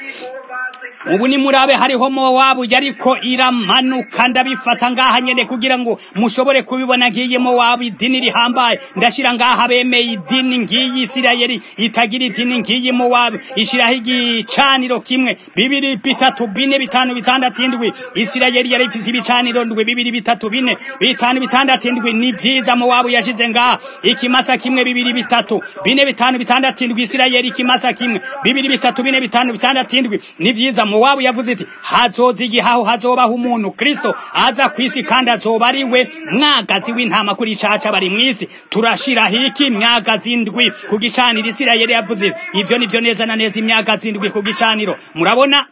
ubu ni murabe hariho mowabu yariko iramanuka ndabifata ngaha nyene kugira ngo mushobore kubibona ngiyi mowabu idini rihambaye ndashira ngaha bemeye idini ngiyi isirayeli itagira idini ngiyi mowabu ishiraho igicaniro kimwe bibiri bitatu bine bitanu bitandatu indwi isirayeli yari ifise ibicaniro ndwi bibiri bitatu bine bitanu bitandatu indwi ni vyiza mowabu yashize ngaha ikimasa kimwe bibiri bitatu bine bitanu bitandatu indwi isirayeli ikimasa kimwe bibiri bitatu bine bitanu bitandatu indwi ni vyiza mowabu yavuze iti hazoza igihaho hazobaho umuntu kristo aza ku isi kandi azoba ari we mwagazi w'intama kuri caca bari mw'isi turashiraho iki myagazi indwi ku gicaniro isirayeli yavuze ivyo nivyo neza na neza imyagazi indwi ku gicaniro murabona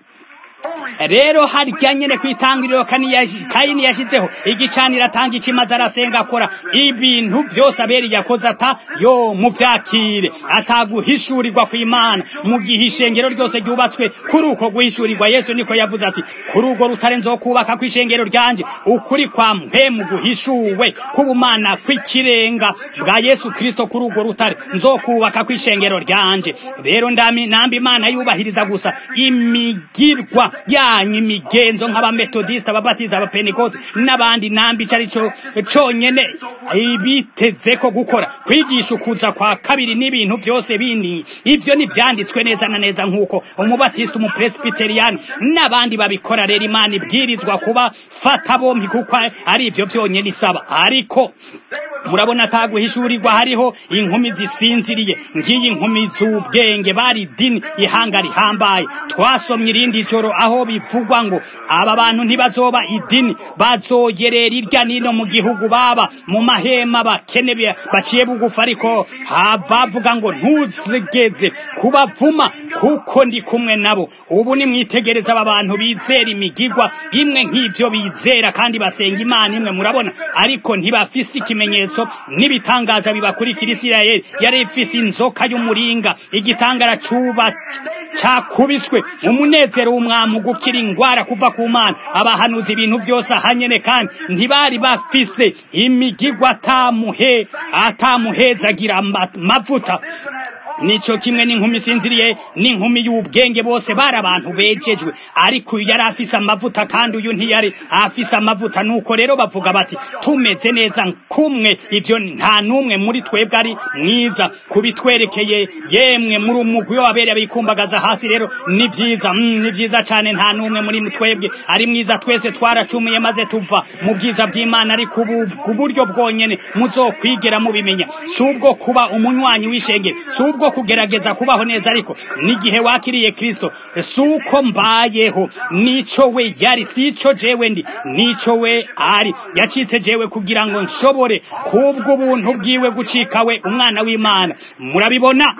rero harya nyene kwitangiriro kayini yashizeho igicaniro atanga ikimaze arasenga akora ibintu vyose aberi yakoze ata yo muvyakire ataguhishurirwa kw'imana mu gihe ishengero ryose ryubatswe kuri uko guhishurirwa yesu niko yavuze ati kuri urwo rutare nzokubaka kw'ishengero ryanje ukuri kwa mpemu guhishuwe k'ubumana kw'ikirenga bwa yesu kristo kuri urwo rutare nzokubaka kw'ishengero ryanje rero ndami namba imana yubahiriza gusa imigirwa yanyu imigenzo nk'abametodisita ababatiza abapentekote n'abandi namba ico arico conyene ibiteze ko gukora kwigisha ukuza kwa kabiri n'ibintu byose bindi ivyo nivyanditswe neza na neza nk'uko umubatisita umupresbiteriyani n'abandi babikora rero imana ibwirizwa kuba fata bompi kuko ari ivyo vyonyene isaba ariko murabona ataguhishurirwa hariho inkumi zisinziriye nk'iyi nkumi z'ubwenge bari dini ihanga rihambaye twasomye irindi joro aho bivugwa ngo aba bantu ntibazoba idini bazoyerera irya nino mu gihugu baba mu mahema bakene baciye bugufa ariko bavuga ngo ntuzigeze kubavuma kuko ndi kumwe nabo ubu nimwitegereza aba bantu bizera imigigwa imwe nk'ibyo bizera kandi basenga imana imwe murabona ariko ntibafise ikimenyetso n'ibitangaza bibakurikira isirayeli yari ifise inzoka y'umuringa igitangara cuba cakubiswe umunezero w'umwami gukira ingwara kuva ku mana abahanuza ibintu byose ahanyene kandi ntibari bafise imigigwa atamuhe atamuhezagira amavuta nico kimwe n'inkumi sinziriye n'inkumi y'ubwenge bose bari abantu bejejwe ariko uyu yari afise amavuta kandi uyu ntiyari afise amavuta nuko rero bavuga bati tumeze neza kumwe ivyo nta n'umwe muri twebwe ari mwiza kubitwerekeye yemwe muri umugwi w'abereye bikumbagaza hasi rero ni vyiza mm, ni vyiza cane nta n'umwe muri twebwe ari mwiza twese twaracumuye maze tuva mu bwiza bw'imana ariko ubu ku buryo bwonyene muzokwigera mubimenya si ubwo kuba umunywanyi w'ishengero si ubwo kugerageza kubaho neza ariko n'igihe wakiriye kristo si uko mbayeho nico we yari si ico jewe ndi nico we ari yacitse jewe kugira ngo nshobore kubwo ubuntu bwiwe gucika we umwana w'imana murabibona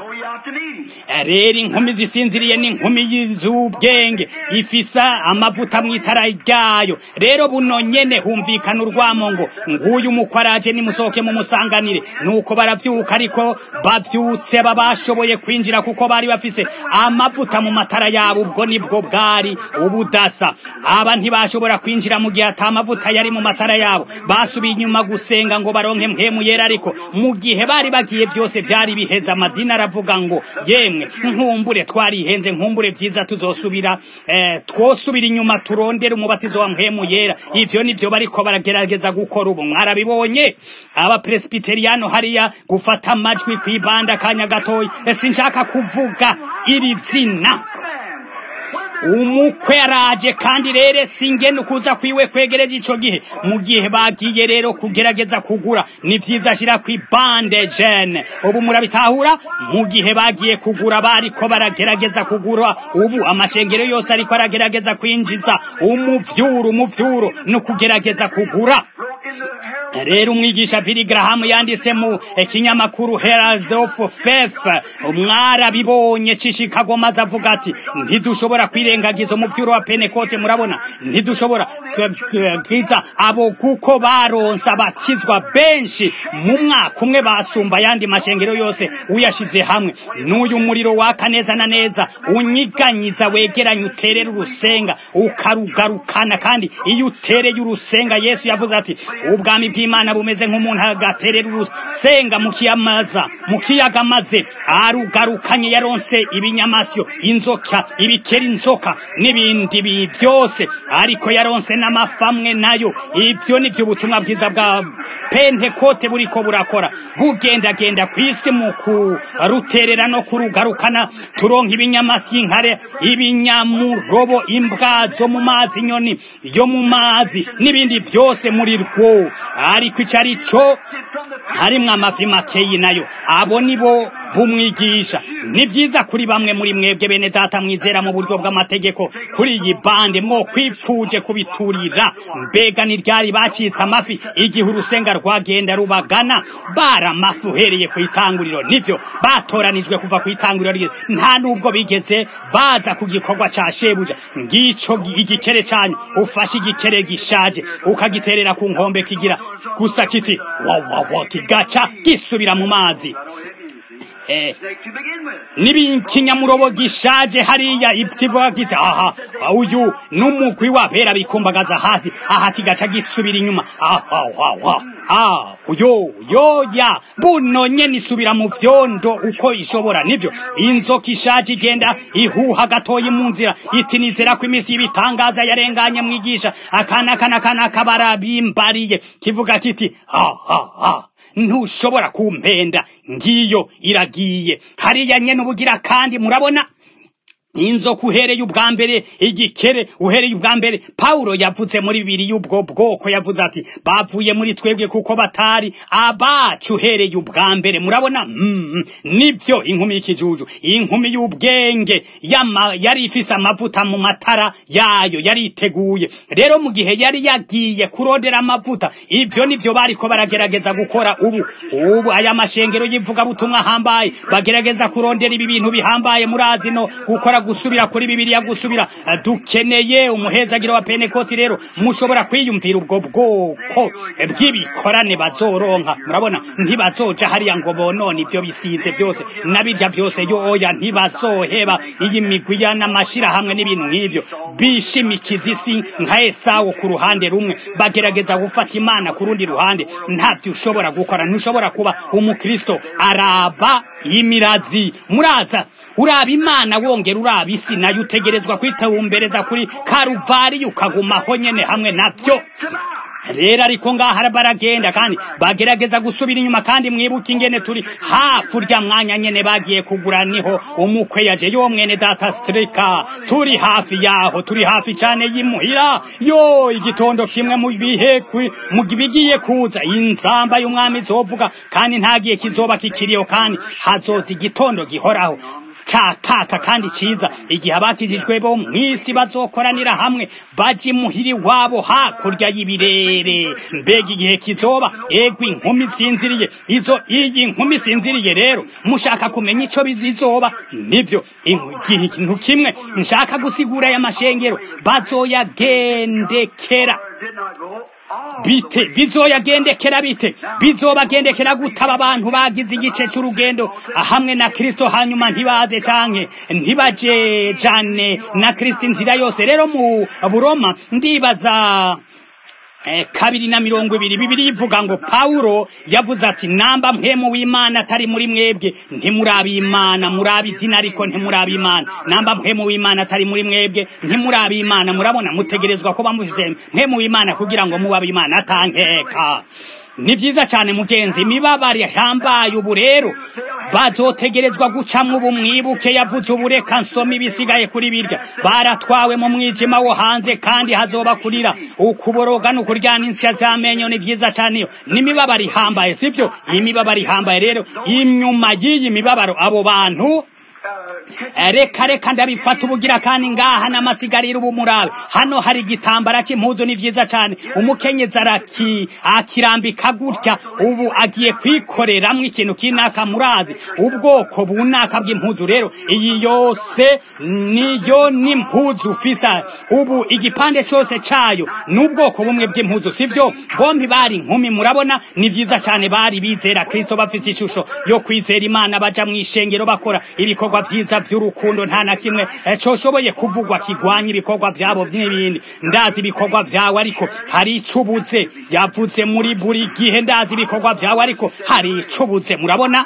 rero inkumi zisinziriye n'inkumi z'ubwenge ifisa amavuta mu itara ryayo rero buno nyene humvikana urwamo ngo nguyu umukwaraje nimusohoke mumusanganire nuko baravyuka ariko bavyutse babashoboye kwinjira kuko bari bafise amavuta mu matara yabo ubwo nibwo bwari ubudasa aba ntibashobora kwinjira mu gihe ata mavuta yari mu matara yabo basubiye inyuma gusenga ngo baronke mpemu yera ariko mu gihe bari bagiye byose byari biheza amadini aravuga ngo ngo yemwe nkumbure twarihenze nkumbure vyiza tuzosubira eh, twosubira inyuma turondera umubatizo wa mpemu yera ivyo nivyo bariko baragerageza gukora ubu mwarabibonye abapresbiteriyano hariya gufata amajwi kwibanda kanya gatoya sinshaka kuvuga iri zina umukwe araje kandi rero singene ukuza kwiwe kwegereje ico gihe mu gihe bagiye rero kugerageza kugura ni vyiza ashira kwibande jene ubu murabitahura mu gihe bagiye kugura bariko baragerageza kugura ubu amashengero yose ariko aragerageza kwinjiza umuvyuro umuvyuro no kugerageza kugura rero umwigisha Billy Graham yanditse mu kinyamakuru Herald of Faith umwarabibonye cishikago maze avuga ati ntidushobora kwirengagiza umuvyuro wa Pentecote murabona ntidushobora kiza abo kuko baronsa bakizwa benshi mu mwaka umwe basumba yandi mashengero yose uyashize hamwe n'uyu muriro waka neza na neza unyiganyiza wegeranye uterera urusenga ukarugarukana kandi iyo utereye urusenga Yesu yavuze ati ubwami bw'Imana bumeze nk'umuntu agaterera urusenga mu kiyamaza mu kiyaga maze arugarukanye yaronse ibinyamasyo inzoka ibikera inzoka n'ibindi byose ariko yaronse n'amafamwe nayo ivyo nivyo ubutumwa bwiza bwa pentekote buriko burakora bugendagenda ku isi mu kuruterera no kurugarukana turonka ibinyamasyo inkare ibinyamurobo imbwa zo mu mazi inyoni yo mu mazi n'ibindi byose muri rwo ariko ico ari cyo harimwo amafi makeyi nayo abo nibo bumwigisha ni vyiza kuri bamwe muri mwebwe bene data mwizera mu buryo bw'amategeko kuri iyi bande mwo kwipfuje kubiturira mbega ni ryari bacitse amafi igihe urusenga rwagenda rubagana bara amafi uhereye ku itanguriro nivyo batoranijwe kuva ku itanguriro ryiza nta nubwo bigeze baza ku gikorwa ca shebuja ngico igikere canyu ufashe igikere gishaje ukagiterera ku nkombe kigira gusa kiti wawawa kigaca gisubira mu mazi n'ikinyamurobo gishaje hariya kivuga kiti aha uyu n'umugwi wabera bikumbagaza hasi aha kigaca gisubira inyuma aha aha ah uyo yoya buno nyene isubira mu vyondo uko ishobora nivyo inzoka ishaje igenda ihuha gatoyi mu nzira iti nizera ko iminsi y'ibitangaza yarenganye mwigisha akana kana kana kabarabimbariye kivuga kiti ha ha ha ntushobora kumpenda ngiyo iragiye hariya nyene ubugira kandi murabona inzoka uhereye ubwa mbere igikere uhereye ubwa mbere Paulo yavuze muri bibiri y'ubwo bwoko yavuze ati bavuye muri twebwe kuko batari abacu uhereye ubwa mbere murabona mm, nibyo inkumi y'ikijuju inkumi y'ubwenge yari ifise amavuta mu matara yayo yari iteguye rero mu gihe yari yagiye kurondera amavuta ivyo nivyo bariko baragerageza gukora ubu ubu aya mashengero yivuga butumwa hambaye bagerageza kurondera ibi bintu bihambaye murazi no gukora gusubira kuri bibiliya gusubira dukeneye umuhezagiro wa penekoti rero mushobora kwiyumvira ubwo bwoko bw'ibikorane bazoronka murabona ntibazoja hariya ngo bonone ivyo bisize vyose nabirya vyose yoya ntibazoheba iyi migwi n'amashirahamwe n'ibintu nk'ivyo bishimikiza isi nka esawu ku ruhande rumwe bagerageza gufata imana ku rundi ruhande ntavyo ushobora gukora ntushobora kuba umukristo araba imirazi muraza uraba imana wongera uraba isi nayo utegerezwa kwitawumbereza kuri karuvari ukagumaho nyene hamwe navyo rero ariko ngaha baragenda kandi bagerageza gusubira inyuma kandi mwibuke ingene turi hafi urya mwanya nyene bagiye kugura niho umukwe yaje yo mwene data strika turi hafi yaho turi hafi cane yimuhira yo igitondo kimwe mu bihe mu bigiye kuza inzamba y'umwami izovuga kandi ntagiye kizoba kikiriho kandi hazoza igitondo gihoraho cakaka kandi ciza igihe abakijijwe bo mw'isi bazokoranira hamwe baje imuhiri wabo hakurya y'ibirere mbega igihe kizoba egwa inkumi sinziriye izo iyi nkumi sinziriye rero mushaka kumenya ico bizizoba nivyo ikintu kimwe nshaka gusigura aya mashengero bazoyagendekera bite bizoyagendekera bite bizobagendekera gutaba abantu bagize igice c'urugendo hamwe na Kristo hanyuma ntibaze canke ntibaje jane na Kristo inzira yose rero mu Buroma ndibaza eh, kabiri na mirongo ibiri bibiri ivuga ngo pawulo yavuze ati namba mpemu w'imana atari muri mwebwe ntimurabi imana murabi idini ariko ntimurabi imana namba mpemu w'imana atari muri mwebwe ntimurabi imana murabona mutegerezwa kuba mufise mpemu w'imana kugira ngo mubabe imana atankeka ni vyiza cyane mugenzi imibabaro yahambaye ubu rero bazotegerezwa gucamwo ubu mwibuke yavuze ubu reka nsoma ibisigaye kuri birya baratwawe mu mwijima wo hanze kandi hazoba kurira ukuboroga n'ukuryana insya z'amenyo ni vyiza cyane iyo n'imibabaro ihambaye sivyo iyi mibabaro ihambaye rero inyuma y'iyi mibabaro abo bantu reka reka ndabifata ubugira kandi ngaha n'amasigariro ubu murabe hano hari igitambara cy'impuzu ni vyiza cyane umukenyezi araki akirambika gutya ubu agiye kwikoreramwo ikintu kinaka murazi ubwoko bunaka bw'impuzu rero iyi yose niyo n'impuzu ufisa ubu igipande cyose cayo n'ubwoko bumwe bw'impuzu sivyo bombi bari inkumi murabona ni vyiza cyane bari bizera kristo bafise ishusho yo kwizera imana baja mu ishengero bakora ibikorwa vyiza vy'urukundo nta na kimwe coshoboye kuvugwa kigwanya ibikorwa vyabo n'ibindi ndazi ibikorwa vyawe ariko hari icubuze yavuze muri buri gihe ndazi ibikorwa vyawe ariko hari icubuze murabona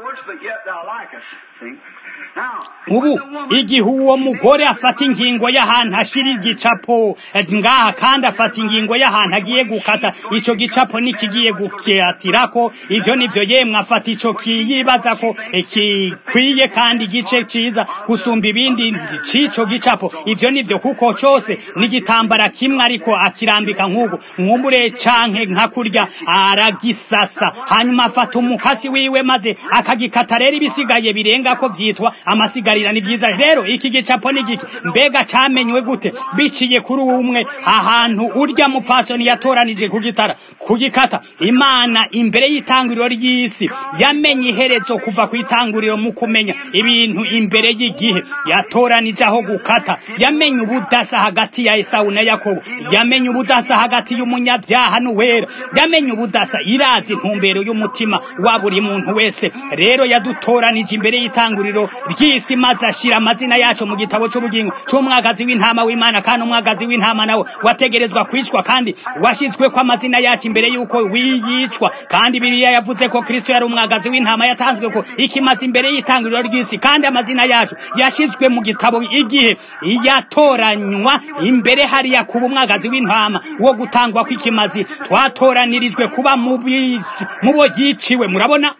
ubu igihe uwo mugore afata ingingo y'ahantu ashira igicapo ngaha kandi afata ingingo y'ahantu agiye gukata ico gicapo nikigiye gukatirako ivyo nivyo yemwe afata ico kiyibaza ko kikwiye kandi igice ciza gusumba ibindi c'ico gicapo ivyo nivyo kuko cose n'igitambara kimwe ariko akirambika nk'ubu mwumbure canke nka kurya aragisasa hanyuma afata umukasi wiwe maze akagikata rero ibisigaye birenga ko vyitwa amasigarira ni vyiza rero iki gicapo ni giki mbega camenywe gute biciye kuri umwe ahantu urya mupfasoni yatoranije kugitara kugikata imana imbere y'itanguriro ry'isi yamenye iherezo kuva ku itanguriro mu kumenya ibintu imbere y'igihe yatoranije aho gukata yamenye ubudasa hagati ya esawu na yakobo yamenye ubudasa hagati y'umunyabyaha n'uwera yamenye ubudasa irazi intumbero y'umutima wa buri muntu wese rero yadutoranije imbere y'itanguriro ry'isi maze ashira amazina yacu mu gitabo cy'ubugingo cy'umwagazi w'intama w'imana kandi umwagazi w'intama nawe wategerezwa kwicwa kandi washyizwe ko amazina yacu imbere y'uko wiyicwa kandi biriya yavuze ko kristo yari umwagazi w'intama yatanzwe ko ikimaze imbere y'itangiriro ry'isi kandi amazina yacu yashyizwe mu gitabo igihe yatoranywa imbere hariya kuba umwagazi w'intama wo gutangwa kw'ikimazi twatoranirijwe kuba mu bo yiciwe murabona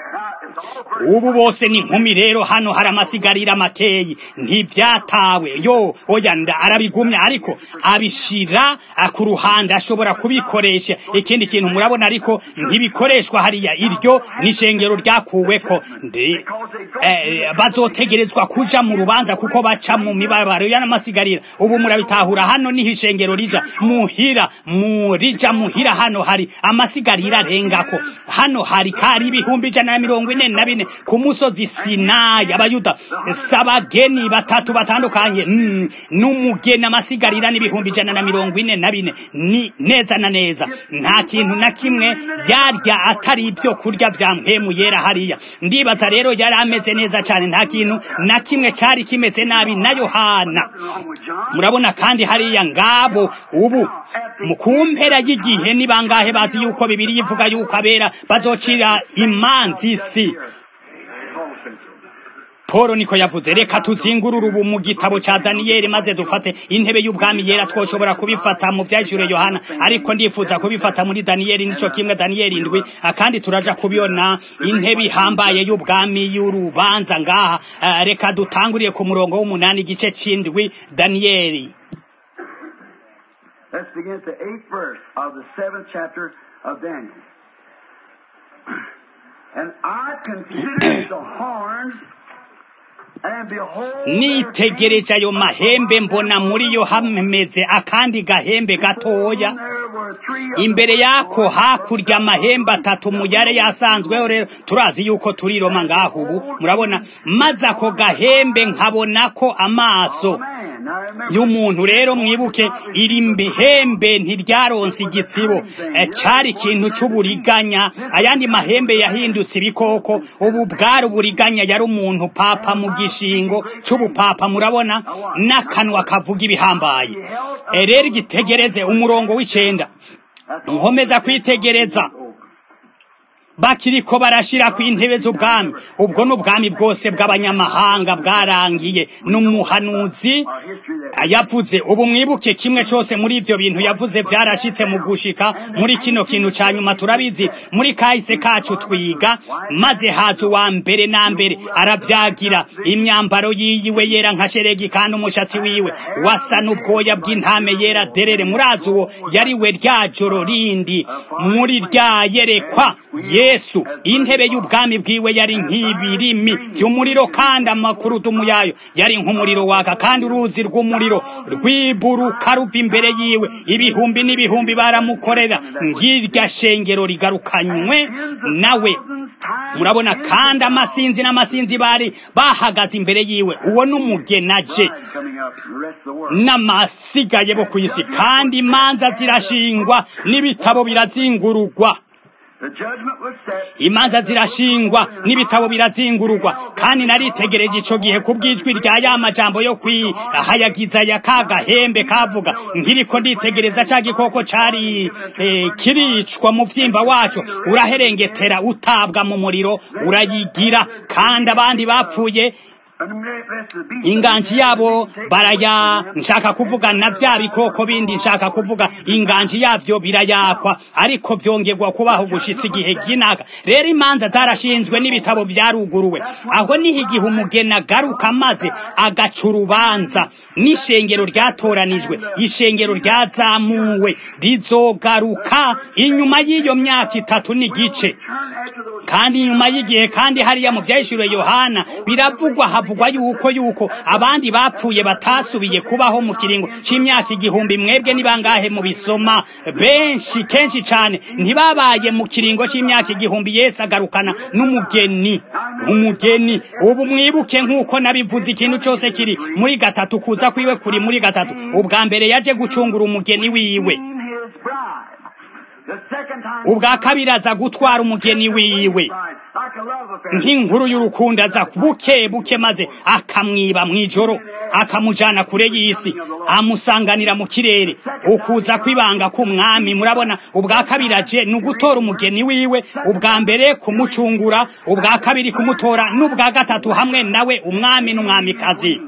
ubu bose ni inkumi rero hano hari amasigarira makeyi ntibyatawe yo oya nda arabigumya ariko abishira ku ruhande ashobora kubikoresha ikindi kintu murabona ariko ntibikoreshwa hariya iryo n'ishengero ryakuweko eh, bazotegerezwa kuja mu rubanza kuko baca mu mibabaro y'amasigarira ubu murabitahura hano niho ishengero rija muhira murija muhira hano hari amasigarira arengako hano hari kari ibihumbi ijana na mirongo ine na bine ku musozi sinayi abayuda sabageni batatu batandukanye mm, n'umugeni amasigarira n'ibihumbi ijana na mirongo ine na bine ni neza na neza nta kintu na kimwe yarya atari ibyo kurya vya mpemu yera hariya ndibaza rero yari ameze neza cyane nta kintu na kimwe cari kimeze nabi na yohana murabona kandi hariya ngabo ubu mu kumpera y'igihe ni bangahe bazi yuko bibiri yivuga yuko abera bazocira imanzi isi Paul niko yavuze reka tuzingurure ubu mu gitabo ca Daniel maze dufate intebe y'ubwami yera twoshobora kubifata mu vyajure Yohana ariko ndifuza kubifata muri Daniel nico kimwe Daniel indwi kandi turaja kubiona intebe ihambaye y'ubwami y'urubanza ngaha uh, reka dutanguriye ku murongo w'umunani igice c'indwi Daniel Let's begin at the eighth verse of the seventh chapter of Daniel. And I considered the horns nitegereje ayo mahembe mbona muri yo hameze akandi gahembe gatoya imbere yako hakurya amahembe atatu muyare yasanzweho rero turazi yuko turi Roma ngaho ubu murabona maze ako gahembe nkabona ko amaso y'umuntu rero mwibuke iri mbihembe ntiryaronse igitsibo cari ikintu c'uburiganya ayandi mahembe yahindutse ibikoko ubu bwari uburiganya yari umuntu papa mu gishingo c'ubupapa murabona n'akanwa kavuga ibihambaye rero igitegereze umurongo w'icenda nkomeza kwitegereza bakiriko barashira ku intebe z'ubwami ubwo n'ubwami bwose bw'abanyamahanga bwarangiye n'umuhanuzi yavuze ubu mwibuke kimwe cyose muri ibyo bintu yavuze byarashitse mu gushika muri kino kintu ca nyuma turabizi muri kahise kacu twiga maze haza uwa mbere na mbere arabyagira imyambaro yiyiwe yera nka sheregi kandi umushatsi wiwe wasa n'ubwoya bw'intame yera derere murazi uwo yari we rya joro rindi muri rya yerekwa yesu intebe y'ubwami bwiwe yari nk'ibirimi by'umuriro kandi amakurudumu yayo yari nk'umuriro waka kandi uruzi rw'umuriro rwiburuka ruva imbere yiwe ibihumbi n'ibihumbi baramukorera ngirya shengero rigarukanywe nawe murabona kandi amasinzi n'amasinzi bari bahagaze imbere yiwe uwo n'umugenaje n'amasigaye bo ku isi kandi imanza zirashingwa n'ibitabo birazingurugwa imanza zirashingwa n'ibitabo birazingururwa kandi naritegereje ico gihe kubwijwi rya ya majambo yo kwihayagiza ya kagahembe kavuga nkiriko nditegereza ca gikoko cari eh, kiricwa mu vyimba waco uraherengetera utabwa mu muriro urayigira kandi abandi bapfuye inganji yabo baraya nshaka kuvuga na vya bikoko bindi nshaka kuvuga inganji yavyo birayakwa ariko vyongerwa kubaho gushitsa igihe ginaka rero imanza zarashinzwe n'ibitabo vyaruguruwe aho niho igihe umugeni agaruka maze agaca urubanza n'ishengero ryatoranijwe ishengero ryazamuwe rizogaruka inyuma y'iyo myaka itatu n'igice kandi inyuma y'igihe kandi hariya mu vyahishuriwe yohana biravugwa havugwa yuko yuko abandi bapfuye batasubiye kubaho mu kiringo c'imyaka igihumbi mwebwe nibangahe mu bisoma benshi kenshi cane ntibabaye mu kiringo c'imyaka igihumbi yesu agarukana n'umugeni umugeni ubu mwibuke nk'uko nabivuze ikintu cose kiri muri gatatu kuza kwiwe kuri muri gatatu ubwa mbere yaje gucungura umugeni wiwe ubwa kabiri aza gutwara umugeni wiwe nk'inkuru y'urukundo aza buke buke maze akamwiba mw'ijoro akamujana kure y'isi amusanganira mu kirere ukuza kwibanga k'umwami murabona ubwa kabiri aje ni ugutora umugeni wiwe ubwa mbere kumucungura ubwa kabiri kumutora n'ubwa gatatu hamwe nawe umwami n'umwamikazi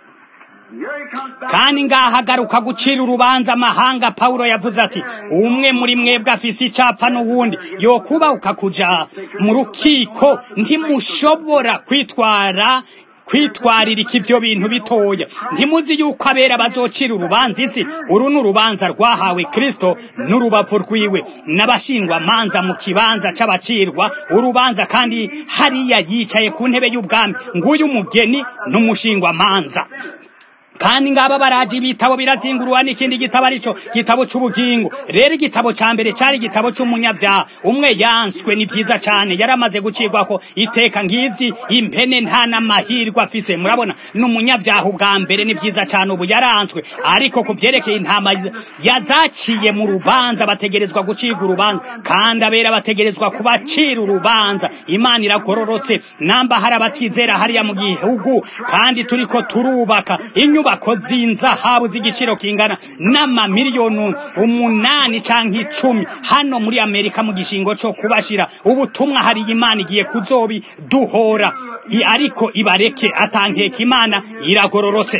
kandi ngaha agaruka gucira urubanza amahanga pawulo yavuze ati umwe muri mwebwe afise icapfa n'uwundi yokubahuka kuja mu rukiko ntimushobora kwitwara kwitwaririka ivyo bintu bitoya ntimuzi yuko abera bazocira urubanza isi uru ni urubanza rwahawe kristo n'urubavu rwiwe n'abashingwa manza mu kibanza c'abacirwa urubanza kandi hariya yicaye ku ntebe y'ubwami nguyu umugeni n'umushingwa manza kandi ngaba baraje ibitabo birazingurwa n'ikindi gitabo arico gitabo c'ubugingo rero igitabo ca mbere cari igitabo c'umunyavyaha umwe yanswe ni vyiza cane yaramaze gucirwako iteka ngizi impene nta n'amahirwe afise murabona n'umunyavyaha ubwa mbere ni vyiza cane ubu yaranswe ariko ku vyerekeye intama yazaciye mu rubanza bategerezwa gucirwa urubanza kandi abera bategerezwa kubacira urubanza imana iragororotse namba hari abatizera hariya mu gihugu kandi turiko turubaka inyuma inyubako z'inzahabu z'igiciro kingana n'amamiliyoni umunani canke icumi hano muri amerika mu gishingo co kubashira ubutumwa hari imana igiye kuzobi duhora ariko ibareke atankeka imana iragororotse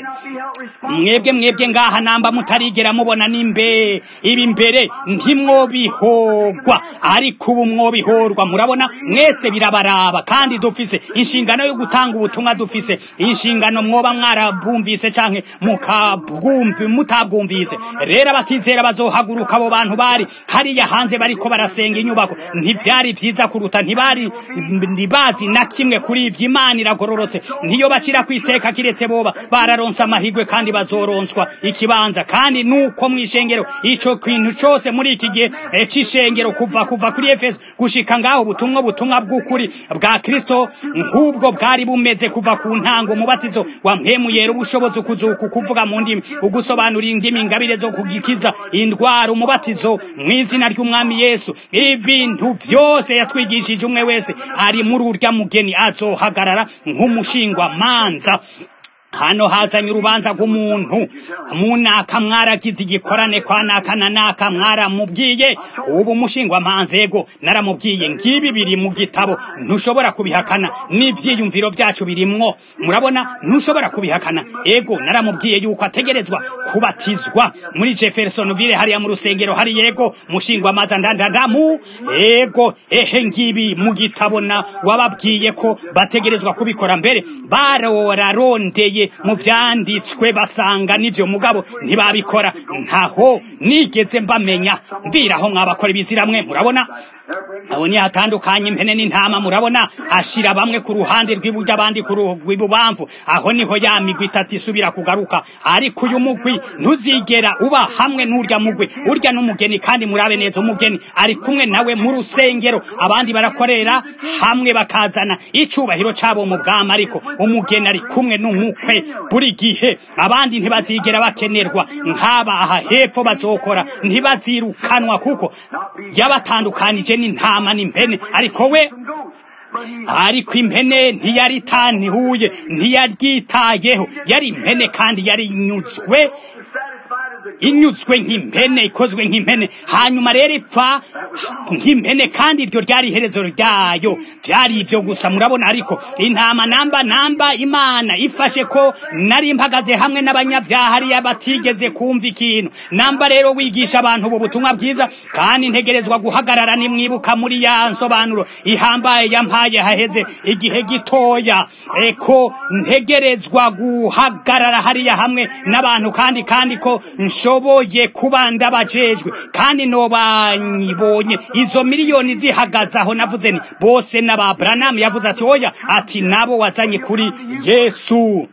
mwebwe mwebwe ngaha namba mutarigera mubona nimbe ibi mbere ntimwobihorwa ariko ubu mwobihorwa murabona mwese birabaraba kandi dufise inshingano yo gutanga ubutumwa dufise inshingano mwoba mwarabumvise canke mukabwumvi mutabwumvise rero abatizera bazohaguruka abo bantu bari hariya hanze bariko barasenga inyubako ntivyari vyiza kuruta ntibari ntibazi na kimwe kuri ivyo imana iragororotse ntiyo bacira kwiteka kiretse boba bararonse amahigwe kandi bazoronswa ikibanza kandi nuko mw'ishengero ico kintu cose muri iki gihe c'ishengero kuva kuva kuri efeso gushika ngaho ubutumwa butumwa bw'ukuri bwa kristo nk'ubwo bwari bumeze kuva ku ntango umubatizo wa mpemuyera ubushobozi ukuzuka kuvuga mu ndimi ugusobanura indimi ingabire zo kugikiza indwara umubatizo mu izina ry'umwami yesu ibintu vyose yatwigishije umwe wese ari muri urya mugeni azohagarara nk'umushingwa manza hano hazanye urubanza rw'umuntu munaka mwaragize igikorane kwa naka na naka mwaramubwiye ubu mushingwa mpanzego naramubwiye ngibi biri mu gitabo ntushobora kubihakana n'ivyiyumviro vyacu birimwo murabona ntushobora kubihakana ego naramubwiye yuko ategerezwa kubatizwa muri Jeffersonville hariya mu rusengero hari yego mushingwa maza ndandandamu ego ehe ngibi mu gitabo na wababwiye ko bategerezwa kubikora mbere barorarondeye mu vyanditswe basanga n'ivyo mugabo ntibabikora ntaho nigeze mbamenya mbiraho mwabakora ibiziramwe murabona aho ni hatandukanye impene n'intama murabona ashira bamwe ku ruhande rw'iburyo abandi ku rw'ibubamvu aho niho ya migwi itatu isubira kugaruka ariko uyu mugwi ntuzigera uba hamwe n'urya mugwi urya n'umugeni kandi murabe neza umugeni ari kumwe nawe mu rusengero abandi barakorera hamwe bakazana icubahiro cabo mu bwami ariko umugeni ari kumwe n'umukwe buri gihe abandi ntibazigera bakenerwa nk'aba aha hepfo bazokora ntibazirukanwa kuko yabatandukanije n'intama n'impene ariko we ariko impene ntiyaritantihuye ntiyaryitayeho yari impene kandi yari inyuzwe inyuzwe nk'impene ikozwe nk'impene hanyuma rero ipfa nk'impene kandi iryo ryari iherezo ryayo byari ibyo gusa murabona ariko intama namba namba imana ifashe ko nari mpagaze hamwe n'abanyabyaha hariya batigeze kumva ikintu namba rero wigisha abantu ubu butumwa bwiza kandi ntegerezwa guhagarara nimwibuka muri ya nsobanuro ihambaye yampaye haheze igihe gitoya eko ntegerezwa guhagarara hariya hamwe n'abantu kandi kandi ko nshoboye kuba ndabajejwe kandi nobanyibonye izo miliyoni zihagaze aho navuze ni bose n'aba Branham yavuze ati oya ati nabo wazanye kuri Yesu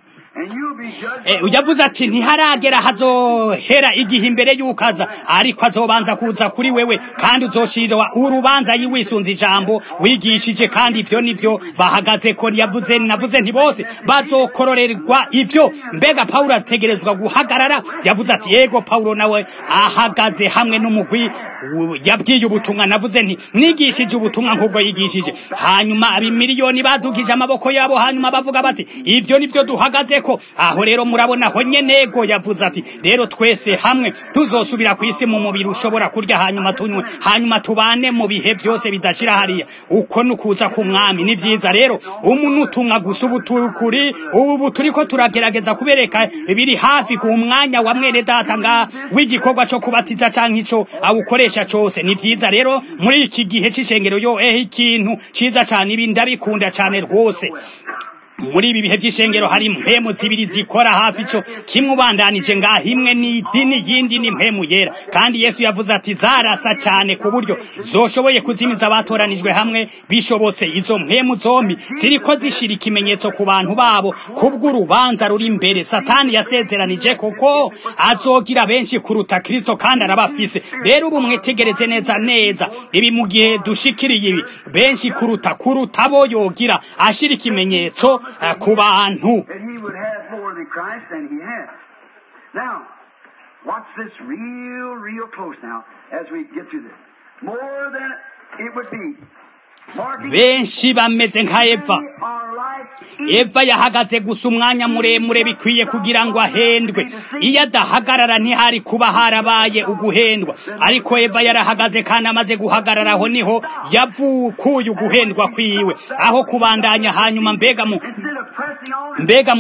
yavuze ati ntiharagera hazohera igihe imbere y'ukaza ariko azobanza kuza kuri wewe kandi uzoshirwa urubanza yiwisunze ijambo wigishije kandi ivyo nivyo bahagaze ko yavuze navuze nti bose bazokororerwa ivyo mbega Paulo ategerezwa guhagarara yavuze ati yego Paulo nawe ahagaze hamwe n'umugwi yabwiye ubutumwa navuze nti nigishije ubutumwa nk'ubwo yigishije hanyuma abimiliyoni badugije amaboko yabo hanyuma bavuga bati ivyo nivyo duhagaze ko aho rero murabona aho nyenego yavuze ati rero twese hamwe tuzosubira ku isi mu mubiri ushobora kurya hanyuma tunywe hanyuma tubane mu bihe byose bidashira hariya uko nukuza ku mwami ni vyiza rero umuntu utumwa gusa ubu kuri ubu turiko turagerageza kubereka biri hafi ku mwanya wa mwene data nga w'igikorwa co kubatiza canke ico awukoresha cose ni vyiza rero muri iki gihe c'ishengero yo ehe ikintu ciza cane ibi ndabikunda cane rwose muri ibi bihe by'ishengero hari impemu zibiri zikora hafi ico kimwe ubandanije ngaho imwe ni idini yindi ni impemu yera kandi yesu yavuze ati zarasa cyane ku buryo zoshoboye kuzimiza abatoranijwe hamwe bishobotse izo mpemu zombi ziriko zishira ikimenyetso ku bantu babo kubw'urubanza ruri imbere satani yasezeranije kuko azogira benshi kuruta kristo kandi arabafise rero ubu mwitegereze neza neza ibi mu gihe dushikiriye ibi benshi kuruta kuruta abo yogira ashira ikimenyetso ku bantu that he would have more than Christ than he has. Now, watch this real, real close now as we get through this. More than it would be. Marking benshi bameze nka eva our life eva yahagaze gusa umwanya muremure bikwiye kugira ngo ahendwe iyo adahagarara ntihari kuba harabaye uguhendwa ariko eva yarahagaze kandi amaze guhagarara aho niho yavukuye uguhendwa kwiwe aho kubandanya hanyuma mbega mu instead of pressing on, mbega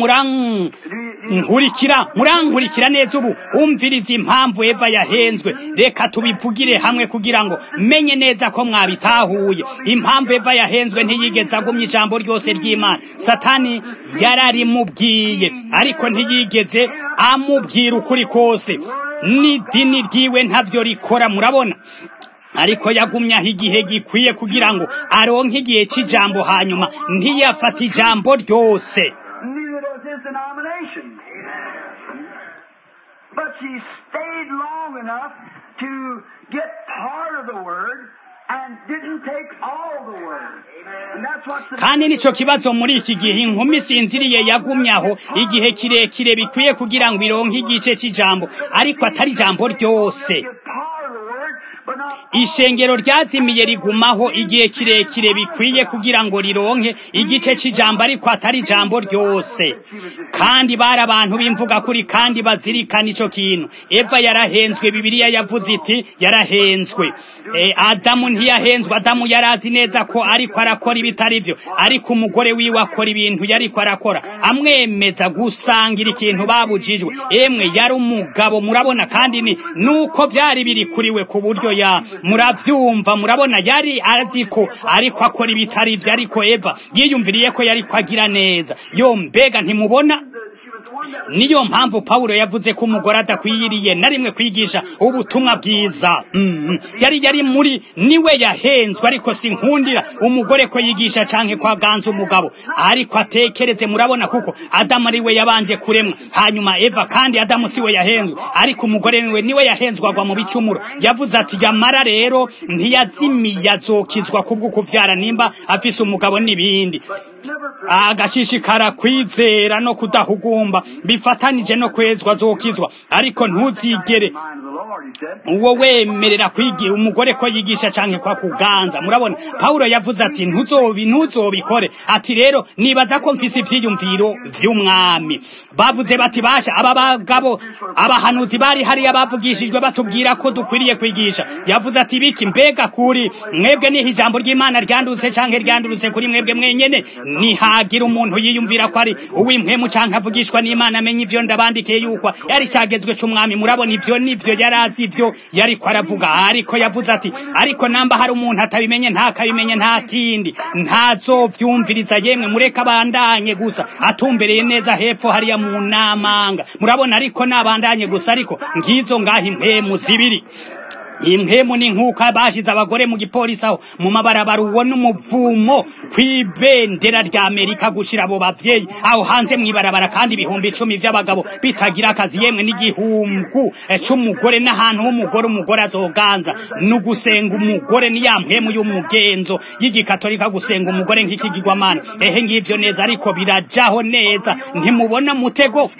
murankurikira murankurikira neza ubu umviriza impamvu eva yahenzwe reka tubivugire hamwe kugira ngo menye neza ko mwabitahuye impamvu eva yahenzwe ntiyigeze agumya ijambo ryose ry'imana satani yararimubwiye ariko ntiyigeze amubwira ukuri kose n'idini ryiwe ntavyo rikora murabona ariko yagumyaho igihe gikwiye kugira ngo aronke igihe c'ijambo hanyuma ntiyafata ijambo ryose neither does his denomination. But she stayed long enough to get part of the word and didn't take all the word. And that's what's the kandi nico kibazo muri iki gihe inkumi isinziriye yagumyaho igihe kirekire bikwiye kugira ngo ironke igice c'ijambo ariko atari ijambo ryose Get part of the word, but not ishengero ryazimiye rigumaho igihe kirekire bikwiye kugira ngo rironke igice c'ijambo ariko atari ijambo ryose kandi bari abantu b'imvuga kuri kandi bazirikana ico kintu eva yarahenzwe bibiliya yavuze iti yarahenzwe e, adamu ntiyahenzwe adamu yarazi neza ko ariko arakora ibitari vyo ariko umugore wiwe akora ibintu yariko arakora amwemeza gusangira ikintu babujijwe emwe yari umugabo murabona kandi ni nuko vyari biri kuriwe ku buryo ya muravyumva murabona yari azi ko ariko akora ibitari vyo ariko eva yiyumviriye ko yariko agira neza yo mbega ntimubona niyo mpamvu Paulo yavuze ko umugore adakwiriye na rimwe kwigisha ubutumwa bwiza mm. yari yari muri niwe yahenzwe ariko sinkundira umugore ko yigisha canke ko aganza umugabo ariko atekereze murabona kuko Adamu ari we yabanje kuremwa hanyuma Eva kandi Adamu siwe yahenzwe ariko umugore niwe niwe yahenzwagwa mu bicumuro yavuze ati yamara rero ntiyazimiye azokizwa kubwo kuvyara nimba afise umugabo n'ibindi agashishikara kwizera no kudahugumba bifatanije no kwezwa zokizwa ariko ntuzigere uwo wemerera kwigira umugore ko yigisha canke kwa kuganza murabona Paulo yavuze ati ntuzobi ntuzobikore ati rero nibaza ko mfise ivyiyumviro vy'umwami bavuze bati basha aba bagabo abahanuzi bari hariya bavugishijwe batubwira ko dukwiriye kwigisha yavuze ati biki mbega kuri mwebwe niho ijambo ry'Imana ryandutse canke ryandurutse kuri mwebwe mwenyene nihagira umuntu yiyumvira ko ari uw'impwemu canke avugishwa n'Imana amenye ivyo ndabandikiye yuko yari cagezwe c'umwami murabona ivyo nivyo yarazi ivyo yariko aravuga ariko yavuze ati ariko namba hari umuntu atabimenye ntakabimenye nta kindi ntazovyumviriza yemwe mureka abandanye gusa atumbereye neza hepfo hariya mu namanga murabona ariko nabandanye gusa ariko ngizo ngaho impemu zibiri impemu ni nk'uko bashize abagore mu gipolisi aho mu mabarabara ubona umuvumo kw'ibendera rya amerika gushira abo bavyeyi aho hanze mw'ibarabara kandi ibihumbi icumi vy'abagabo bitagira akazi yemwe n'igihumbu c'umugore n'ahantu h'umugore umugore azoganza n'ugusenga umugore ni ya mpemu y'umugenzo y'igikatolika gusenga umugore nk'ikigirwamana ehe ngivyo neza ariko birajaho neza ntimubona mutego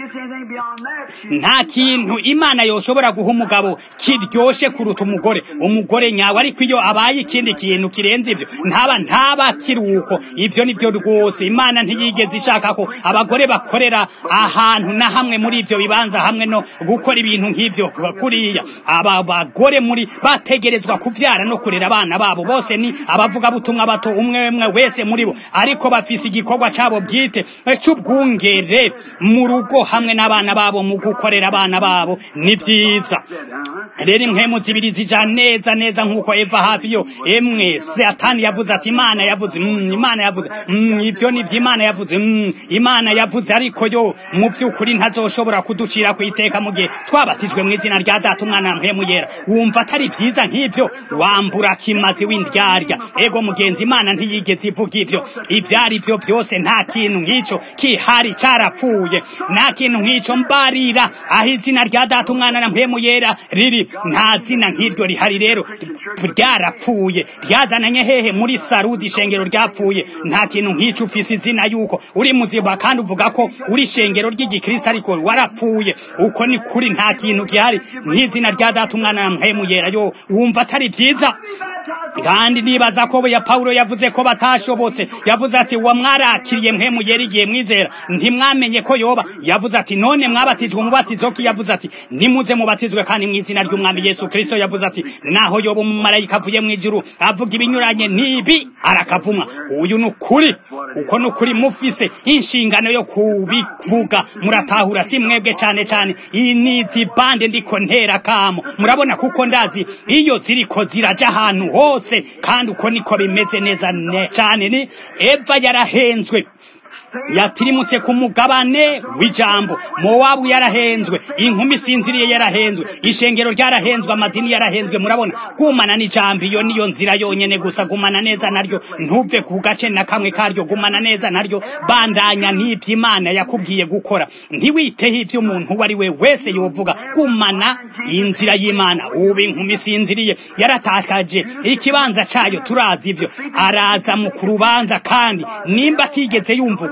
nta kintu imana yoshobora guha umugabo kiryoshe kuruta umugore umugore nyawe ariko iyo abaye ikindi kintu kirenze ivyo ntaba ntaba kiruko ivyo nivyo rwose imana ntiyigeze ishaka ko abagore bakorera ahantu na hamwe muri ivyo bibanza hamwe no gukora ibintu nk'ivyo kuriya aba bagore muri bategerezwa kuvyara no kurera abana babo bose ni abavuga butumwa bato umwe umwe wese muri bo ariko bafise igikorwa cabo bwite c'ubwungere mu rugo hamwe n'abana babo mu gukorera abana babo ni vyiza rero impwemu zibiri zija neza neza nk'uko eva hafi yo emwe satani yavuze ati imana yavuze mm, imana yavuze mm, ivyo nivyo imana yavuze mm, imana yavuze ariko yo mu vy'ukuri ntazoshobora kuducira ku iteka mu gihe twabatijwe mu izina rya data umwana mpemu yera wumva atari vyiza nk'ivyo wambura kimazi w'indyarya ego mugenzi imana ntiyigeze ivuga ivyo ivyari vyo vyose nta kintu nk'ico kihari carapfuye nta kintu nk'ico mbarira aho izina rya data umwana na mpemu yera riri nta zina nk'iryo rihari rero ryarapfuye ryazananye hehe muri sarudi ishengero ryapfuye nta kintu nk'ico ufise izina yuko uri muzima kandi uvuga ko uri ishengero ry'igikristo ariko warapfuye uko ni kuri nta kintu gihari nk'izina rya data umwana na mpemu yera yo wumva atari vyiza kandi nibaza ko ya Paulo yavuze ko batashobotse yavuze ati wa mwarakiriye mpemu yera igihe mwizera ntimwamenye ko yoba yavuze ati none mwabatijwe umubatizo ki yavuze ati nimuze mubatizwe kandi mu izina ry'umwami Yesu Kristo yavuze ati naho yoba umumarayika avuye mu ijuru avuga ibinyuranye nibi arakavumwa uyu ni ukuri uko ni ukuri mufise inshingano yo kubivuga muratahura si mwebwe cyane cyane iyi ni bande ndiko ntera kamo murabona kuko ndazi iyo ziriko ziraja ahantu hose kandi uko niko bimeze neza cyane ni eva yarahenzwe yatirimutse ku mugabane w'ijambo mowabu yarahenzwe inkumi sinziriye yarahenzwe ishengero ryarahenzwe amadini yarahenzwe murabona gumana n'ijambo iyo niyo nzira yonyene gusa gumana neza naryo ntuve ku gace na kamwe karyo gumana neza naryo bandanya n'ibyo imana yakubwiye gukora ntiwiteho ibyo umuntu uwo ari we wese yovuga gumana inzira y'imana ubu inkumi sinziriye yaratakaje ikibanza cayo turazi ivyo araza mu kurubanza kandi nimba atigeze yumva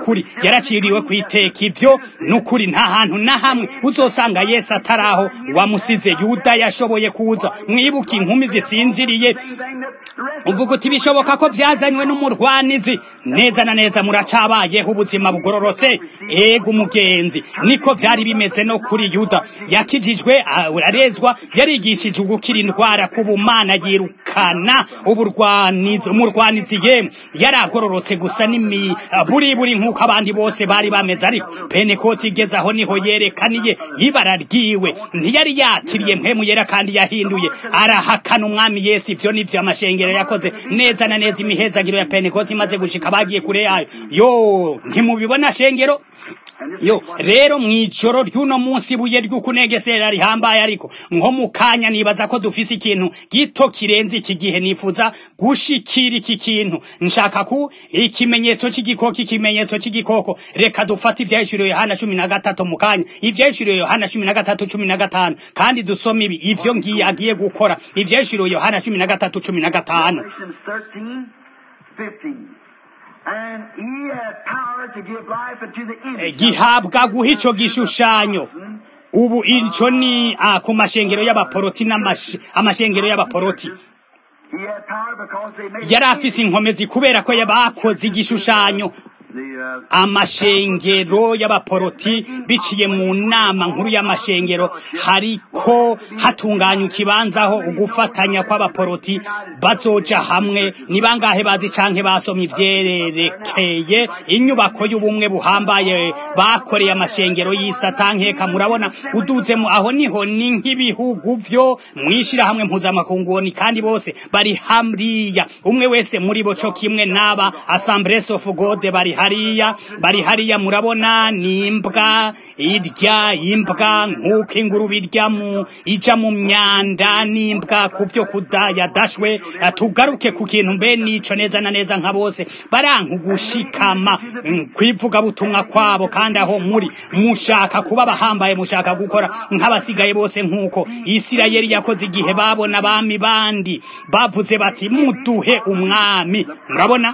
n'ukuri yaraciriwe ku iteka ibyo n'ukuri nta hantu na hamwe uzosanga yesu atari aho wamusize yuda yashoboye kuza mwibuke inkumi zisinziriye uvuga uti bishoboka ko byazanywe n'umurwanizi neza na neza muracabayeho ubuzima bugororotse ego umugenzi niko byari bimeze no kuri yuda yakijijwe urarezwa yarigishije gukira indwara ku bumana yirukana uburwanizi umurwanizi yemwe yaragororotse gusa n'imi buri buri nk'uko abandi bose bari bameze ariko penekoti igeze aho niho yerekaniye ibara ryiwe ntiyari yakiriye mpemu yera kandi yahinduye arahakana umwami yesu ivyo nivyo amashengero yakoze neza na neza imihezagiro ya penekoti imaze gushika bagiye kure yayo yo ntimubibona shengero yo rero mwijoro ry'uno munsi buye ry'ukunegesera rihambaye ariko nko mu kanya nibaza ko dufise ikintu gito kirenze iki gihe nifuza gushikira iki kintu nshaka ku ikimenyetso c'igikoko ikimenyetso c'igikoko reka dufate ivyahishuriwe yohana cumi na gatatu mu kanya ivyahishuriwe yohana cumi na gatatu cumi na gatanu kandi dusome ibi ivyo ngiye agiye gukora ivyahishuriwe yohana cumi na gatatu cumi na gatanu gihabwa guha ico gishushanyo ubu ico ni ah, ku mashengero y'abaporoti n'amashengero y'abaporoti yari afise inkomezi kubera ko bakoze igishushanyo amashengero y'abaporoti biciye mu nama nkuru y'amashengero hariko hatunganya ikibanza aho ugufatanya kw'abaporoti bazoja hamwe ni bangahe bazi canke basomye ivyerekeye inyubako y'ubumwe buhambaye bakoreye amashengero y'isatankeka murabona uduzemo aho niho ni nk'ibihugu vyo mwishirahamwe mpuzamakunguni kandi bose bari hariya umwe wese muri bo co kimwe n'aba assemblies of god bari hariya bari hariya murabona ni imbwa irya imbwa nk'uko ingurube irya mu ija mu myanda n'imbwa ku byo kudayadashwe tugaruke ku kintu mbe nico neza na neza nka bose baranka ugushikama kwivuga butumwa kwabo kandi aho muri mushaka kuba bahambaye mushaka gukora nk'abasigaye bose nk'uko isirayeli yakoze igihe babona abami bandi bavuze bati muduhe umwami murabona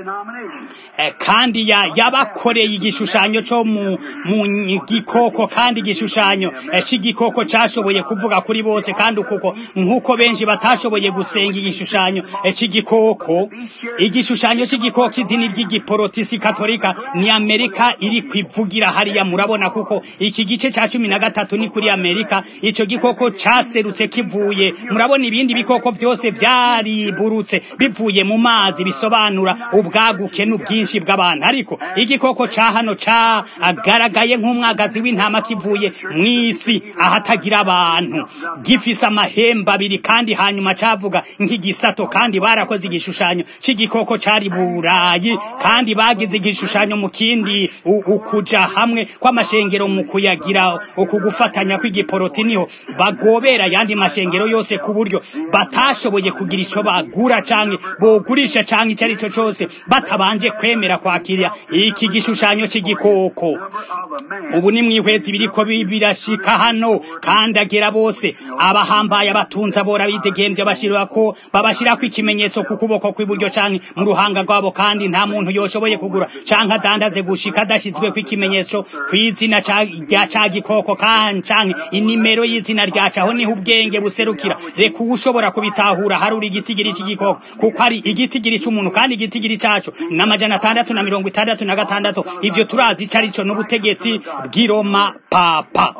kandi yabakoreye igishushanyo cyo mu gikoko kandi igishushanyo cy'igikoko cyashoboye kuvuga kuri bose kandi kuko nk'uko benshi batashoboye gusenga igishushanyo cy'igikoko igishushanyo cy'igikoko idini ry'igiporotisi katolika ni amerika iri kwivugira hariya murabona kuko iki gice cya cumi na gatatu ni kuri amerika icyo gikoko cyaserutse kivuye murabona ibindi bikoko byose byariburutse bivuye mu mazi bisobanura ubwaguke n'ubwinshi bw'abantu ariko igikoko ca hano cagaragaye nk'umwagazi w'intama kivuye mw'isi ahatagira abantu gifise amahembe abiri kandi hanyuma cavuga nk'igisato kandi barakoze igishushanyo c'igikoko cari burayi kandi bagize igishushanyo mu kindi ukuja hamwe kw'amashengero mu kuyagira uku gufatanya kw'igiporoti niho bagobera ayandi mashengero yose ku buryo batashoboye kugira ico bagura canke bogurisha canke ico ari cyo cose batabanje kwemera kwakira iki gishushanyo c'igikoko ubu ni mwihwezi biriko birashika hano kandi agera bose abahambaye abatunza bora bidegembye bashirwa ko babashirako ikimenyetso ku kuboko kw'iburyo canke mu ruhanga rwabo kandi nta muntu yoshoboye kugura canke adandaze gushika adashizweko ikimenyetso kw'izina rya ca gikoko canke inimero y'izina ryaco aho niho ubwenge buserukira reka uwushobora kubitahura haruri igitigiri c'igikoko kuko ari igitigiri c'umuntu kandi igitigiri caco n'amajana atandatu na mirongo itandatu na gatandatu ivyo turazi ico arico n'ubutegetsi bw'iroma papa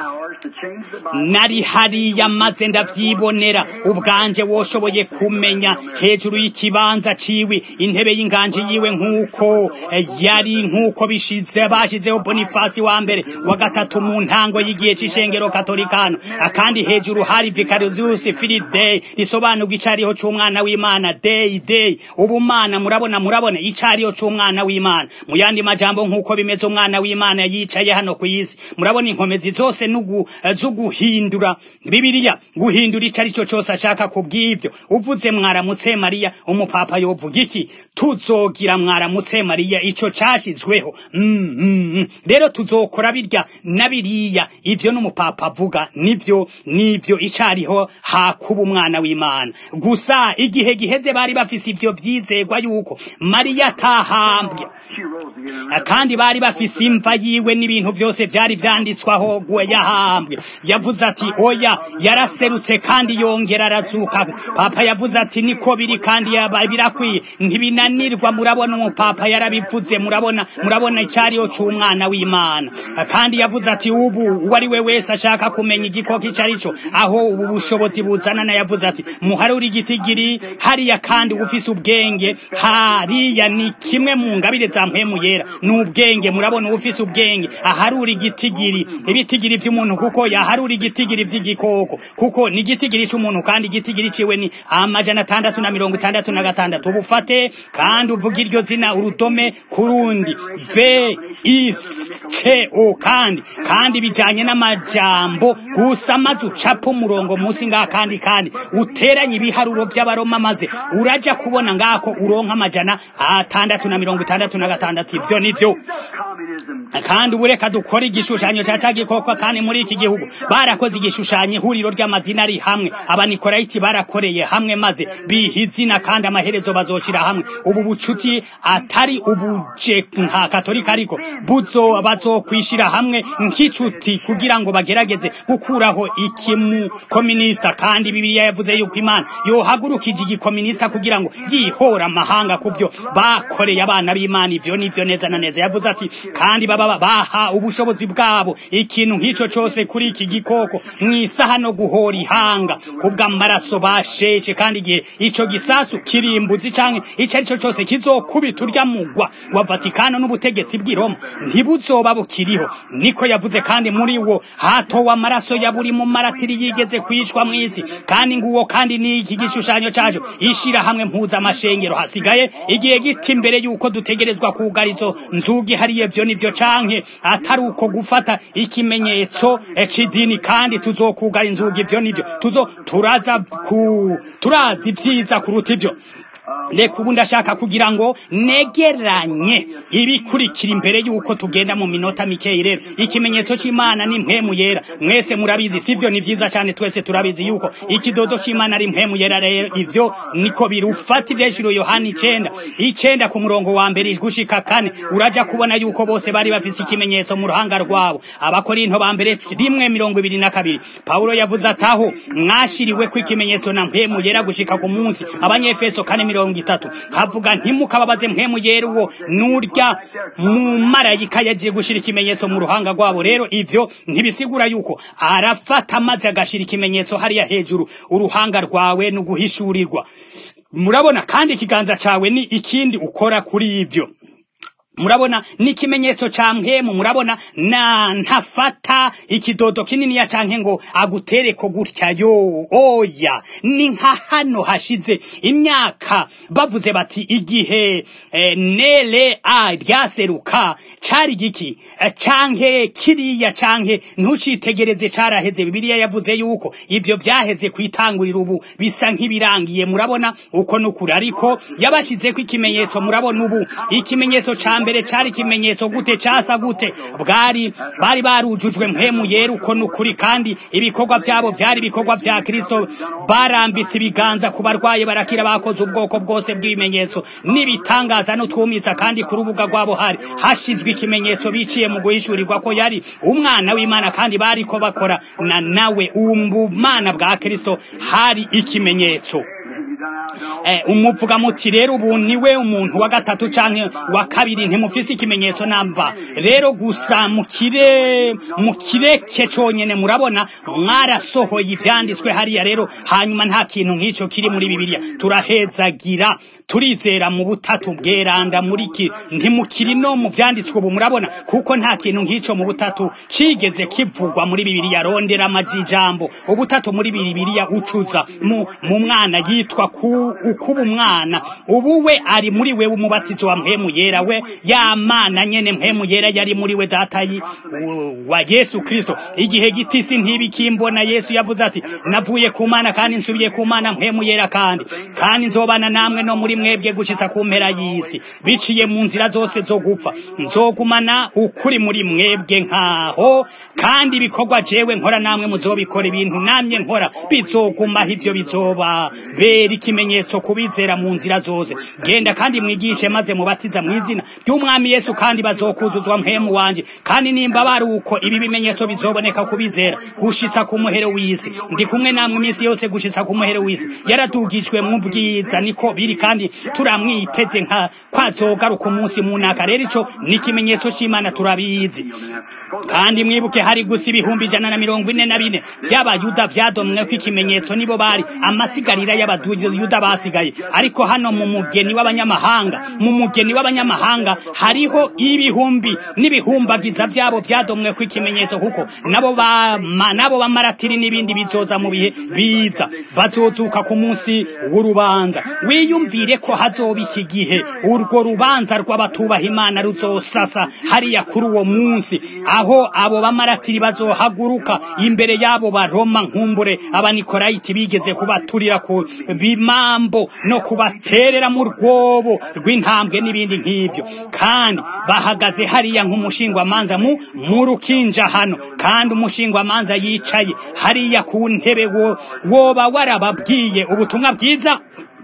nari hariya maze ndavyibonera ubwanje woshoboye kumenya hejuru y'ikibanza ciwe intebe y'inganje yiwe nk'uko yari nk'uko bishize bashizeho bonifasi wa mbere wa gatatu mu ntango y'igihe c'ishengero katolikano kandi hejuru hari vicarius filidei risobanurwa icariho c'umwana w'imana day day ubumana murabona murabona icariho c'umwana w'imana mu yandi majambo nk'uko bimeze umwana w'imana yicaye hano ku isi murabona inkomezi zose n'ugu zo guhindura bibiliya guhindura icyo ari cyo cyose ashaka kubw'ibyo uvuze mwaramutse mariya umupapa yovuga iki tuzogira mwaramutse mariya icyo cyashyizweho Mm, mm, mm. rero tuzokora birya na biriya ibyo n'umupapa avuga nibyo nibyo icariho hakuba umwana w'imana gusa igihe giheze bari bafise ivyo vyizegwa yuko mariya atahambwe She rose again and kandi bari bafise imva yiwe n'ibintu vyose vyari vyanditswaho gwe yahambwe yavuze ati oya yaraserutse kandi yongera arazuka papa yavuze ati niko biri kandi yaba birakwiye ntibinanirwa murabona umupapa yarabivuze murabona murabona icyariho c'umwana w'imana kandi yavuze ati ubu uwo ari we wese ashaka kumenya igikoko ico ari cyo aho ubu bushobozi buzanana yavuze ati muharure igitigiri hariya kandi ufise ubwenge hariya ni kimwe mu ngabire za mpemu yera ni ubwenge murabona ufise ubwenge aharura igitigiri ibitigiri vy'umuntu kuko yaharura igitigiri vy'igikoko kuko ni igitigiri c'umuntu kandi igitigiri ciwe ni amajana atandatu na mirongo itandatu na gatandatu ubufate kandi uvuga iryo zina urudome kurundi v is ce o kandi kandi bijanye n'amajambo gusa maze ucapa umurongo musi ngaha kandi kandi uteranye ibiharuro vy'abaroma maze uraja kubona ngako uronka amajana atandatu na mirongo itandatu na gatandatu ivyo nivyo communism. kandi ubu reka dukore igishushanyo ca ca gikoko kandi muri iki gihugu barakoze igishushanyo ihuriro ry'amadini ari hamwe abanikolayiti barakoreye hamwe maze biha izina kandi amaherezo bazoshira hamwe ubu bucuti atari ubuje nka katolika ariko buzo bazokwishira hamwe nk'icuti kugira ngo bagerageze gukuraho ikimu kominista kandi bibiliya yavuze yuko imana yohagurukije igikominista kugira ngo yihora amahanga ku byo bakoreye abana b'imana ivyo nivyo neza na neza yavuze ati kandi baba baha ubushobozi bwabo ikintu nk'ico cose kuri iki gikoko mwisaha no guhora ihanga kubw'amaraso basheshe kandi igihe ico gisasu kirimbuzi canke ico ari cyo cose kizokubita urya mugwa wa vatikano n'ubutegetsi bw'i roma ntibuzoba bukiriho niko yavuze kandi muri wo hatowe amaraso ya buri mu maratiri yigeze kwicwa mw'isi kandi nguwo kandi ni iki gishushanyo caco ishira hamwe mpuza amashengero hasigaye igihe giti imbere yuko dutegerezwa kugara izo nzugi hariye vyo nivyo canke atari uko gufata ikimenyetso eh, c'idini kandi tuzokugara inzugi ivyo nivyo tuzo turaza ku turazi ivyiza kuruta ivyo reka ubu ndashaka kugira ngo negeranye ibikurikira imbere y'uko tugenda mu minota mikeyi rero ikimenyetso c'imana ni mpemu yera mwese murabizi sivyo ni vyiza cyane twese turabizi yuko ikidodo c'imana ari mpemu yera rero ivyo niko birufata ivyeshuro yohana icenda icenda ku murongo wa mbere gushika kane uraja kubona yuko bose bari bafise ikimenyetso mu ruhanga rwabo abakorinto ba mbere rimwe mirongo ibiri na kabiri pawulo yavuze ataho mwashiriweko ikimenyetso na mpemu yera gushika ku munsi abanyefeso kane mirongo itatu havuga ntimukababaze mpemu yera uwo nurya mu marayika yagiye gushira ikimenyetso mu ruhanga rwabo rero ivyo ntibisigura yuko arafata maze agashira ikimenyetso hariya hejuru uruhanga rwawe no guhishurirwa murabona kandi ikiganza cawe ni ikindi ukora kuri ibyo murabona ni ikimenyetso ca mpemu murabona na ntafata ikidodo kininiya canke ngo agutereko gutya yo oya ni nka hano hashize imyaka bavuze bati igihe eh, nere a ryaseruka cari giki eh, canke kiriya canke ntucitegereze caraheze bibiliya yavuze yuko ivyo vyaheze kwitangurira ubu bisa nk'ibirangiye murabona uko nukuri ariko yabashizeko ikimenyetso murabona ubu ikimenyetso ca mbere cari ikimenyetso gute casa gute bwari bari barujujwe mpemu yera uko nukuri kandi ibikorwa vyabo vyari ibikorwa vya kristo barambitse ibiganza ku barwaye barakira bakoze ubwoko bwose bw'ibimenyetso n'ibitangaza n'utwumitsa kandi ku rubuga rwabo hari hashizwe ikimenyetso biciye mu guhishurirwa ko yari umwana w'imana kandi bariko bakora na nawe ubumana bwa kristo hari ikimenyetso eh, umuvuga muti rero ubu niwe umuntu wa gatatu canke wa kabiri ntimufise ikimenyetso namba rero gusa mukire mukireke conyene murabona mwarasohoye ivyanditswe hariya rero hanyuma nta kintu nk'ico kiri muri bibiliya turahezagira turizera mu butatu bweranda muri ki ntimukiri no mu vyanditswe ubu murabona kuko nta kintu nk'ico mu butatu cigeze kivugwa muri bibiliya rondera amajijambo ubutatu muri bibiliya ucuza mu, mu mwana yitwa ku ukuba umwana ubu we ari muri we umubatizo wa mpemu yera we ya mana nyene mpemu yera yari muri we data yi- wa yesu kristo igihe gitisi ntibikimbona yesu yavuze ati navuye ku mana kandi nsubiye ku mana mpemu yera kandi kandi nzobana namwe no muri mwebwe gushitsa ku mpera y'isi biciye mu nzira zose zo gupfa nzogumana ukuri muri mwebwe nkaho kandi ibikorwa jewe nkora namwe muzobikora ibintu namye nkora bizogumaho ivyo bizoba bera ikimenyetso kubizera mu nzira zose genda kandi mwigishe maze mubatiza mu izina ry'umwami yesu kandi bazokuzuzwa mpemu wanje kandi nimba bari uko ibi bimenyetso bizoboneka kubizera gushitsa ku muhero w'isi ndi kumwe namwe iminsi yose gushitsa ku muhero w'isi yaradugijwe mu bwiza niko biri kandi turamwiteze nka kwazogaruka umunsi munaka rero ico ni ikimenyetso c'imana turabizi kandi mwibuke hari gusa ibihumbi ijana na mirongo ine na bine vy'abayuda vyadomwe ko ikimenyetso nibo bari amasigarira y'abayuda basigaye ariko hano mu mugeni w'abanyamahanga mu mugeni w'abanyamahanga hariho ibihumbi n'ibihumbagiza vyabo vyadomwe ko ikimenyetso kuko nabo bama nabo bamaratiri n'ibindi bizoza mu bihe biza bazozuka ku munsi w'urubanza wiyumvire ko hazoba iki gihe urwo rubanza rw'abatubaha imana ruzosasa hariya kuri uwo munsi aho abo bamaratiri bazohaguruka imbere y'abo baroma nkumbure abanikolayiti bigeze kubaturira ku bimambo no kubaterera mu rwobo rw'intambwe n'ibindi nk'ivyo kandi bahagaze hariya nk'umushingwamanza mu mu rukinja hano kandi umushingwamanza yicaye hariya ku ntebe wo woba warababwiye ubutumwa bwiza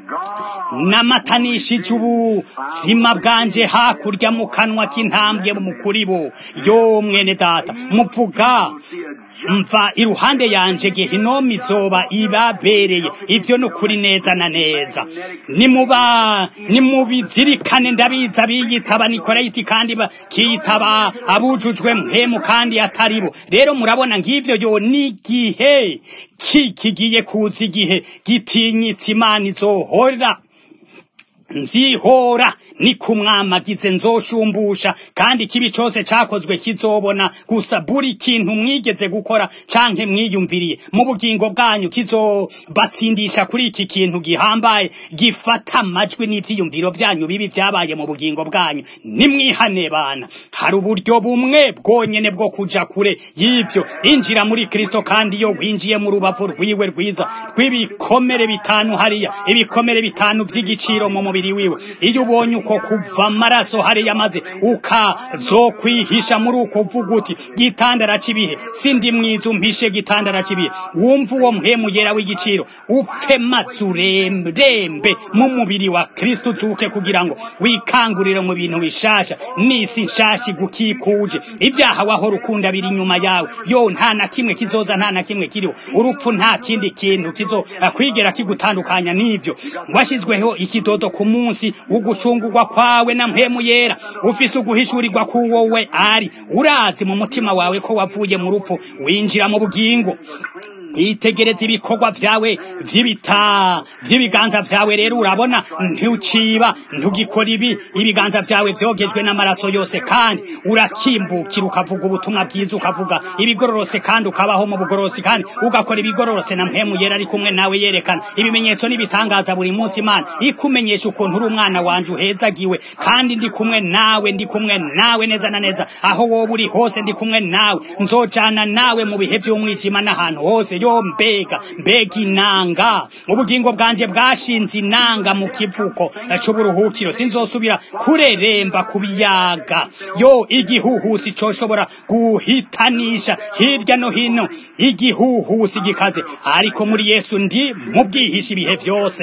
namatanishije ubuzima bwanje hakurya mu kanwa k'intambwe mu kuri bo yo mwene data muvuga mva iruhande yanje gehinomu izoba ibabereye ivyo ni ukuri neza na neza nimuba nimubizirikane ndabiza biyitaba nikorayiti kandi bakiyitaba abujujwe mpemu kandi atari bo rero murabona ng'ivyo yo n'igihe ki kigiye kuza igihe gitinyitse imana izohora nzihora ni kumwamagize nzoshumbusha kandi ikibi cose cakozwe kizobona gusa buri kintu mwigeze gukora canke mwiyumviriye mu bugingo bwanyu kizobatsindisha kuri iki kintu gihambaye gifata amajwi n'ivyiyumviro vyanyu bibi vyabaye mu bugingo bwanyu nimwihane bana hari uburyo bumwe bwonyene bwo kuja kure y'ivyo injira muri kristo kandi iyo winjiye mu rubavu rwiwe rwiza rw'ibikomere bitanu hariya ibikomere bitanu vy'igiciro mu mubiri wiwe iyo ubonye uko kuva amaraso hariya maze ukazokwihisha muri uko uvuga uti gitandara c'ibihe sindi mwiza umpishe gitandara c'ibihe wumva uwo mpemu yera w'igiciro upfe maze urembe mu mubiri wa kristo uzuke kugira ngo wikangurire mu bintu bishasha n'isi nshasha igukikuje ivyaha wahora ukunda biri inyuma yawe yo nta na kimwe kizoza nta na kimwe kiriho urupfu nta kindi kintu kizo kwigera kigutandukanya n'ivyo washizweho ikidodo ku munsi ugucungurwa kwawe na mpemu yera ufise uguhishurirwa kuwowe ari urazi mu mutima wawe ko wavuye mu rupfu winjira mu bugingo itegereza ibikorwa vyawe vy'ibita vy'ibiganza vyawe rero urabona ntuciba ntugikora ibi ibiganza vyawe vyogejwe n'amaraso yose kandi urakimbukira ukavuga ubutumwa bwiza ukavuga ibigororotse kandi ukabaho mu bugororotsi kandi ugakora ibigororotse na mpemu yera ari kumwe nawe yerekana ibimenyetso n'ibitangaza buri munsi imana ikumenyesha ukuntu uri umwana wanje uhezagiwe kandi ndi kumwe nawe ndi kumwe nawe neza na neza aho wowe uri hose ndi kumwe nawe nzojana nawe mu bihe vy'umwijima n'ahantu hose yo mbega mbega inanga ubugingo bwanje bwashinze inanga mu kivuko c'uburuhukiro sinzosubira kureremba ku biyaga yo igihuhusi coshobora guhitanisha hirya no hino igihuhusi gikaze ariko muri yesu ndi mu bwihisha ibihe vyose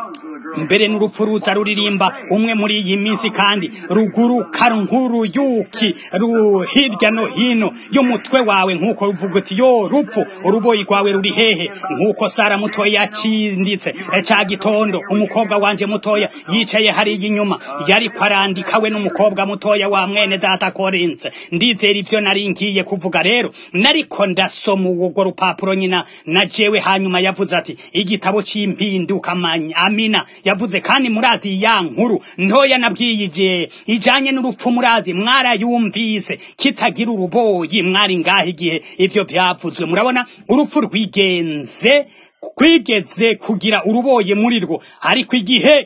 mbere n'urupfu ruza ruririmba umwe muri iyi minsi kandi ruguruka nk'uruyuki ru hirya no hino y'umutwe wawe nk'uko ruvuga uti yo rupfu uruboyi rwawe ruri hehe nk'uko sara mutoya yacinditse ca gitondo umukobwa wanje mutoya yicaye hariya inyuma yariko arandika we n'umukobwa mutoya wa mwene data korinse ndizera ivyo nari ngiye kuvuga rero nariko ndasoma urwo rupapuro nyina na jewe hanyuma yavuze ati igitabo c'impinduka amina yavuze kandi murazi ya nkuru ntoya nabwiyije ijanye n'urupfu murazi mwarayumvise kitagira uruboyi mwari ngaho igihe ivyo vyavuzwe murabona urupfu rwigenze kwigeze kugira uruboye muri rwo ariko igihe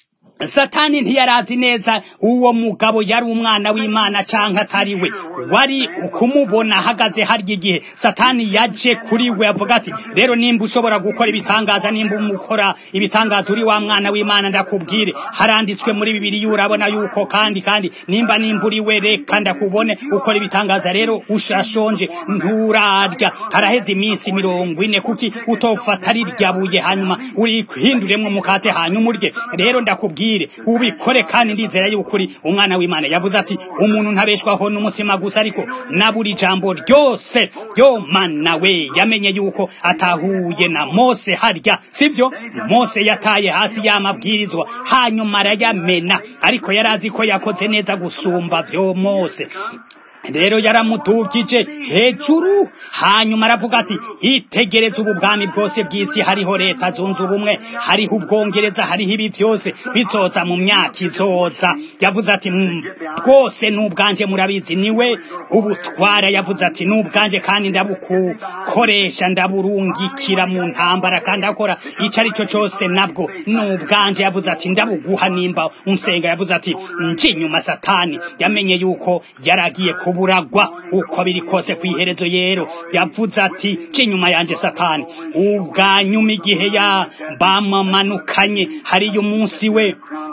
satani ntiyarazi neza uwo mugabo yari umwana w'imana canke atari we wari kumubona ahagaze harya igihe satani yaje kuri we avuga ati rero nimba ushobora gukora ibitangaza nimba umukora ibitangaza uri wa mwana w'imana ndakubwire haranditswe muri bibiri urabona yuko kandi kandi nimba nimba uri we reka ndakubone ukora ibitangaza rero ushashonje nturarya haraheze iminsi mirongo ine kuki utofata rirya buye hanyuma urihinduremwo umukate hanyuma urye rero ndakubwire ubikore kandi ndizera yuko uri umwana w'imana yavuze ati umuntu ntabeshwaho n'umutima gusa ariko na buri jambo ryose ryo mana we yamenye yuko atahuye na mose harya sibyo mose yataye hasi y'amabwirizwa hanyuma arayamena ariko yari azi ko yakoze neza gusumba vyo mose rero yaramutugije hejuru hanyuma aravuga ati itegereza ubu bwami bwose bw'isi hariho leta zunze ubumwe hariho ubwongereza hariho ibi byose bizoza mu myaka izoza yavuze ati bwose n'ubwanje murabizi niwe ubutwara yavuze ati n'ubwanje kandi ndabukukoresha ndaburungikira mu ntambara kandi akora icyo ari cyo cyose nabwo n'ubwanje yavuze ati ndabuguha nimba unsenga yavuze ati nje inyuma satani yamenye yuko yaragiye ku kuburagwa uko biri kose ku iherezo yero yavuze ati cy'inyuma yanje satani ubwanyuma igihe ya bamamanukanye hariyo umunsi we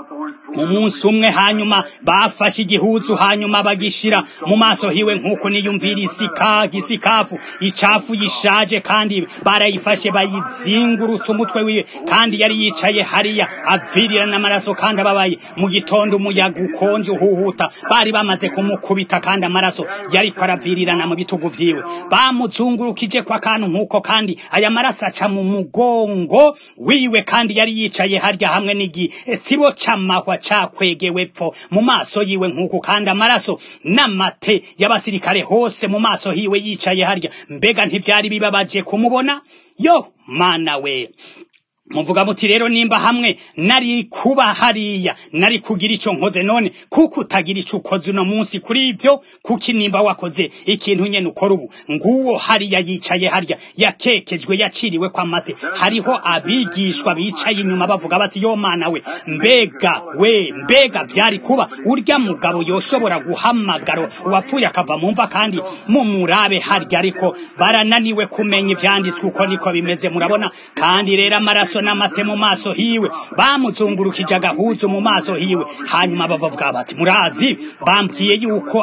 umunsi umwe hanyuma bafashe igihuzu hanyuma bagishira mu maso hiwe nk'uko niyumvira isika gisikafu icafu yishaje kandi barayifashe bayizingurutse umutwe wiwe kandi yari yicaye hariya avirira n'amaraso kandi ababaye mu gitondo umuyaga ukonje uhuhuta bari bamaze kumukubita kandi amaraso yariko aravirirana mu bitugu vyiwe bamuzungurukije kwa kantu nk'uko kandi aya maraso aca mu mugongo wiwe kandi yari yicaye harya hamwe n'igitsibo c'amahwa cakwegewe pfo mu maso yiwe nk'uko kandi amaraso n'amate y'abasirikare hose mu maso hiwe yicaye harya mbega ntivyari bibabaje kumubona yo mana we muvuga muti rero nimba hamwe nari kuba hariya nari kugira ico nkoze none kuko utagira ico ukoze uno munsi kuri ivyo kuki nimba wakoze ikintu nyene ukora ubu nguwo hariya yicaye harya yakekejwe yaciriwe kwa mate hariho abigishwa bicaye inyuma bavuga bati yo mana we mbega we mbega vyari kuba urya mugabo yoshobora guhamagara uwapfuye akava mu mva kandi mumurabe harya ariko barananiwe kumenya ivyanditswe uko niko bimeze murabona kandi rero amaraso n'amate mu maso hiwe bamuzungurukije agahuzu mu maso hiwe hanyuma bavuga bati murazi bambwiye yuko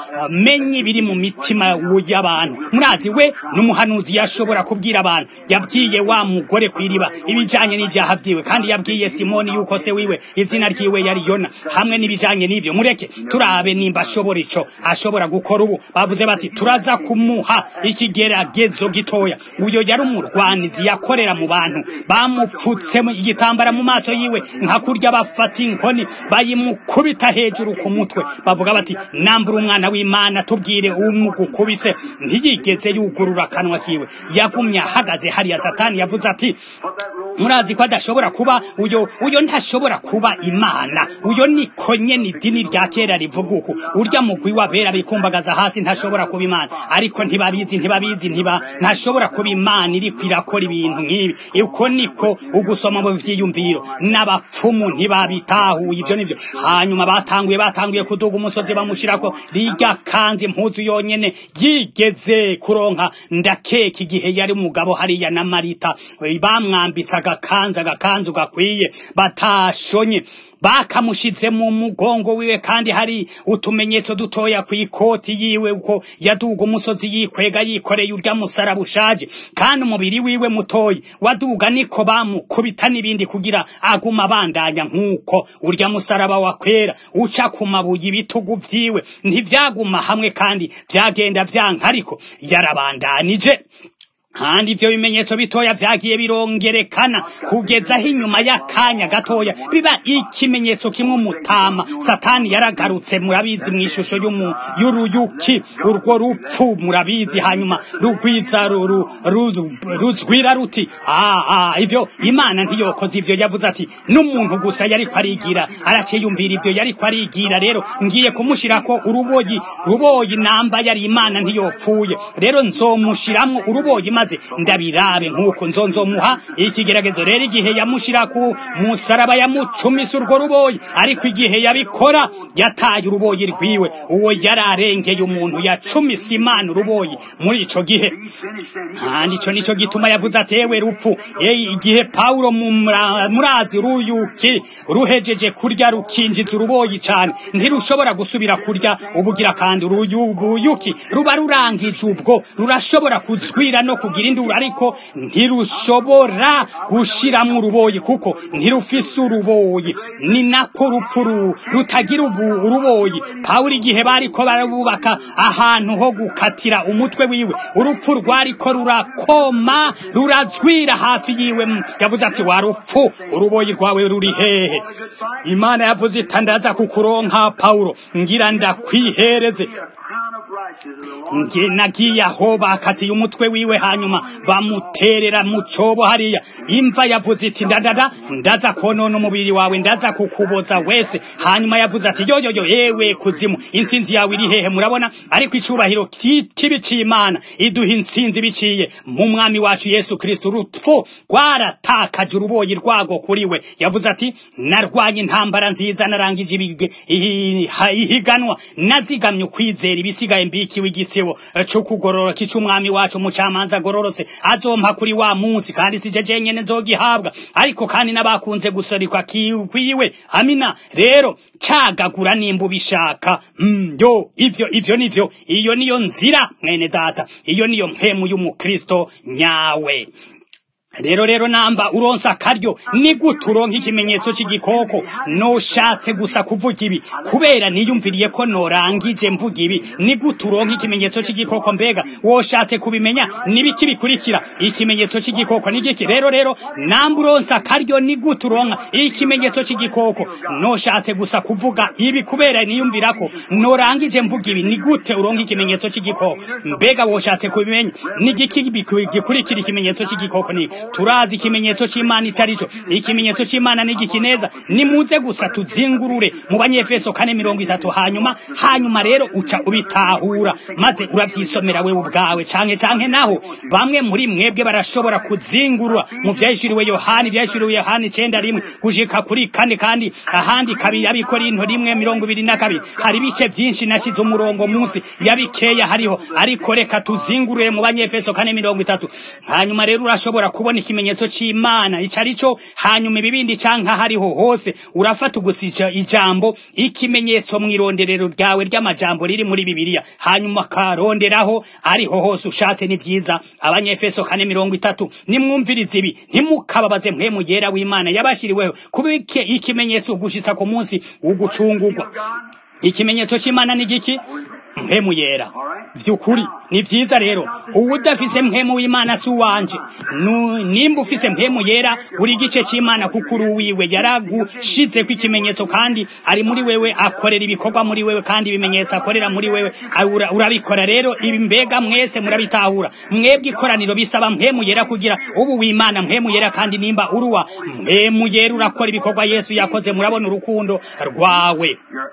amenye ibiri mu mitima y'abantu murazi we n'umuhanuzi yashobora kubwira abantu yabwiye wa mugore kw'iriba ibijanye n'ivyaha vyiwe kandi yabwiye simoni yuko se wiwe izina ryiwe yari yona hamwe n'ibijanye n'ivyo mureke turabe nimba ashobora ico ashobora gukora ubu bavuze bati turaza kumuha ikigeragezo gitoya uyo yari umurwanizi yakorera mu bantu bamupfutse igitambara mu maso yiwe nka kurya bafata inkoni bayimukubita hejuru ku mutwe bavuga bati nambura umwana w'imana tubwire umugukubise ntiyigeze yugurura akanwa kiwe yagumye ahagaze hariya satani yavuze ati murazi ko adashobora kuba uyo uyo ntashobora kuba imana uyo niko nyene idini rya kera rivuga uku urya mugwi wabera bikumbagaza hasi ntashobora kuba imana ariko ntibabizi ntibabizi ntiba ntashobora kuba imana iriko irakora ibintu nk'ibi uko niko ugusoma mu vyiyumviro n'abapfumu ntibabitahuye ivyo nivyo hanyuma batanguye batanguye kuduga umusozi bamushirako rirya kanzi impuzu yonyene yigeze kuronka ndakeka igihe yari umugabo hariya na marita bamwambitse agakanzu agakanzu gakwiye batashonye bakamushize mu mugongo wiwe kandi hari utumenyetso dutoya ku ikoti yiwe uko yaduga umusozi yikwega yikoreye urya musaraba ushaje kandi umubiri wiwe mutoyi waduga niko bamukubita n'ibindi kugira aguma abandanya nk'uko urya musaraba wakwera uca ku mabuye ibitugu vyiwe ntivyaguma hamwe kandi vyagenda vyanka ariko yarabandanije kandi ivyo bimenyetso bitoya vyagiye birongerekana kugeza aho inyuma y'akanya gatoya biba ikimenyetso kimwe umutama satani yaragarutse murabizi mw'ishusho y'uruyuki urwo rupfu murabizi hanyuma rugwiza ruzwira ruti aa ivyo imana ntiyokoze ivyo yavuze ati n'umuntu gusa yariko arigira araciyumvira ivyo yariko arigira rero ngiye kumushirako uruboyi ruboyi namba yari imana ntiyopfuye rero nzomushiramwo uruboyi maze maze ndabirabe nk'uko nzonzomuha ikigeragezo rero igihe yamushira ku musaraba yamucumisa urwo ruboyi ariko igihe yabikora yataye uruboyi rwiwe uwo yari arengeye umuntu yacumisa imana uruboyi muri ico gihe kandi ico nico gituma yavuze atewe rupfu igihe pawulo murazi ruyuki ruhejeje kurya rukinjiza uruboyi cane ntirushobora gusubira kurya ubugira kandi uruyuki ruba rurangije ubwo rurashobora kuzwira no kugira induru ariko ntirushobora gushiramwo uruboyi kuko ntirufise uruboyi ni nako rupfu rutagira uruboyi pawulo igihe bariko barabubaka ahantu ho gukatira umutwe wiwe urupfu rwariko rurakoma rurazwira hafi yiwe yavuze ati wa rupfu uruboyi rwawe ruri hehe imana yavuze itandaza kukuronka pawulo ngira ndakwihereze nagiye aho bakatiye umutwe wiwe hanyuma bamuterera mu cobo hariya imva yavuze iti ndadada ndaza konona umubiri wawe ndaza kukuboza wese hanyuma yavuze ati yoyoyo yewe kuzimu intsinzi yawe iri hehe murabona ariko icubahiro kibi c'imana iduha intsinzi biciye mu mwami wacu yesu kristo urupfu rwaratakaje uruboyi rwago kuri we yavuze ati narwanye intambara nziza narangije ihiganwa nazigamye ukwizera ibisigaye mbikiwe igitsebo co kugororoka ic'umwami wacu umucamanza agororotse azompa kuri wa munsi kandi sije jenyene nzogihabwa ariko kandi n'abakunze gusorikwa kwiwe amina rero cagagura nimba ubishaka mm, yo ivyo ivyo nivyo iyo niyo nzira mwene data iyo niyo mpemu y'umukristo nyawe rero rero namba uronsa akaryo ni gute uronka ikimenyetso c'igikoko noshatse gusa kuvuga ibi kubera niyumviriye ko norangije mvuga ibi ni gute uronka ikimenyetso c'igikoko mbega woshatse kubimenya nibiki bikurikira ikimenyetso c'igikoko ni giki rero rero namba uronsa akaryo ni gute uronka ikimenyetso c'igikoko noshatse gusa kuvuga ibi kubera niyumvira ko norangije mvuga ibi ni gute uronka ikimenyetso c'igikoko mbega woshatse kubimenya ni giki gikurikira ikimenyetso c'igikoko ni turazi ikimenyetso c'imana ico arico ikimenyetso c'imana ni gikineza nimuze gusa tuzingurure mu banyefeso kane mirongo itatu hanyuma hanyuma rero uca ubitahura maze uravyisomera wewe ubwawe canke canke naho bamwe muri mwebwe barashobora kuzingurura mu vyahishuriwe yohani vyahishuriwe yohani icenda rimwe gushika kuri kane kandi ahandi kabiri abikorinto rimwe mirongo ibiri na kabiri hari ibice vyinshi nashize umurongo munsi yabikeya hariho ariko reka tuzingurure mu banyefeso kane mirongo itatu hanyuma rero urashobora kubona ikimenyetso c'imana ico arico hanyuma ibibindi canka hariho hose urafata ugusija ijambo ikimenyetso mw'ironderero ryawe ry'amajambo riri muri bibiliya hanyuma karonderaho ariho hose ushatse ni vyiza abanyefeso kane mirongo itatu nimwumvirize ibi ntimukababaze mpwemu yera w'imana yabashiriweho kuba ikimenyetso gushitsa ku munsi w'ugucungurwa ikimenyetso c'imana ni giki mpemu yera vyukuri ni vyiza rero ubu udafise mpemu w'imana si uwanje nimba ufise mpemu yera uri igice c'imana kuko uri uwiwe yaragushizeko ikimenyetso kandi ari muri wewe akorera ibikorwa muri wewe kandi ibimenyetso akorera muri wewe urabikora rero ibi mbega mwese murabitahura mwebwe ikoraniro bisaba mpemu yera kugira ubu w'imana mpemu yera kandi nimba uruwa mpemu yera urakora ibikorwa yesu yakoze murabona urukundo rwawe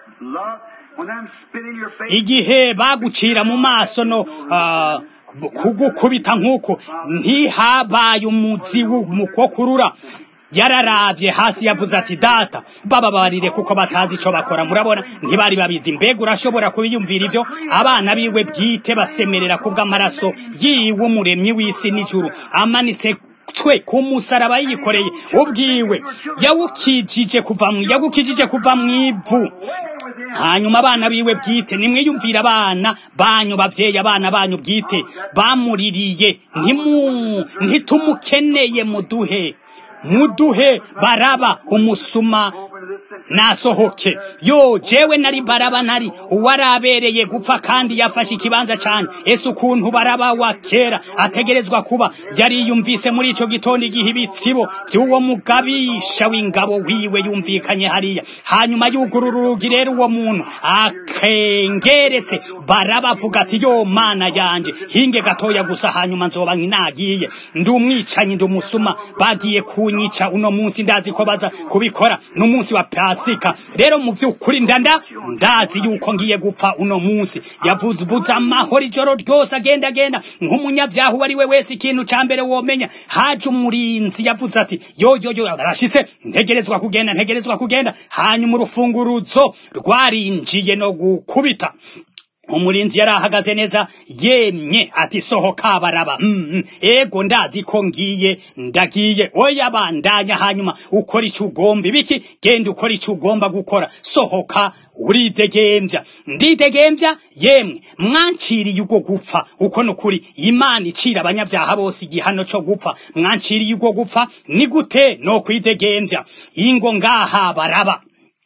igihe bagucira mu maso no uh, kugukubita nk'uko ntihabaye umuzi w'umukokurura yararavye hasi yavuze ati data bababarire kuko batazi ico bakora murabona ntibari babizi mbega urashobora kubiyumvira ivyo abana biwe bwite basemerera kubw'amaraso yiwe umuremyi w'isi n'ijuru amanitse twe ku musaraba yikoreye ubwiwe yawukijije kuva mu yagukijije kuva mu ivu hanyuma abana biwe bwite nimwiyumvira abana banyu bavyeyi abana banyu bwite bamuririye ntimu ntitumukeneye muduhe muduhe baraba umusuma nasohoke yo jewe nari baraba nari uwarabereye gupfa kandi yafashe ikibanza cane ese ukuntu baraba wa kera ategerezwa kuba yariyumvise muri ico gitondo igihe ibitsibo vy'uwo mugabisha w'ingabo wiwe yumvikanye hariya hanyuma yugurura urugi rero uwo muntu akengeretse baraba avuga ati yo mana yanje hinge gatoya gusa hanyuma nzoba nkinagiye ndi umwicanyi ndi umusuma bagiye kunyica uno munsi ndazi ko baza kubikora n'umunsi wa pasi pasika rero mu by'ukuri ndanda ndazi yuko ngiye gupfa uno munsi yavuze ubuze amahoro ijoro ryose agenda agenda nk'umunyabyaha uwo ari we wese ikintu ca mbere womenya haje umurinzi yavuze ati yo yo yo arashitse ntegerezwa kugenda ntegerezwa kugenda hanyuma urufunguruzo rwarinjiye no gukubita umurinzi yari ahagaze neza yemye ati sohoka baraba mm, mm, ego ndazi ko ngiye ndagiye oya bandanya hanyuma ukora icyo ugomba ibiki genda ukora icyo ugomba gukora sohoka uridegembya ndidegembya yemwe mwanciriye ubwo gupfa uko nukuri imana icira abanyabyaha bose igihano cyo gupfa mwanciriye ubwo gupfa ni gute no kwidegembya ingo ngaha baraba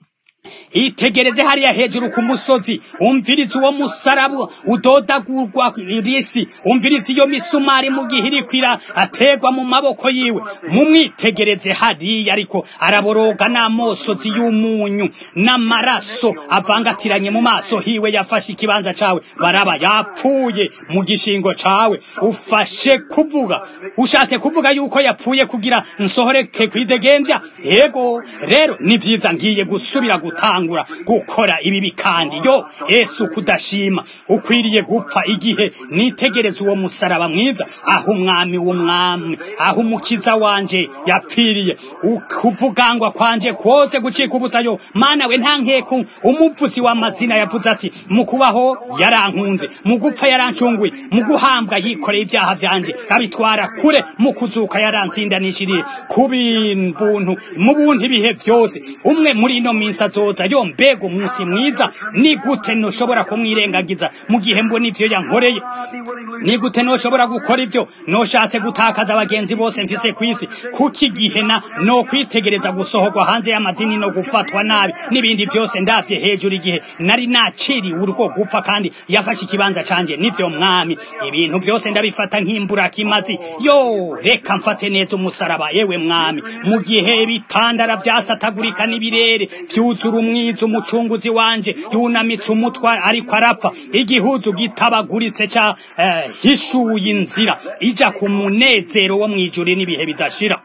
itegereze hariya hejuru ku musozi umviriza uwo musarabu udodagurwa irisi umviriza iyo misumari mu gihe irikwira ategwa mu maboko yiwe mumwitegereze hariya ariko araboroga n'amosozi y'umunyu n'amaraso avangatiranye mu maso hiwe yafashe ikibanza cawe baraba yapfuye mu gishingo cawe ufashe kuvuga ushatse kuvuga yuko yapfuye kugira nsohoreke kwidegembya yego rero ni vyiza ngiye gusubira gutangura gukora ibibi kandi yo Yesu kudashima ukwiriye gupfa igihe nitegereza uwo musaraba mwiza aho umwami w'umwami aho umukiza wanje yapfiriye ukuvugangwa kwanje kwose gucika ubusayo mana we nta nkeku umuvuzi w'amazina yavuze ati mu kubaho yarankunze mu gupfa yarancunguye mu guhambwa yikoreye ibyaha vyanje abitwara kure mu kuzuka yaransindanishiriye ku bintu mu buntu ibihe vyose umwe muri ino minsi azoza yo mbega umunsi mwiza ni gute noshobora kumwirengagiza mu gihe mbona ivyo yankoreye ni gute noshobora gukora ivyo noshatse gutakaza abagenzi bose mfise kw'isi kuko igihe na no kwitegereza gusohorwa hanze y'amadini no gufatwa nabi n'ibindi vyose ndavye hejuru igihe nari naciriwe urwo gupfa kandi yafashe ikibanza canje nivyo mwami ibintu vyose ndabifata nk'imbura kimazi yo reka mfate neza umusaraba yewe mwami mu gihe bitandara vyasatagurika n'ibirere vyuzura umwiza umucunguzi wanje yunamitse umutwa ariko arapfa igihuzu gitabaguritse ca eh, hishuye inzira ija ku munezero wo mwijuru n'ibihe bidashira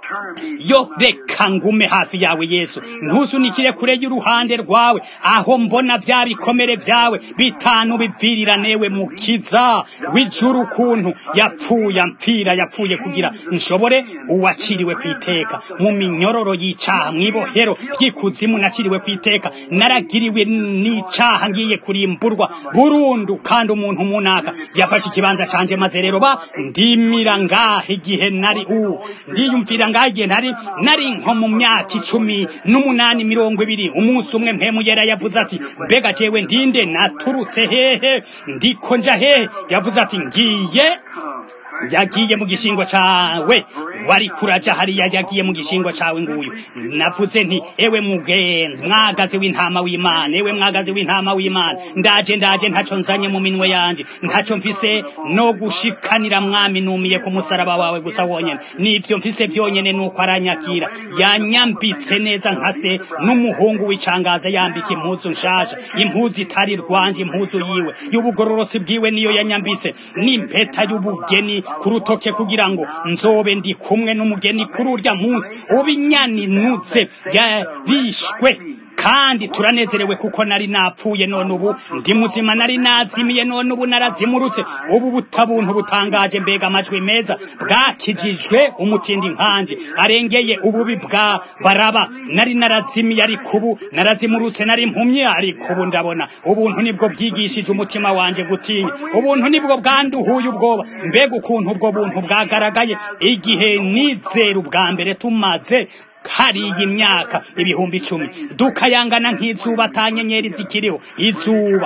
yo reka ngume hafi yawe yesu ntusunikire kure y'uruhande rwawe aho mbona vya bikomere vyawe bitanu bivirira newe mukiza w'ijuru ukuntu yapfuye ampfira yapfuye kugira nshobore uwaciriwe kwiteka mu minyororo y'icaha mw'ibohero ry'ikuzimu naciriwe kwiteka naragiriwe n'icaha ngiye kurimburwa burundu kandi umuntu munaka yafashe ikibanza canje maze rero ba ndimira ngaha igihe nari u ndiyumvira ngaha igihe nari nari nko mu myaka icumi n'umunani mirongo ibiri umunsi umwe mpemu yera yavuze ati mbega jewe ndinde naturutse hehe ndiko nja hehe yavuze ati ngiye yagiye mu gishingo cawe wari kuraja hariya yagiye mu gishingo cawe nguyu navuze nti ewe mugenzi mwagazi w'intama w'imana ewe mwagazi w'intama w'imana ndaje ndaje ntaco nzanye mu minwe yanje ntaco mfise no gushikanira mwami numiye ku musaraba wawe gusa wonyene nivyo mfise vyonyene nuko aranyakira yanyambitse neza nkase n'umuhungu w'icangaza yambika impuzu nshasha impuzu itari rwanje impuzu yiwe y'ubugororotsi bwiwe niyo yanyambitse n'impeta y'ubugeni ku rutoke kugira ngo nzobe ndi kumwe n'umugeni kuri urya munsi ubinyaninutse yarishwe kandi turanezerewe kuko nari napfuye none ubu ndi muzima nari nazimiye none ubu narazimurutse ubu butabuntu butangaje mbega amajwi meza bwakijijwe umutindi nkanje arengeye ububi bwa baraba nari narazimiye ariko ubu narazimurutse nari impumye ariko ubu ndabona ubuntu nibwo bwigishije umutima wanje gutinya ubuntu nibwo bwanduhuye ubwoba mbega ukuntu ubwo buntu bwagaragaye igihe nizera ubwa mbere tumaze hariya imyaka ibihumbi icumi dukayangana nk'izuba ata nyenyeri zikiriho izuba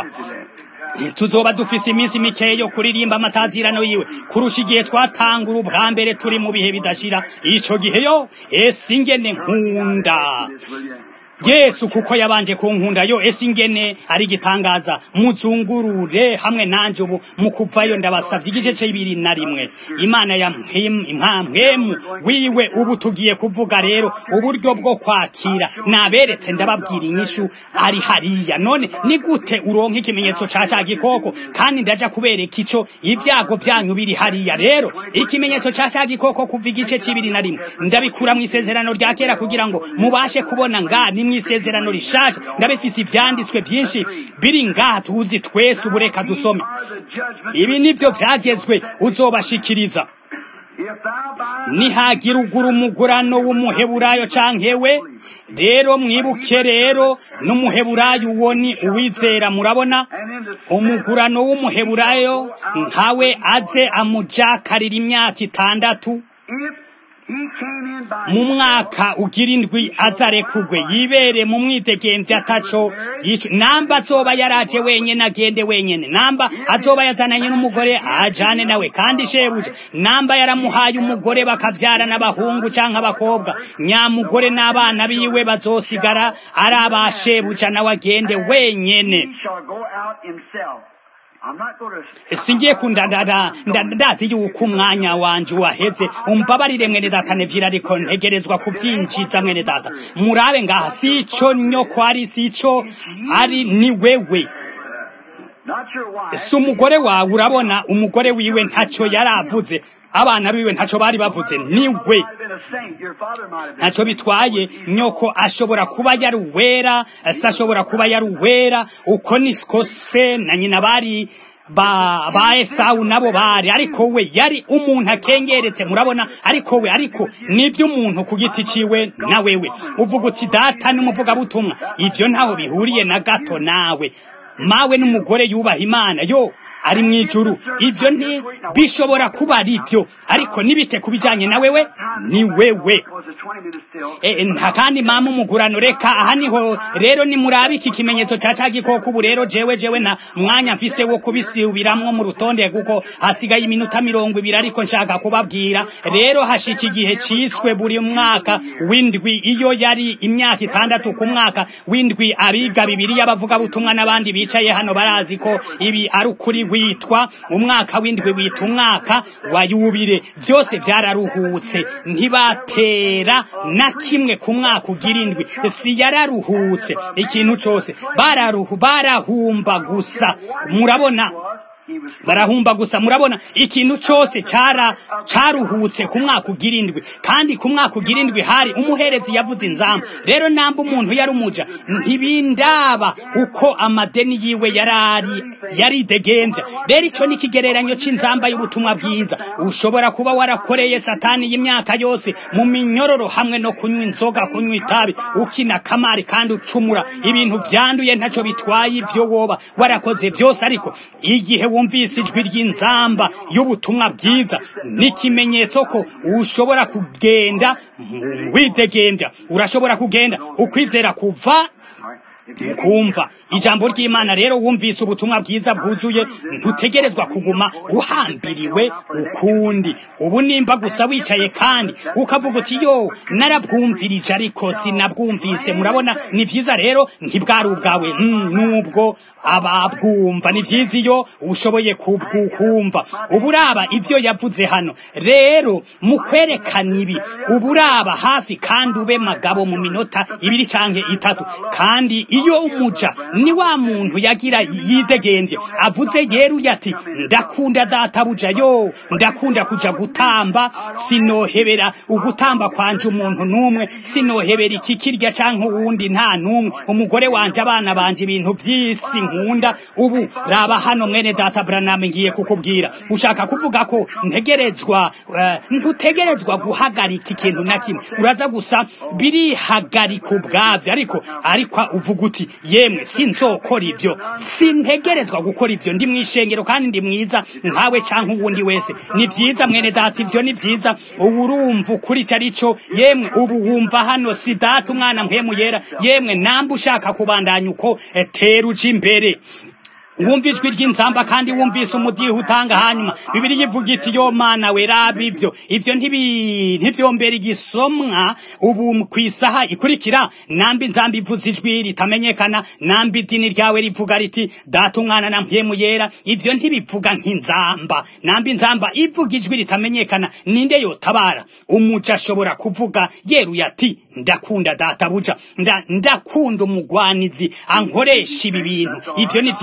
tuzoba dufise iminsi mikeya yo kuririmba amatazirano yiwe kurusha igihe twatangura ubwa mbere turi mu bihe bidashira ico gihe yo ese ingene nkunda yesu kuko yabanje kunkunda yo ese ingene ari igitangaza muzungurure hamwe nanje ubu mu kuvayo ndabasavye igice c'ibiri na rimwe imana ya mwemu wiwe ubu tugiye kuvuga rero uburyo bwo kwakira naberetse ndababwira inyishu ari hariya none ni gute uronka ikimenyetso ca ca gikoko kandi ndaja kubereka ico ibyago vyanyu biri hariya rero ikimenyetso ca ca gikoko kuva igice c'ibiri na rimwe ndabikura mu isezerano rya kera kugira ngo mubashe kubona ngani mu isezerano rishasha ndabifise ivyanditswe vyinshi biri ngaha tuzi twese ubu reka dusome ibi nivyo vyagezwe uzobashikiriza nihagira ugura umugurano w'umuheburayo canke we rero mwibuke rero n'umuheburayo uwo ni uwizera murabona umugurano w'umuheburayo nkawe aze amujakarira imyaka itandatu mu mwaka ugira indwi azarekugwe yibere mu mwidegemvya ataco yico namba azoba yaraje wenyene agende wenyene namba azoba yazananye n'umugore ajane nawe kandi shebuja namba yaramuhaye umugore bakavyara n'abahungu canke abakobwa nyamugore n'abana biwe bazosigara ari abashebuja nawe agende wenyene singiye kundadada ndazi yuko umwanya wanje waheze umbabarire mwene data nevyira ariko ntegerezwa kuvyinjiza mwene data murabe ngaha sico nyoko ari sico ari ni wewe si umugore wawe urabona umugore wiwe ntaco yaravuze abana biwe ntaco bari bavuze niwe ntaco bitwaye nyoko ashobora kuba yari uwera se ashobora kuba yari uwera uko niko se na nyina bari ba ba Esawu nabo bari ariko we yari umuntu akengeretse murabona ariko we ariko nibyo umuntu ku giti ciwe na wewe uvuga uti data n'umuvuga butumwa ivyo ntaho bihuriye na gato nawe mawe n'umugore yubaha imana yo ari mu ijuru ibyo nti bishobora kuba ari byo ariko nibite ku bijyanye na wewe ni wewe nta kandi mama umugurano reka aha niho rero nimurabe iki kimenyetso cya cya gikoko ubu rero jewe jewe na mwanya mfise wo kubisubiramwo mu rutonde kuko hasigaye iminota mirongo ibiri ariko nshaka kubabwira rero hashika igihe ciswe buri mwaka w'indwi iyo yari imyaka itandatu ku mwaka w'indwi abiga bibiriya bavuga butumwa n'abandi bicaye hano barazi ko ibi ari ukuri witwa umwaka w'indwi wita umwaka wa yubire byose byararuhutse ntibatera na kimwe ku mwaka ugira indwi si yararuhutse ikintu cyose bararuhu barahumba gusa murabona barahumba gusa murabona ikintu cyose cara caruhutse ku mwaka ugira indwi kandi ku mwaka ugira indwi hari umuherezi yavuze inzamba rero namba umuntu yari umuja ntibindaba uko amadeni yiwe yarari yari degembya rero ico ni kigereranyo c'inzamba y'ubutumwa bwiza ushobora kuba warakoreye satani y'imyaka yose mu minyororo hamwe no kunywa inzoga kunywa itabi ukina kamari kandi ucumura ibintu vyanduye ntaco bitwaye ivyo woba warakoze byose ariko igihe wumvise ijwi ry'inzamba y'ubutumwa bwiza n'ikimenyetso ko ushobora kugenda widegembya urashobora kugenda ukwizera kuva kumva ijambo ry'imana rero wumvise ubutumwa bwiza bwuzuye ntutegerezwa kuguma uhambiriwe ukundi ubu nimba gusa wicaye kandi ukavuga uti yo narabwumvirije ariko sinabwumvise murabona ni vyiza rero ntibwari ubwawe nubwo ababwumva ni vyiza iyo ushoboye kubwumva ubu uraba ivyo yavuze hano rero mu kwerekana ibi ubu uraba hafi kandi ube magabo mu minota ibiri canke itatu kandi iyo umuja ni wa muntu yagira yidegembye avuze yeruye ati ndakunda databuja yo ndakunda kuja gutamba sinohebera ugutamba kwanje umuntu numwe sinohebera iki kirya canke uwundi nta numwe umugore wanje abana banje ibintu vy'isi nkunda ubu raba hano mwene data Branham ngiye kukubwira ushaka kuvuga ko ntegerezwa uh, ntutegerezwa guhagarika ikintu na kimwe uraza gusa birihagarika ubwavyo ariko ariko uvuga uti yemwe sinzokora ibyo sintegerezwa gukora ibyo ndi mwishengero kandi ndi mwiza nkawe canke uwundi wese ni vyiza mwene data ivyo ni vyiza ubu urumva ukuri ico arico yemwe ubu wumva hano si data umwana mpemu yera yemwe namba ushaka kubandanya uko tera uja imbere wumva ijwi ry'inzamba kandi wumvise umudiho utanga hanyuma bibiri yivuga iti yo mana we raba ivyo ivyo ntivyombera igisomwa ubu ku isaha ikurikira namba inzamba ivuze ijwi ritamenyekana namba idini ryawe rivuga riti data umwana na mpyemu yera ivyo ntibivuga nk'inzamba namba inzamba ivuga ijwi ritamenyekana ninde yotabara umuja ashobora kuvuga yeruye ati ndakunda data buja ndakunda umugwanizi ankoresha ibi bintu ivyo ni vyiza kandi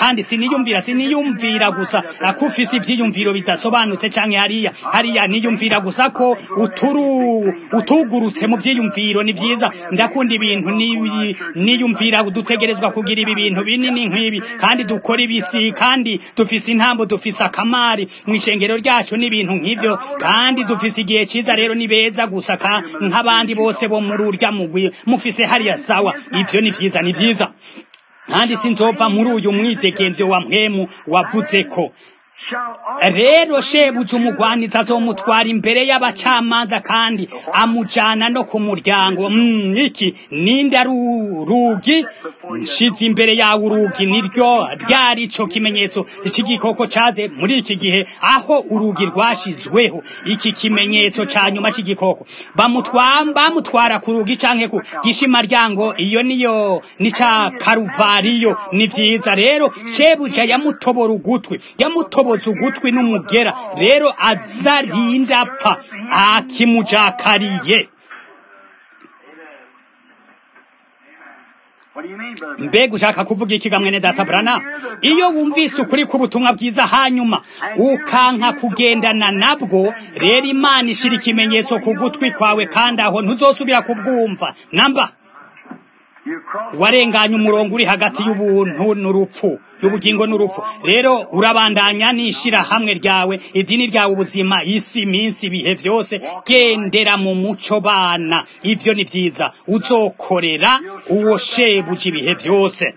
kandi siniyumvira siniyumvira gusa ko ufise ivyiyumviro bidasobanutse canke hariya hariya niyumvira gusa ko uturu utugurutse mu vyiyumviro ni vyiza ndakunda ibintu nibi niyumvira dutegerezwa kugira ibi bintu binini nk'ibi kandi dukora ibisi kandi dufise intambo dufise akamari mu ishengero ryacu n'ibintu nk'ivyo kandi dufise igihe ciza rero ni beza gusa nk'abandi bose bo muri urya mugwi mufise hariya sawa ivyo ni vyiza ni vyiza kandi sinzova muri uyu mwidegemvyo wa mpwemu wavuze ko rero shebuja umugwaniza azomutwara imbere y'abacamanza kandi amujana no ku muryango mm, iki ninde ari urugi nshize imbere yawe urugi niryo ryari ico kimenyetso c'igikoko caze muri iki gihe aho urugi rwashizweho iki kimenyetso ca nyuma c'igikoko bamutwara bamutwara ku rugi canke ku gishimaryango iyo niyo ni ca karuvariyo ni vyiza rero shebuja yamutobora ugutwi yamutoboza ugutwi n'umugera rero azarinda apfa akimujakariye mbega ushaka kuvuga iki gamwene data brana iyo wumvise ukuri k'ubutumwa bwiza hanyuma ukanka kugendana nabwo rero imana ishira ikimenyetso ku gutwi kwawe kandi aho ntuzosubira kubwumva namba warenganya umurongo uri hagati y'ubuntu n'urupfu y'ubugingo n'urupfu rero urabandanya n'ishira hamwe ryawe idini ryawe ubuzima isi iminsi ibihe byose gendera mu muco bana ivyo ni vyiza uzokorera uwo shebuja ibihe byose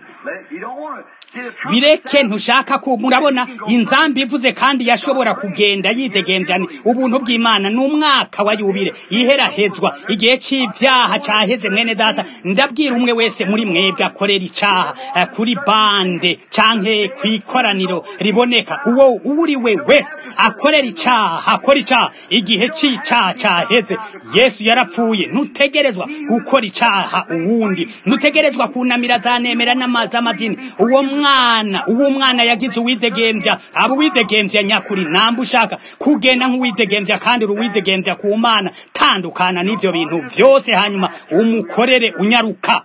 bireke ntushaka ko murabona inzambi ivuze kandi yashobora kugenda yidegemvyani ubuntu bw'imana n'umwaka wa yubire iherahezwa igihe c'ivyaha caheze mwene data ndabwira umwe wese muri mwebwe akorera icaha kuri bande canke kwikoraniro riboneka uwo uri we wese akorera icaha akora icaha igihe c'icaha caheze yesu yarapfuye ntutegerezwa gukora icaha uwundi ntutegerezwa kunamira zanemera n'amaz'amadini uwo mwana uwo mwana yagize uwidegemvya abo uwidegemvya nyakuri namba ushaka kugenda nk'uwidegemvya kandi uruwidegemvya ku mana tandukana n'ivyo bintu vyose hanyuma umukorere unyaruka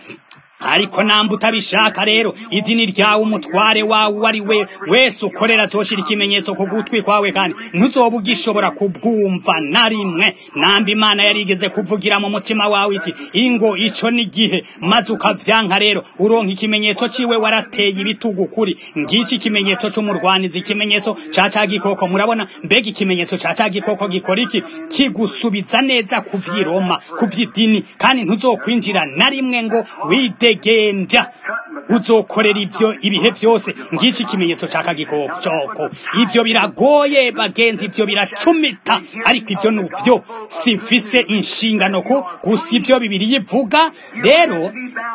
ariko namba utabishaka rero idini ryawe umutware wawe uwo ari we wese ukorera azoshira ikimenyetso ku gutwi kwawe kandi ntuzoba ugishobora kubwumva na rimwe namba imana yarigeze kuvugira mu mutima wawe iti ingo ico ni gihe maze ukavyanka rero uronka ikimenyetso ciwe warateye ibitugu kuri ngiki ikimenyetso c'umurwanizi ikimenyetso ca ca gikoko murabona mbega ikimenyetso ca ca gikoko gikora iki kigusubiza neza ku vy'iroma ku vy'idini kandi ntuzokwinjira na rimwe ngo wide widegemvya uzokorera ivyo ibihe vyose ngiki ikimenyetso ca kagikoko ivyo biragoye bagenzi ivyo biracumita ariko ivyo nuvyo simfise inshingano ko gusa ivyo bibiri yivuga rero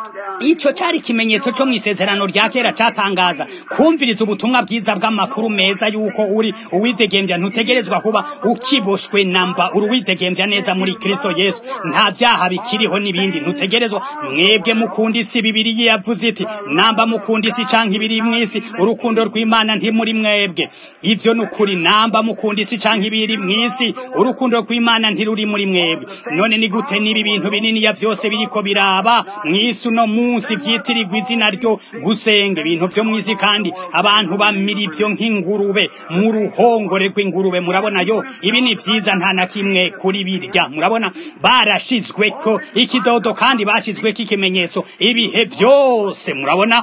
ico cari ikimenyetso co mw'isezerano rya kera catangaza kumviriza ubutumwa bwiza bw'amakuru meza yuko uri uwidegemvya ntutegerezwa kuba ukiboshwe namba uruwidegemvya neza muri kristo yesu nta vyaha bikiriho n'ibindi ntutegerezwa mwebwe mukunda isi bibiri yavuze iti namba mukunda isi canke ibiri mw'isi urukundo rw'imana ntimuri mwebwe ivyo nukuri namba mukunda isi canke ibiri mw'isi urukundo rw'imana ntiruri muri mwebwe none ni gute niba ibintu binini ya vyose biriko biraba mw'isi uno munsi vyitirirwa izina ryo gusenga ibintu vyo mw'isi kandi abantu bamira ivyo nk'ingurube mu ruhongore rw'ingurube murabona yo ibi ni vyiza nta na kimwe kuri birya murabona barashizweko ikidodo kandi bashizweko ikimenyetso ibihe vyose murabona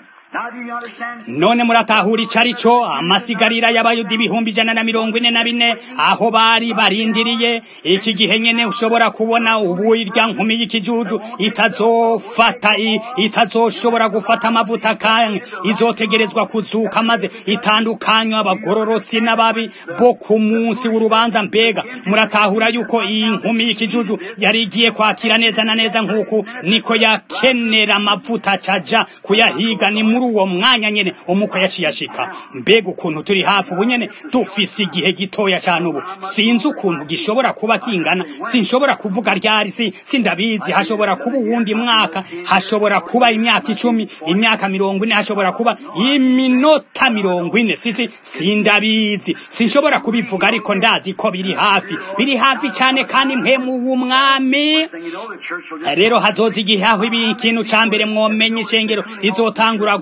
none muratahura ico ari co amasigarira y'abayuda ibihumbi ijana na mirongo ine na bine aho bari barindiriye iki gihe nyene ushobora kubona ubu irya nkumi y'ikijuju itazofata itazoshobora gufata amavuta kanye izotegerezwa kuzuka maze itandukanywa abagororotsi n'ababi bo ku munsi w'urubanza mbega muratahura yuko iyi nkumi y'ikijuju yari igiye kwakira neza na neza nk'uku niko yakenera amavuta caja kuyahiga ni muri uwo mwanya nyene umuko yaciye ashika mbega ukuntu turi hafi ubu nyene dufise igihe gitoya cane ubu sinzi ukuntu gishobora kuba kingana sinshobora kuvuga ryari si sindabizi hashobora kuba uwundi mwaka hashobora kuba imyaka icumi imyaka mirongo ine hashobora kuba iminota mirongo ine sisi sindabizi sinshobora kubivuga ariko ndazi ko biri hafi biri hafi cane kandi mpemu w'umwami rero hazoza igihe aho ibi ikintu ca mbere mwomenye ishengero rizotangura gu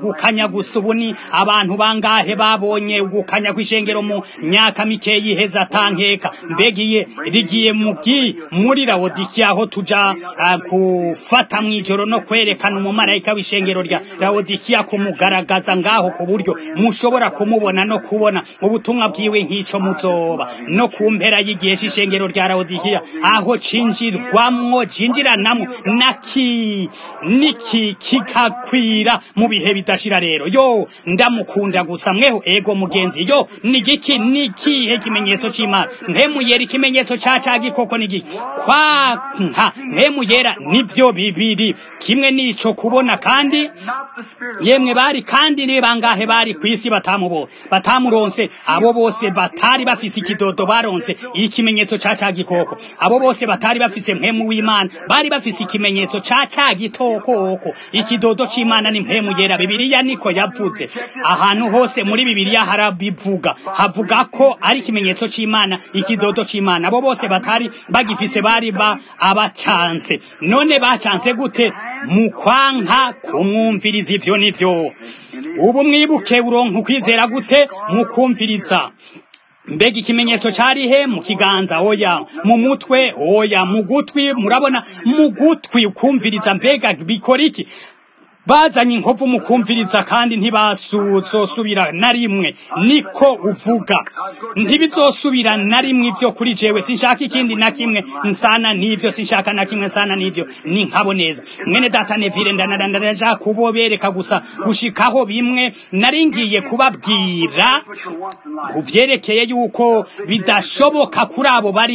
ugukanya gusa ubu ni abantu bangahe babonye ugukanya kw'ishengero mu myaka mikeyi iheza atankeka mbegiye rigiye mugi muri rawodikiya aho tuja uh, gufata mw'ijoro no kwerekana umumarayika w'ishengero rya rawodikiya kumugaragaza ngaho ku buryo mushobora kumubona no kubona ubutumwa bwiwe nk'ico muzoba no ku mpera y'igihe c'ishengero rya rawodikiya aho cinjirwamwo cinjiranamwo naki niki kikakwira mu bihe bidashira rero yo ndamukunda gusa mweho ego mugenzi yo nigiki nikihe kimenyetso c'imana mpemuyera ikimenyetso ca ca gikoko nigiki kwanka mpemuyera nivyo bibiri kimwe nico kubona kandi not the spirit of yemwe bari kandi ni bangahe bari ku isi batamubo batamuronse abo bose batari bafise ikidodo baronse ikimenyetso ca ca gikoko abo bose batari bafise mpemu w'imana bari bafise ikimenyetso ca ca gitokoko ikidodo c'imana ni mpemu yera bibiliya niko yavuze ahantu hose muri bibiliya harabivuga havuga ko ari ikimenyetso c'imana ikidodo c'imana abo bose batari bagifise bari ba abacanse none bacanse gute mu kwanka kumwumviriza ivyo nivyo ubu mwibuke uronka ukwizera gute mu kumviriza mbega ikimenyetso cari he mu kiganza oya mu mutwe oya mu gutwi murabona mu gutwi ukumviriza mbega bikora iki bazanye inkovu mu kumviriza kandi ntibazosubira na rimwe niko uvuga ntibizosubira na rimwe ivyo kuri jewe sinshaka ikindi na kimwe nsana n'ivyo sinshaka na kimwe nsana n'ivyo ni nkabo neza mwene data nevire ndanadandaraja kubobereka gusa gushikaho bimwe naringiye kubabwira which are once in life. ku vyerekeye yuko bidashoboka kuri abo bari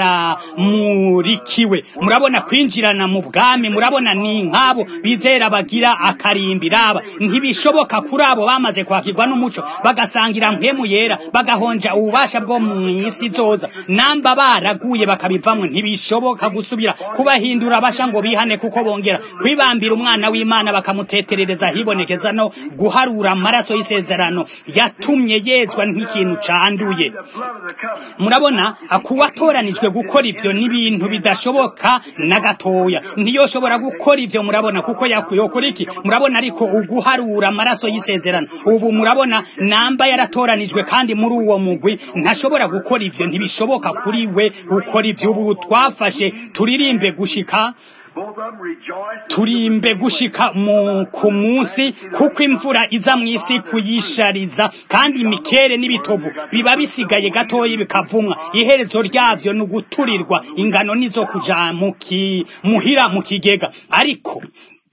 baramurikiwe murabona kwinjirana mu bwami murabona ni nk'abo bizera bagira akarimbi raba ntibishoboka kuri abo bamaze kwakirwa n'umuco bagasangira mpemu yera bagahonja ububasha bwo mu isi zoza namba baraguye bakabivamwo ntibishoboka gusubira kubahindura basha ngo bihane kuko bongera kwibambira umwana w'imana bakamuteterereza hibonekeza no guharura amaraso y'isezerano yatumye yezwa nk'ikintu canduye The blood of the covenant. murabona kuwatoranijwe gukora ivyo n'ibintu bidashoboka na gatoya ntiyoshobora gukora ivyo murabona kuko yakuyokora iki murabona ariko uguharura amaraso y'isezerano ubu murabona namba yaratoranijwe kandi muri uwo mugwi ntashobora gukora ivyo ntibishoboka kuri we gukora ivyo ubu twafashe turirimbe gushika Both of them rejoice. turimbe gushika mu ku munsi kuko imvura iza mu isi kuyishariza kandi imikere n'ibitovu biba bisigaye gatoya bikavumwa iherezo ryavyo ni uguturirwa ingano nizo kuja mu ki- muhira mu kigega ariko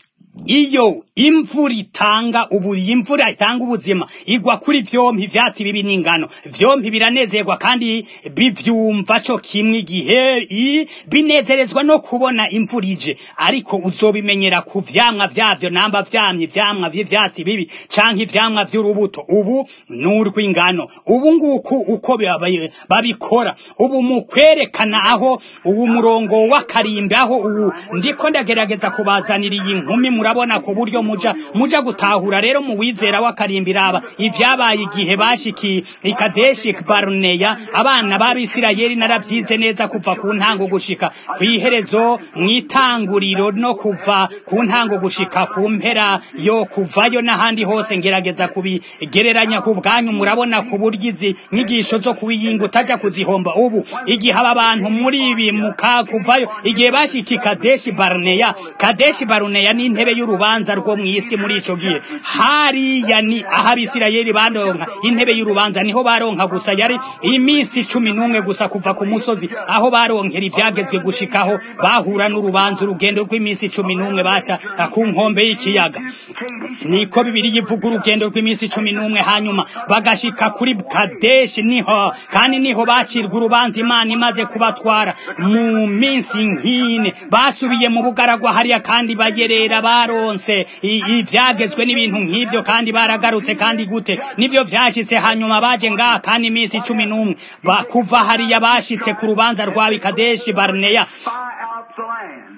iyo imvura itanga ubu imvura itanga ubuzima igwa kuri vyompi ivyatsi bibi n'ingano vyompi biranezerwa kandi bivyumva co kimwe igihe i- binezerezwa no kubona imvura ije ariko uzobimenyera ku vyamwa vyavyo namba vyamye ivyamwa vy'ivyatsi bibi canke ivyamwa vy'urubuto ubu n'urw'ingano ubu nguku uko babi- babikora ubu mu kwerekana aho ubu murongo w'akarimbi aho ubu ndiko ndagerageza kubazanira iyi nkumi murabona ku buryo muja muja gutahura rero mu wizera w'akarimbi raba ivyabaye igihe bashiki ikadeshi baruneya abana b'abisirayeli naravyize neza kuva ku ntango gushika kw'iherezo mw'itanguriro no kuva ku ntango gushika ku mpera yo kuvayo n'ahandi hose ngerageza kubigereranya ku bwanyu murabona ku buryo izi nyigisho zo kubiyinga utaja kuzihomba ubu igihe aba bantu muri ibi muka kuvayo igihe bashika kadeshi baruneya kadeshi baruneya ni intebe y'urubanza rwo mw'isi muri ico gihe hariya ni aho abisirayeli baronka intebe y'urubanza niho baronka gusa yari iminsi cumi n'umwe gusa kuva ku musozi aho baronkera ivyagezwe gushikaho bahura n'urubanza urugendo rw'iminsi cumi n'umwe baca ku nkombe y'ikiyaga niko bibiri yivuga urugendo rw'iminsi cumi n'umwe hanyuma bagashika kuri kadeshi niho kandi niho bacirwa urubanza imana imaze kubatwara mu minsi nkine basubiye mu bugaragwa hariya kandi bayerera baronse i- ivyagezwe n'ibintu nk'ivyo kandi baragarutse kandi gute nivyo vyashitse hanyuma baje ngaha kandi iminsi cumi n'umwe Ba- kuva hariya bashitse ku rubanza rwa bikadeshi barneya Spy out the land.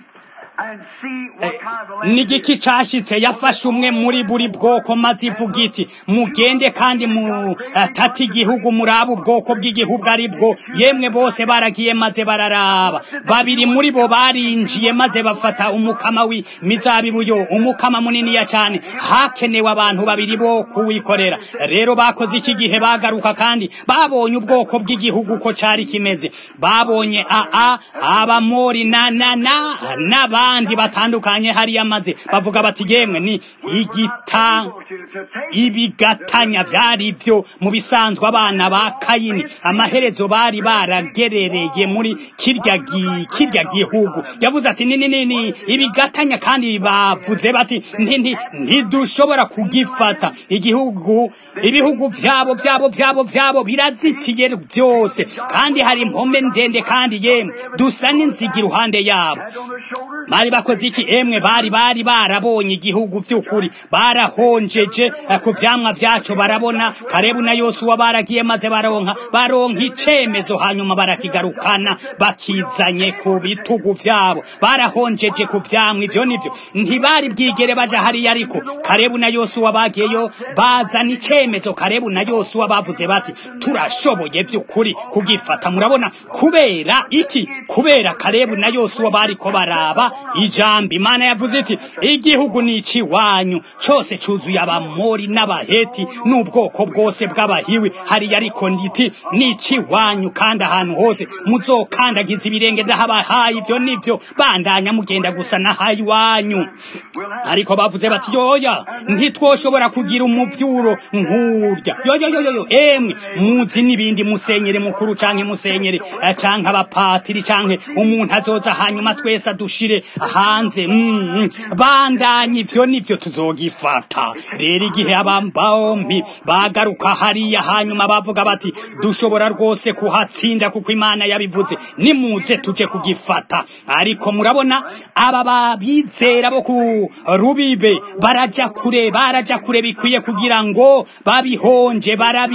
n'igiki cashitse yafashe umwe muri buri bwoko maze ivuga iti mugende kandi mutati igihugu muraba ubwoko bw'igihugu ari bwo yemwe bose baragiye maze bararaba babiri muri bo barinjiye maze bafata umukama w'imizabibu yo umukama muniniya cyane hakenewe abantu babiri bo kuwikorera rero bakoze iki gihe bagaruka kandi babonye ubwoko bw'igihugu ko cari kimeze babonye aa abamori na na na n'abandi batandukanye hariya maze bavuga bati yemwe ni igita ibigatanya byari byo mu bisanzwe abana ba kayini amaherezo bari baragerereye muri kirya gi, kirya gihugu yavuze ati nini nini ibigatanya kandi bavuze bati nti ntidushobora kugifata igihugu ibihugu byabo byabo byabo byabo birazitiye byose kandi hari impome ndende kandi yemwe dusa n'inzigi iruhande yabo bari bakoze iki emwe bari bari barabonye igihugu by'ukuri barahonjeje ku vyamwa vyaco barabona karebu na yosuwa baragiye maze baronka baronka icemezo hanyuma barakigarukana bakizanye ku bitugu vyabo barahonjeje ku vyamwa ivyo nivyo ntibari bwigere baja hariya ariko karebu na yosuwa bagiyeyo bazana icemezo karebu na yosuwa bavuze bati turashoboye by'ukuri kugifata murabona kubera iki kubera karebu na yosuwa bariko baraba ijambo imana yavuze iti igihugu ni iciwanyu cose cuzuye abamori n'abaheti n'ubwoko bwose bw'abahiwi hariya ariko nditi ni iciwanyu kandi ahantu hose muzokandagiza ibirenge ndahabahaye ivyo nivyo bandanya mugenda gusa nahaye iwanyu ariko bavuze bati yoya ntitwoshobora kugira umuvyuro nk'urya yoyoyoyo emwe muzi n'ibindi musenyere mukuru canke musenyere canke abapatiri canke umuntu azoza hanyuma twese adushire hanze mm, mm. bandanye ivyo nivyo tuzogifata rero igihe abambombi bagaruka hariya hanyuma bavuga bati dushobora rwose kuhatsinda kuko imana yabivuze nimuze tuje kugifata ariko murabona aba babizera bo ku rubibe baraja kure baraja kure bikwiye kugira ngo babihonje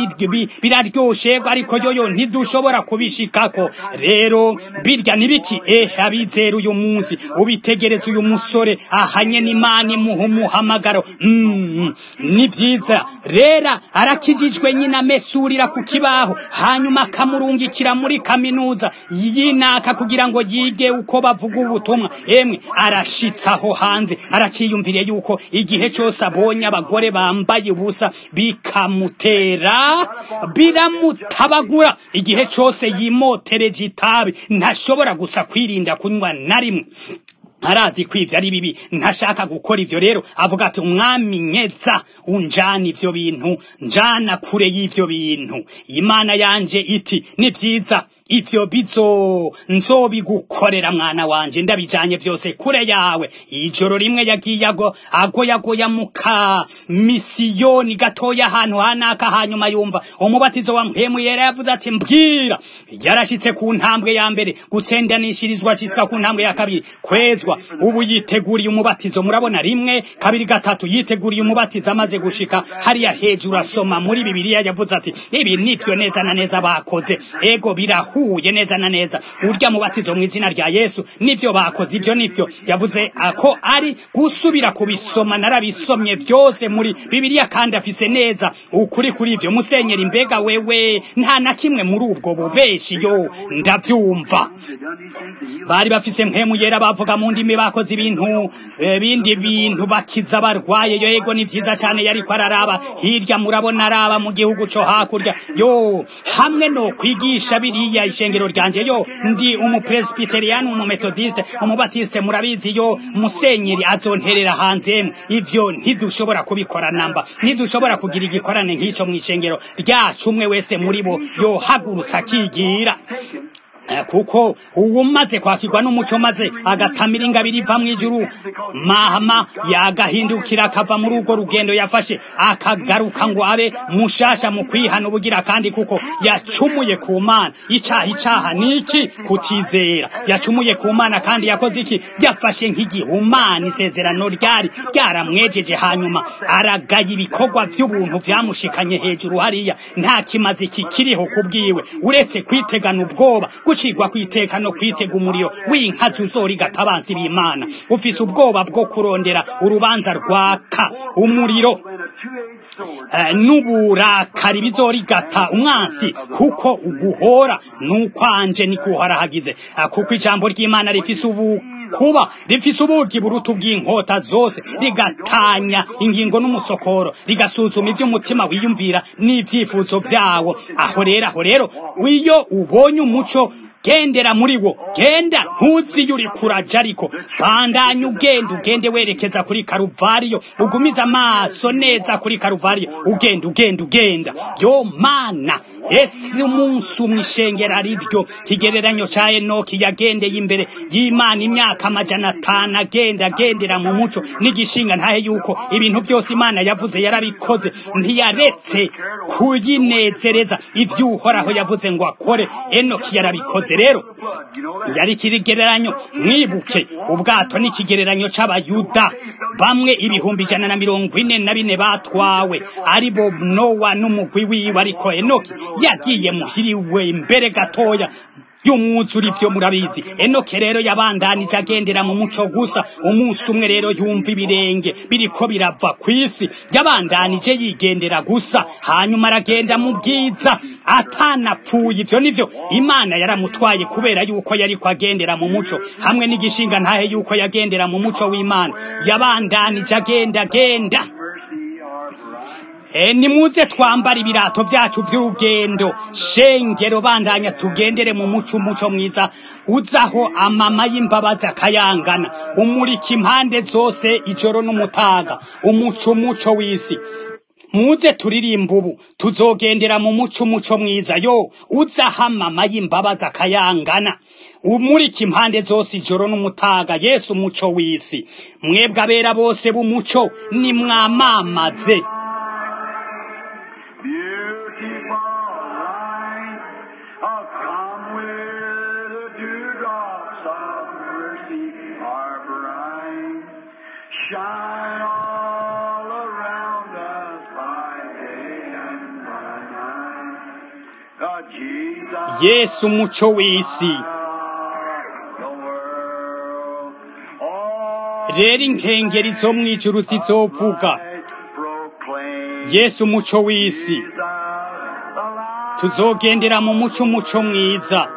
biraryoshe ariko yoyo ntidushobora kubishikako rero birya nibiki eh abizera uyu munsi ubitegereza uyu musore ahanye n'imana imuha umuhamagaro mm, ni vyiza rera arakijijwe nyina amesurira ku kibaho hanyuma akamurungikira muri kaminuza yinaka kugira ngo yige uko bavuga ubutumwa emwe arashitsaho hanze araciyumviriye yuko igihe cyose abonye abagore bambaye ubusa bikamutera biramutabagura igihe cyose yimotereje itabi ntashobora gusa kwirinda kunywa na rimwe arazi ko ivyo ari bibi ntashaka gukora ivyo rero avuga ati umwami nyeza unjana ivyo bintu njana kure y'ivyo bintu imana yanje iti ni vyiza ivyo bizo nzobigukorera mwana wanje ndabijanye vyose kure yawe ijoro rimwe yagiye ago agoyagoya muka misiyoni gatoya ahantu hanaka hanyuma yumva umubatizo wa mpemu yera yavuze ati mbwira yarashitse ku ntambwe ya mbere gutsendanishirizwa citswa ku ntambwe ya kabiri kwezwa ubu yiteguriye umubatizo murabona rimwe kabiri gatatu yiteguriye umubatizo amaze gushika hariya hejuru asoma muri bibiliya yavuze ati ibi nivyo neza na neza bakoze ego birahu huye neza na neza urya mubatizo mu izina rya Yesu nivyo bakoze ivyo nivyo yavuze ko ari gusubira kubisoma narabisomye byose muri Bibiliya kandi afise neza ukuri kuri ivyo musenyeri mbega wewe nta na kimwe muri ubwo bubeshi yo ndavyumva bari bafise mpemu yera bavuga mu ndimi bakoze ibintu bindi bintu bakiza barwaye yo yego ni vyiza cyane yari ko araraba hirya murabona araba mu gihugu co hakurya yo hamwe no kwigisha biriya ishengero ryanje yo ndi umupresbyterian umumethodiste umubatiste murabizi yo musenyeri azonterera hanze ivyo ntidushobora kubikora namba ntidushobora kugira igikorane nk'ico mw'ishengero ryacu umwe wese muri bo yohagurutsa akigira kuko uwumaze kwakirwa n'umuco maze agatamira ingabiri iva mu ijuru mahama yagahindukira akava muri urwo rugendo yafashe akagaruka ngo abe mushasha mu kwihana ubugira kandi kuko yacumuye ku mana icaha icaha niki kutizera yacumuye ku mana kandi yakoze iki yafashe nk'igihumana isezerano ryari ryaramwejeje hanyuma aragaya ibikorwa by'ubuntu vyamushikanye hejuru hariya nta kimazi kikiriho kubwiwe uretse kwitegana ubwoba gucirwa kwiteka no kwitega umuriro w'inkazi uzorigata abansi b'imana ufise ubwoba bwo kurondera urubanza rwaka umuriro eh, n'uburakari bizorigata umwansi kuko uguhora nukwanje nikuhora hagize Ah, kuko ijambo ry'imana rifise ubu kuba rifise ubugi buruta ubw'inkota zose rigatanya ingingo n'umusokoro rigasuzuma ivy'umutima wiyumvira n'ivyifuzo vyawo aho rero aho rero iyo ubonye umuco gendera muri wo genda ntuzi yuri kuraja ariko bandanya ugenda ugende werekeza kuri karuvariyo ugumiza amaso neza kuri karuvariyo ugenda ugenda ugenda yo mana ese umunsi umwe ishengera ariryo kigereranyo ca enoki yagendeye imbere y'imana imyaka amajana atanu agenda agendera mu muco n'igishinga ntahe yuko ibintu byose imana yavuze yarabikoze ntiyaretse kuyinezereza ivy'uhoraho yavuze ngo akore enoki yarabikoze rero yari ikigereranyo mwibuke ubwato n'ikigereranyo c'abayuda bamwe ibihumbi ijana na mirongo ine na bine batwawe ari bo nowa n'umugwi wiwe ariko enoki yagiye muhiriwe imbere gatoya y'umwuzuri byo murabizi enoke rero yabandanije agendera mu muco gusa umunsi umwe rero yumva ibirenge biriko birava ku isi yabandanije yigendera gusa hanyuma aragenda mu bwiza atanapfuye ivyo nivyo imana yaramutwaye kubera yuko yariko agendera mu muco hamwe n'igishinga ntahe yuko yagendera mu muco w'imana yabandanije agenda agenda E, nimuze twambara ibirato vyacu vy'urugendo shengero bandanya tugendere mu muco umuco mwiza uzaho amama y'imbabazi akayangana umurika impande zose ijoro n'umutaga umuco umuco w'isi muze turirimba ubu tuzogendera mu muco umuco mwiza yo uzaho amama y'imbabazi akayangana umurika impande zose ijoro n'umutaga yesu umuco w'isi mwebwe abera bose b'umuco nimwamamaze Beautiful light, oh, come where the dewdrops of mercy are bright. Shine all around us by day and by night. God, Jesus, yesu umuco w'isi the world, all rero inkengeri zo mw'ijuru zizovuga light proclaim yesu umuco w'isi Jesus, the light. tuzogendera mu muco umuco mwiza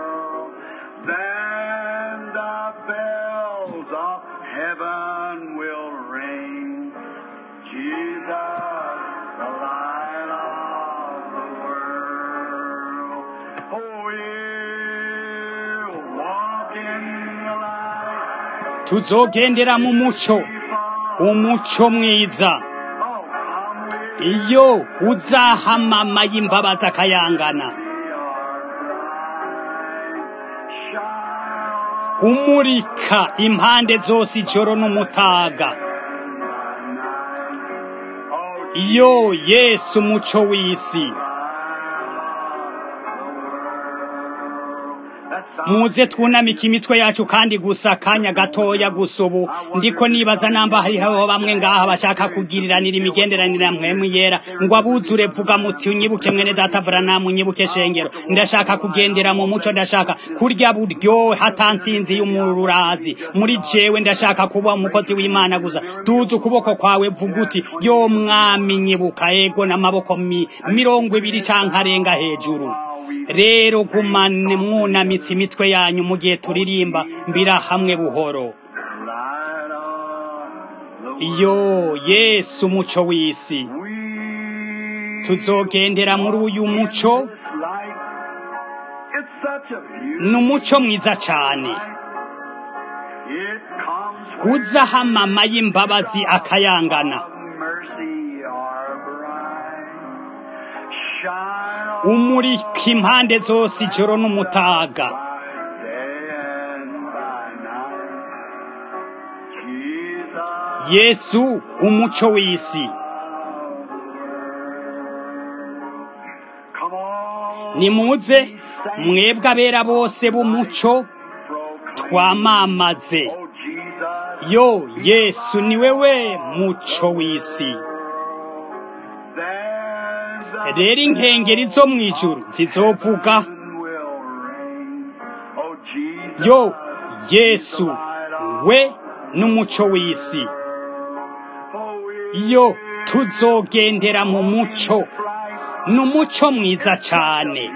Then the bells of heaven will ring. Jesus, the light of the world. Oh, we'll walk in the light. tuzogendera mu muco Before, umuco mwiza oh, come with iyo uzahamama y'imbabazi akayangana shine umurika impande zose ijoro n'umutaga Oh, iyo yesu umuco w'isi muze twunamike imitwe yacu kandi gusa akanya gatoya gusa ubu ndiko nibaza namba hariho bamwe ngaha bashaka kugiriranira imigenderanire mwemu yera ngo abuzure vuga muti unyibuke mwene data Branham unyibuke shengero ndashaka kugendera mu muco ndashaka kurya buryo hatansinzi y'umururazi muri jewe ndashaka kuba umukozi w'Imana gusa duza ukuboko kwawe vuga uti yo mwami nyibuka ego n'amaboko mi, mirongo ibiri canke arenga hejuru rero gumane mwunamitse imitwe yanyu mu gihe turirimba mbira hamwe buhoro light of the iyo yesu umuco w'isi We tuzogendera muri uyu muco this light. It's such a beautiful ni umuco mwiza cyane It comes uzahamama y'imbabazi akayangana from mercy are bright. Shine on umurika impande zose ijoro n'umutaga by day and by night. Jesus, yesu umuco w'isi come on. nimuze mwebwe abera bose b'umuco proclaim. twamamaze Oh, Jesus, yo yesu ni wewe muco w'isi then the rero inkengeri zo mu ijuru zizovuga sun will reign. yo yesu we n'umuco w'isi yo tuzogendera mu muco n'umuco mwiza cyane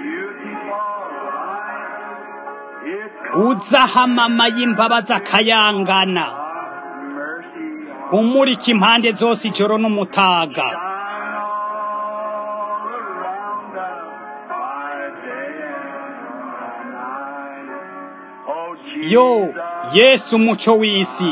uzahamama y'imbabazi akayangana umurika impande zose ijoro n'umutaga yo yesu umuco w'isi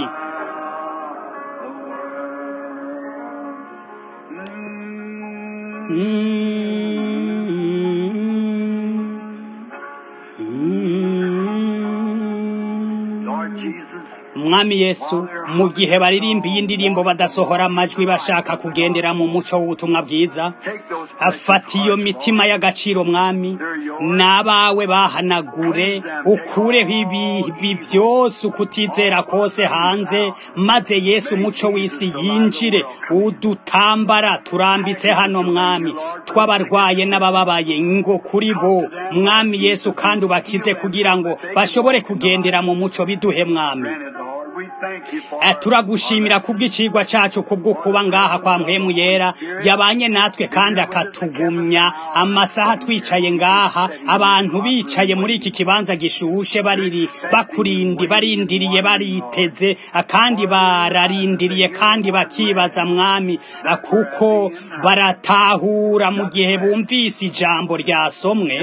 umwami yesu mu gihe baririmba iyi ndirimbo badasohora amajwi bashaka kugendera mu muco w'ubutumwa bwiza afata iyo mitima y'agaciro mwami n'abawe bahanagure ukureho ibi byose ukutizera kose hanze maze yesu umuco w'isi yinjire udutambara turambitse hano mwami twabarwaye n'abababaye ngo kuri bo mwami yesu kandi ubakize kugira ngo bashobore kugendera mu muco biduhe mwami turagushimira kubw'icigwa cacu kubwo kuba ngaha kwa mpwemu yera yabanye natwe kandi akatugumya amasaha twicaye ngaha abantu bicaye muri iki kibanza gishushe bariri bakurindi barindiriye bariteze kandi bararindiriye kandi bakibaza mwami kuko baratahura mu gihe bumvise ijambo ryasomwe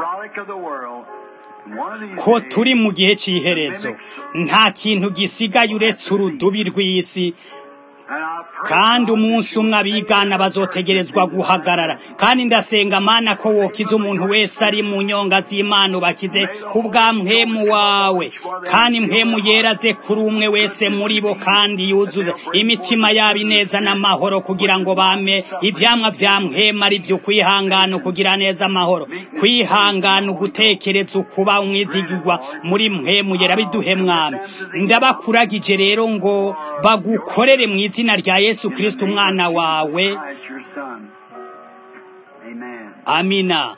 ko turi mu gihe cy'iherezo nta kintu gisigaye uretse urudubi rw'isi kandi umunsi umwe abigana bazotegerezwa guhagarara kandi ndasenga mana ko wokiza umuntu wese ari mu nyonga z'imana ubakize ku bwa mpemu wawe kandi mpemu yeraze kuri umwe wese muri bo kandi yuzuze imitima yabo ineza n'amahoro kugira ngo bame ivyamwa vya mpemu ari vyo kwihangana kugira neza amahoro kwihangana ugutekereza ukuba umwizigirwa muri mpemu yera biduhe mwami ndabakuragije rero ngo bagukorere mu izina rya yesu kristo umwana wawe amina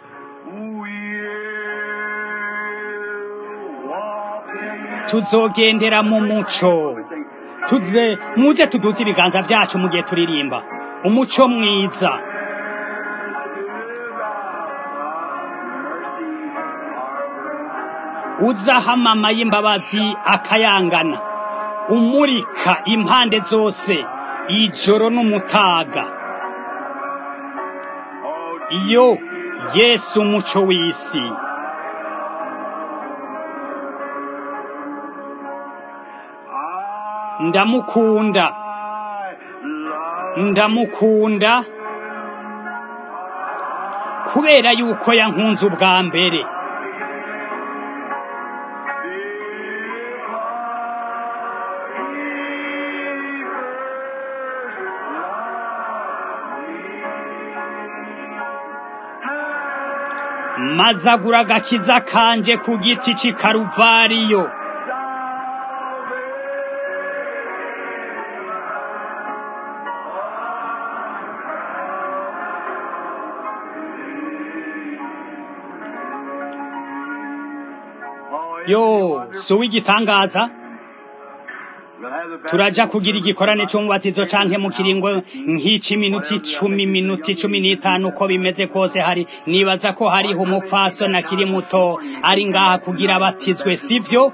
tuzogendera mu muco tuze muze tuduze ibiganza byacu mu gihe turirimba umuco mwiza uzahamama y'imbabazi akayangana umurika impande zose ijoro n'umutaga iyo yesu umuco w'isi ndamukunda ndamukunda kubera yuko yankunze ubwa mbere mazagura agakiza kanje ku giti c'i karuvariyo yo si uw'igitangaza turaja kugira igikorane cy'umubatizo canke mu kiringo nk'ici minota icumi minota icumi n'itanu uko bimeze kose hari nibaza ko hariho umupfaso na kiri muto ari ngaha kugira abatizwe sivyo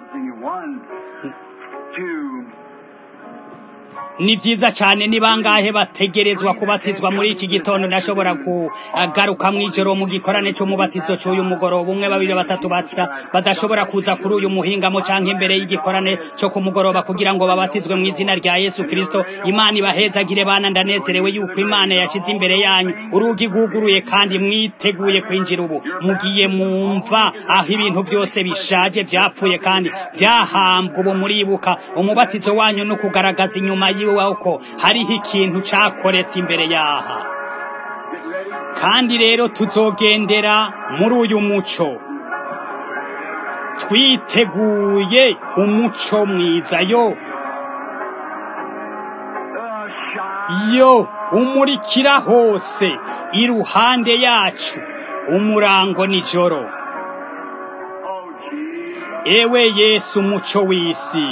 ni vyiza cane ni bangahe bategerezwa kubatizwa muri iki gitondo ndashobora kugaruka mw'ijoro mu gikorane c'umubatizo c'uyu mugoroba umwe babiri batatu badashobora kuza kuri uyu muhingamo canke imbere y'igikorane co ku mugoroba kugira ngo babatizwe mu izina rya yesu kristo imana ibahezagire bana ndanezerewe yuko imana yashize imbere yanyu urugi rwuguruye kandi mwiteguye kwinjira ubu mugiye mumva aho ibintu vyose bishaje vyapfuye kandi vyahambwa ubu muribuka umubatizo wanyu no kugaragaza inyuma ko hariho ikintu cyakoretse imbere yaha kandi rero tuzogendera muri uyu muco twiteguye umuco mwiza yo yo umurikira hose iruhande yacu umurango nijoro ewe yesu umuco w'isi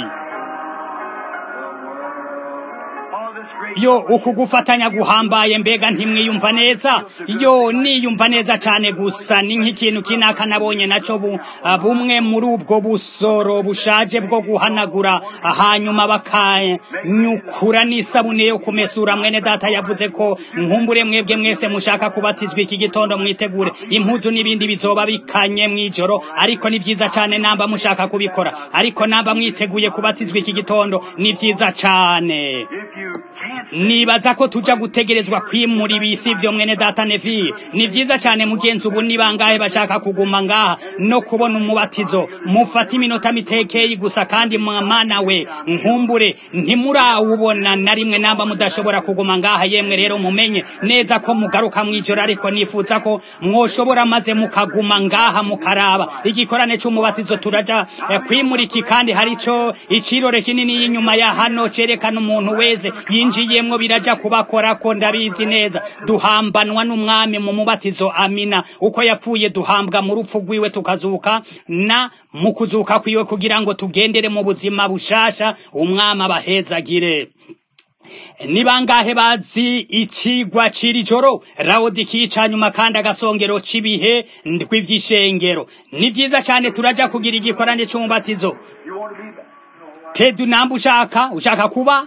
All this great yo uku gufatanya guhambaye mbega ntimwiyumva neza yo niyumva neza cyane gusa ni nk'ikintu kinaka nabonye naco bu, ah, bumwe muri ubwo busoro bushaje bwo guhanagura ah, hanyuma bakanyukura n'isabune yo kumesura mwene data yavuze ko nkumbure mwebwe mwese mushaka kubatizwa iki gitondo mwitegure impuzu n'ibindi bizoba bikanye mw'ijoro ariko ni vyiza cane namba mushaka kubikora ariko namba mwiteguye kubatizwa iki gitondo ni vyiza cane If you can't nibaza ko tuja gutegerezwa kwimura ibisi vyo mwene data nevi ni vyiza cyane mugenzi ubu ni bangahe bashaka kuguma ngaha no kubona umubatizo mufata iminota mitekeye gusa kandi mwana we nkumbure ntimurawubona na rimwe namba mudashobora kuguma ngaha yemwe rero mumenye neza ko mugaruka mw'ijoro ariko nifuza ko mwoshobora maze mukaguma ngaha mukaraba igikorane c'umubatizo turaja eh, kwimura iki kandi harico icirore kinini y'inyuma ya hano cerekana umuntu wese yinjiyemwo biraja kubakora ko ndabizi neza duhambanwa n'umwami mu mubatizo amina uko yapfuye duhambwa mu rupfu rwiwe tukazuka na mu kuzuka kwiwe kugira ngo tugendere mu buzima bushasha umwami abahezagire ni bangahe bazi ikigwa c'iri joro rawodikiyi ca nyuma kandi agasongero c'ibihe ndw'ivy'ishengero ni vyiza cane turaja kugira igikorane c'umubatizo you want to be tedu namba ushaka ushaka kuba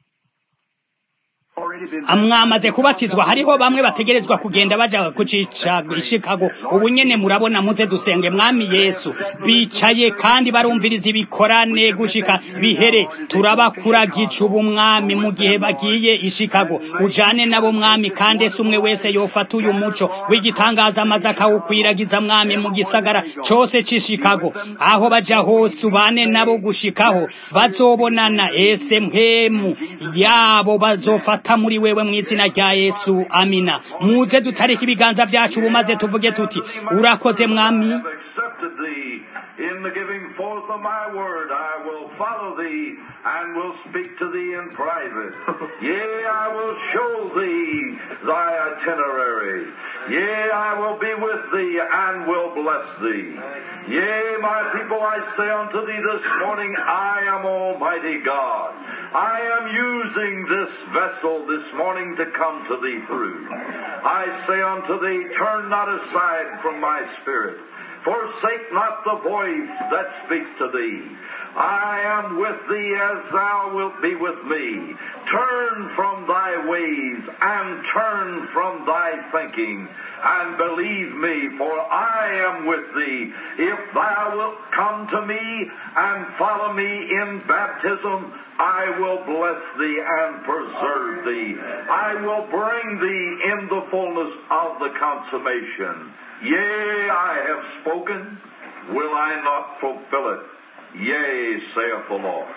already been mwamaze kubatizwa hariho bamwe bategerezwa kugenda baja kucica ishikago ubu nyene murabona muze dusenge mwami yesu bicaye kandi barumviriza ibikorane gushika bihere turabakuragica ubu mwami mu gihe bagiye ishikago ujane nabo mwami kandi ese umwe wese yofata uyu muco w'igitangaza amaze akawukwiragiza mwami mu gisagara cose c'ishikago aho baja hose ubane nabo gushikaho bazobonana ese mpemu yabo bazofata muri wewe mu izina rya yesu amina muze dutarika ibiganza vyacu ubu maze tuvuge tuti urakoze mwami have accepted thee in the giving forth of my word. I will follow thee and will speak to thee in private. Yea, I will show thee thy itinerary. Yea, I will be with thee and will bless thee. Yea, my people, I say unto thee this morning, I am Almighty God. I am using this vessel this morning to come to thee through. I say unto thee, turn not aside from my spirit. Forsake not the voice that speaks to thee. I am with thee as thou wilt be with me. Turn from thy ways and turn from thy thinking and believe me, for I am with thee. If thou wilt come to me and follow me in baptism, I will bless thee and preserve thee. I will bring thee in the fullness of the consummation. Yea, I have spoken. Will I not fulfill it? Yea, saith the Lord.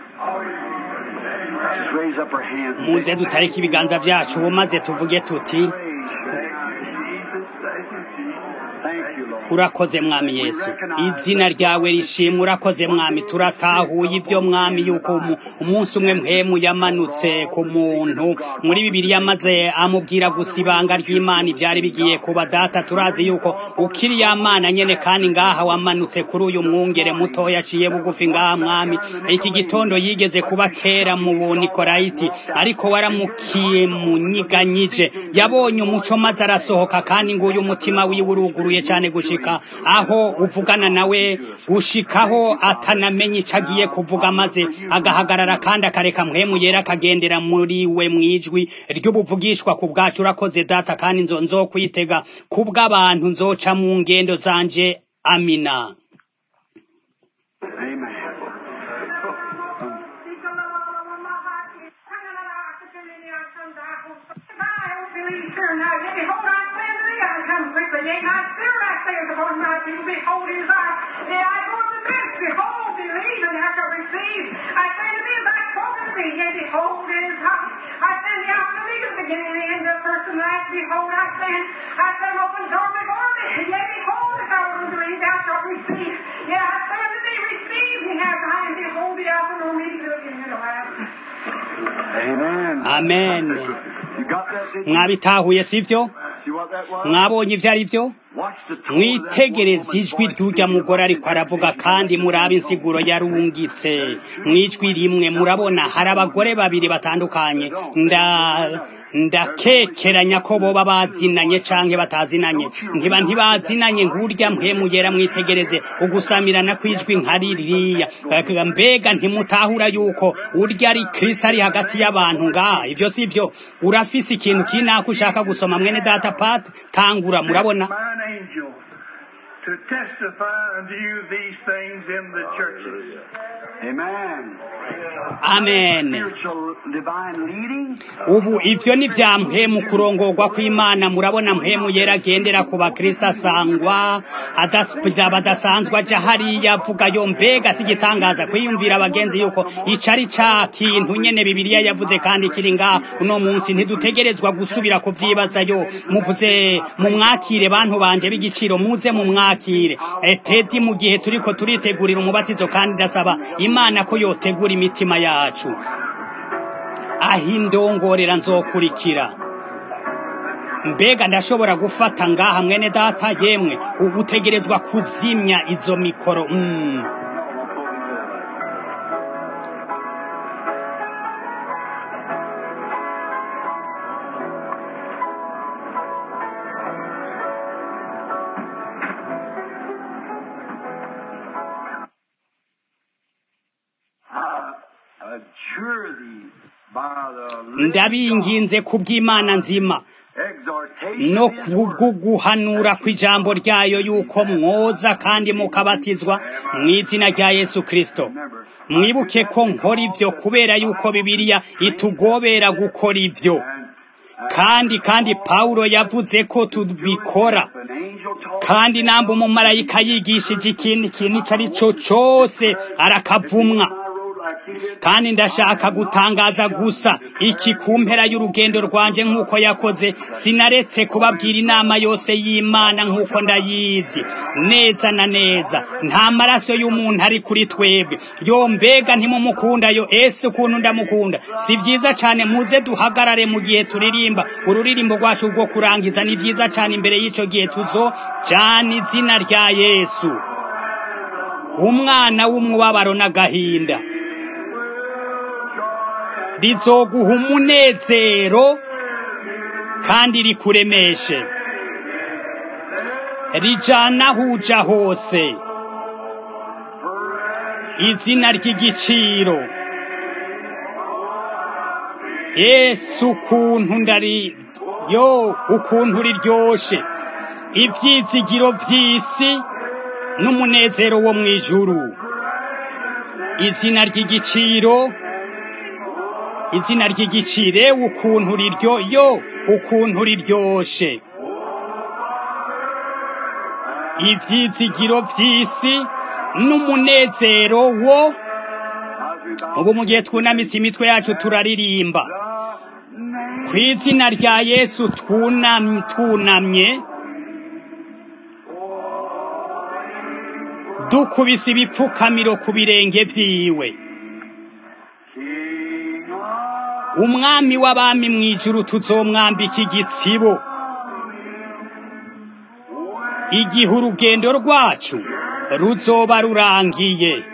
Just raise up her hands. muze dutarika ibiganza vyacu ubu maze tuvuge tuti Thank you, Lord. urakoze mwami yesu izina ryawe rishimwe urakoze mwami turatahuye ivyo mwami yuko umu- umunsi umwe mpemu yamanutse ku muntu muri bibiri yamaze amubwira gusa ibanga ry'imana ivyari bigiye kuba data turazi yuko ukiri ya mana nyene kandi ngaha wamanutse kuri uyu mwungere mutoya aciye bugufi ngaha mwami iki gitondo yigeze kuba kera mu bunikolayiti ariko waramukiye munyiganyije yabonye umuco maze arasohoka kandi nguyu umutima wiwe uruguruye cyane gushika aho uvugana nawe gushikaho atanamenye ico agiye kuvuga maze agahagarara kandi akareka mpwemu yera akagendera muri we mwijwi ry'ubuvugishwa ku bwacu urakoze data kandi nzo nzokwitega kubw'abantu nzoca mu ngendo zanje amina Amen. Behold, I stand, I stand open door before me. Yea, behold, if thou wilt believe, thou shalt receive. Yeah, I stand to thee, receive me now, and behold the Alpha and Omega, the beginning and the last. Amen. amen You got that? Did you? mwabitahuye sivyo See what that was? mwabonye ivyo ari vyo Watch mwitegereze ijwi ry'urya mugore ariko aravuga kandi murabe insiguro yarungitse mwijwi rimwe murabona hari abagore babiri batandukanye nda ndakekeranya ko boba bazinanye canke batazinanye ntiba ntibazinanye ngurya mpemu yera mwitegereze ugusamirana kwijwi nka ririya mbega ntimutahura yuko urya ari kristo ari hagati y'abantu ngaha ivyo si vyo urafise ikintu kinaka ushaka gusoma mwene data pat tangura murabona Mine angel to testify unto you these things in the churches. Amen. amen Spiritual divine leading. ubu ivyo ni vya mpemu kurongorwa kw'imana murabona mpemu yera agendera ku bakristo asangwa adas- badasanzwe aja hariya avuga yo mbega si igitangaza kwiyumvira abagenzi yuko ico ari ca kintu nyene bibiliya yavuze kandi kiri ngaha uno munsi ntidutegerezwa gusubira kuvyibazayo muvuze mumwakire bantu banje b'igiciro muze mumwakire Eh, tedi mu gihe turiko turitegurira umubatizo kandi ndasaba imana ko yotegura imitima yacu aho indongorera nzokurikira mbega ndashobora gufata ngaha mwene data yemwe ubu utegerezwa kuzimya izo mikoro mm. I adjure thee by the living ndabinginze kubw'imana nzima God, exhortation no of his word, kubw'uguhanura kw'ijambo ryayo yuko mwoza kandi mukabatizwa mu izina rya yesu kristo mwibuke ko nkora ivyo kubera yuko bibiliya itugobera gukora ivyo kandi kandi pawulo yavuze ko tubikora an angel told kandi namba umumarayika yigishije ikintu ikintu ico ari cyo cose arakavumwa I wrote like he did. kandi ndashaka gutangaza gusa iki ku mpera y'urugendo rwanje nk'uko yakoze sinaretse kubabwira inama yose y'imana nk'uko ndayizi neza na neza nta maraso y'umuntu ari kuri twebwe yo mbega ntimumukunda yo ese ukuntu ndamukunda si vyiza cane muze duhagarare mu gihe turirimba ururirimbo rwacu rwo kurangiza ni vyiza cane imbere y'ico gihe tuzo jana izina rya yesu umwana w'umubabaro n'agahinda rizoguha umunezero kandi rikuremeshe rijana aho uja hose izina ry'igiciro yesu ukuntu ndari yo ukuntu riryoshe ivyizigiro vy'isi n'umunezero wo mw'ijuru izina ry'igiciro izina ry'igicire ukuntu riryo yo ukuntu riryoshe ivyizigiro vy'isi n'umunezero wo ubu mu gihe twunamitse imitwe yacu turaririmba ku izina rya yesu twunam- twunamye dukubise ibipfukamiro ku birenge vyiwe umwami w'abami mw'ijuru tuzomwambika igitsibo igihe urugendo rwacu ruzoba rurangiye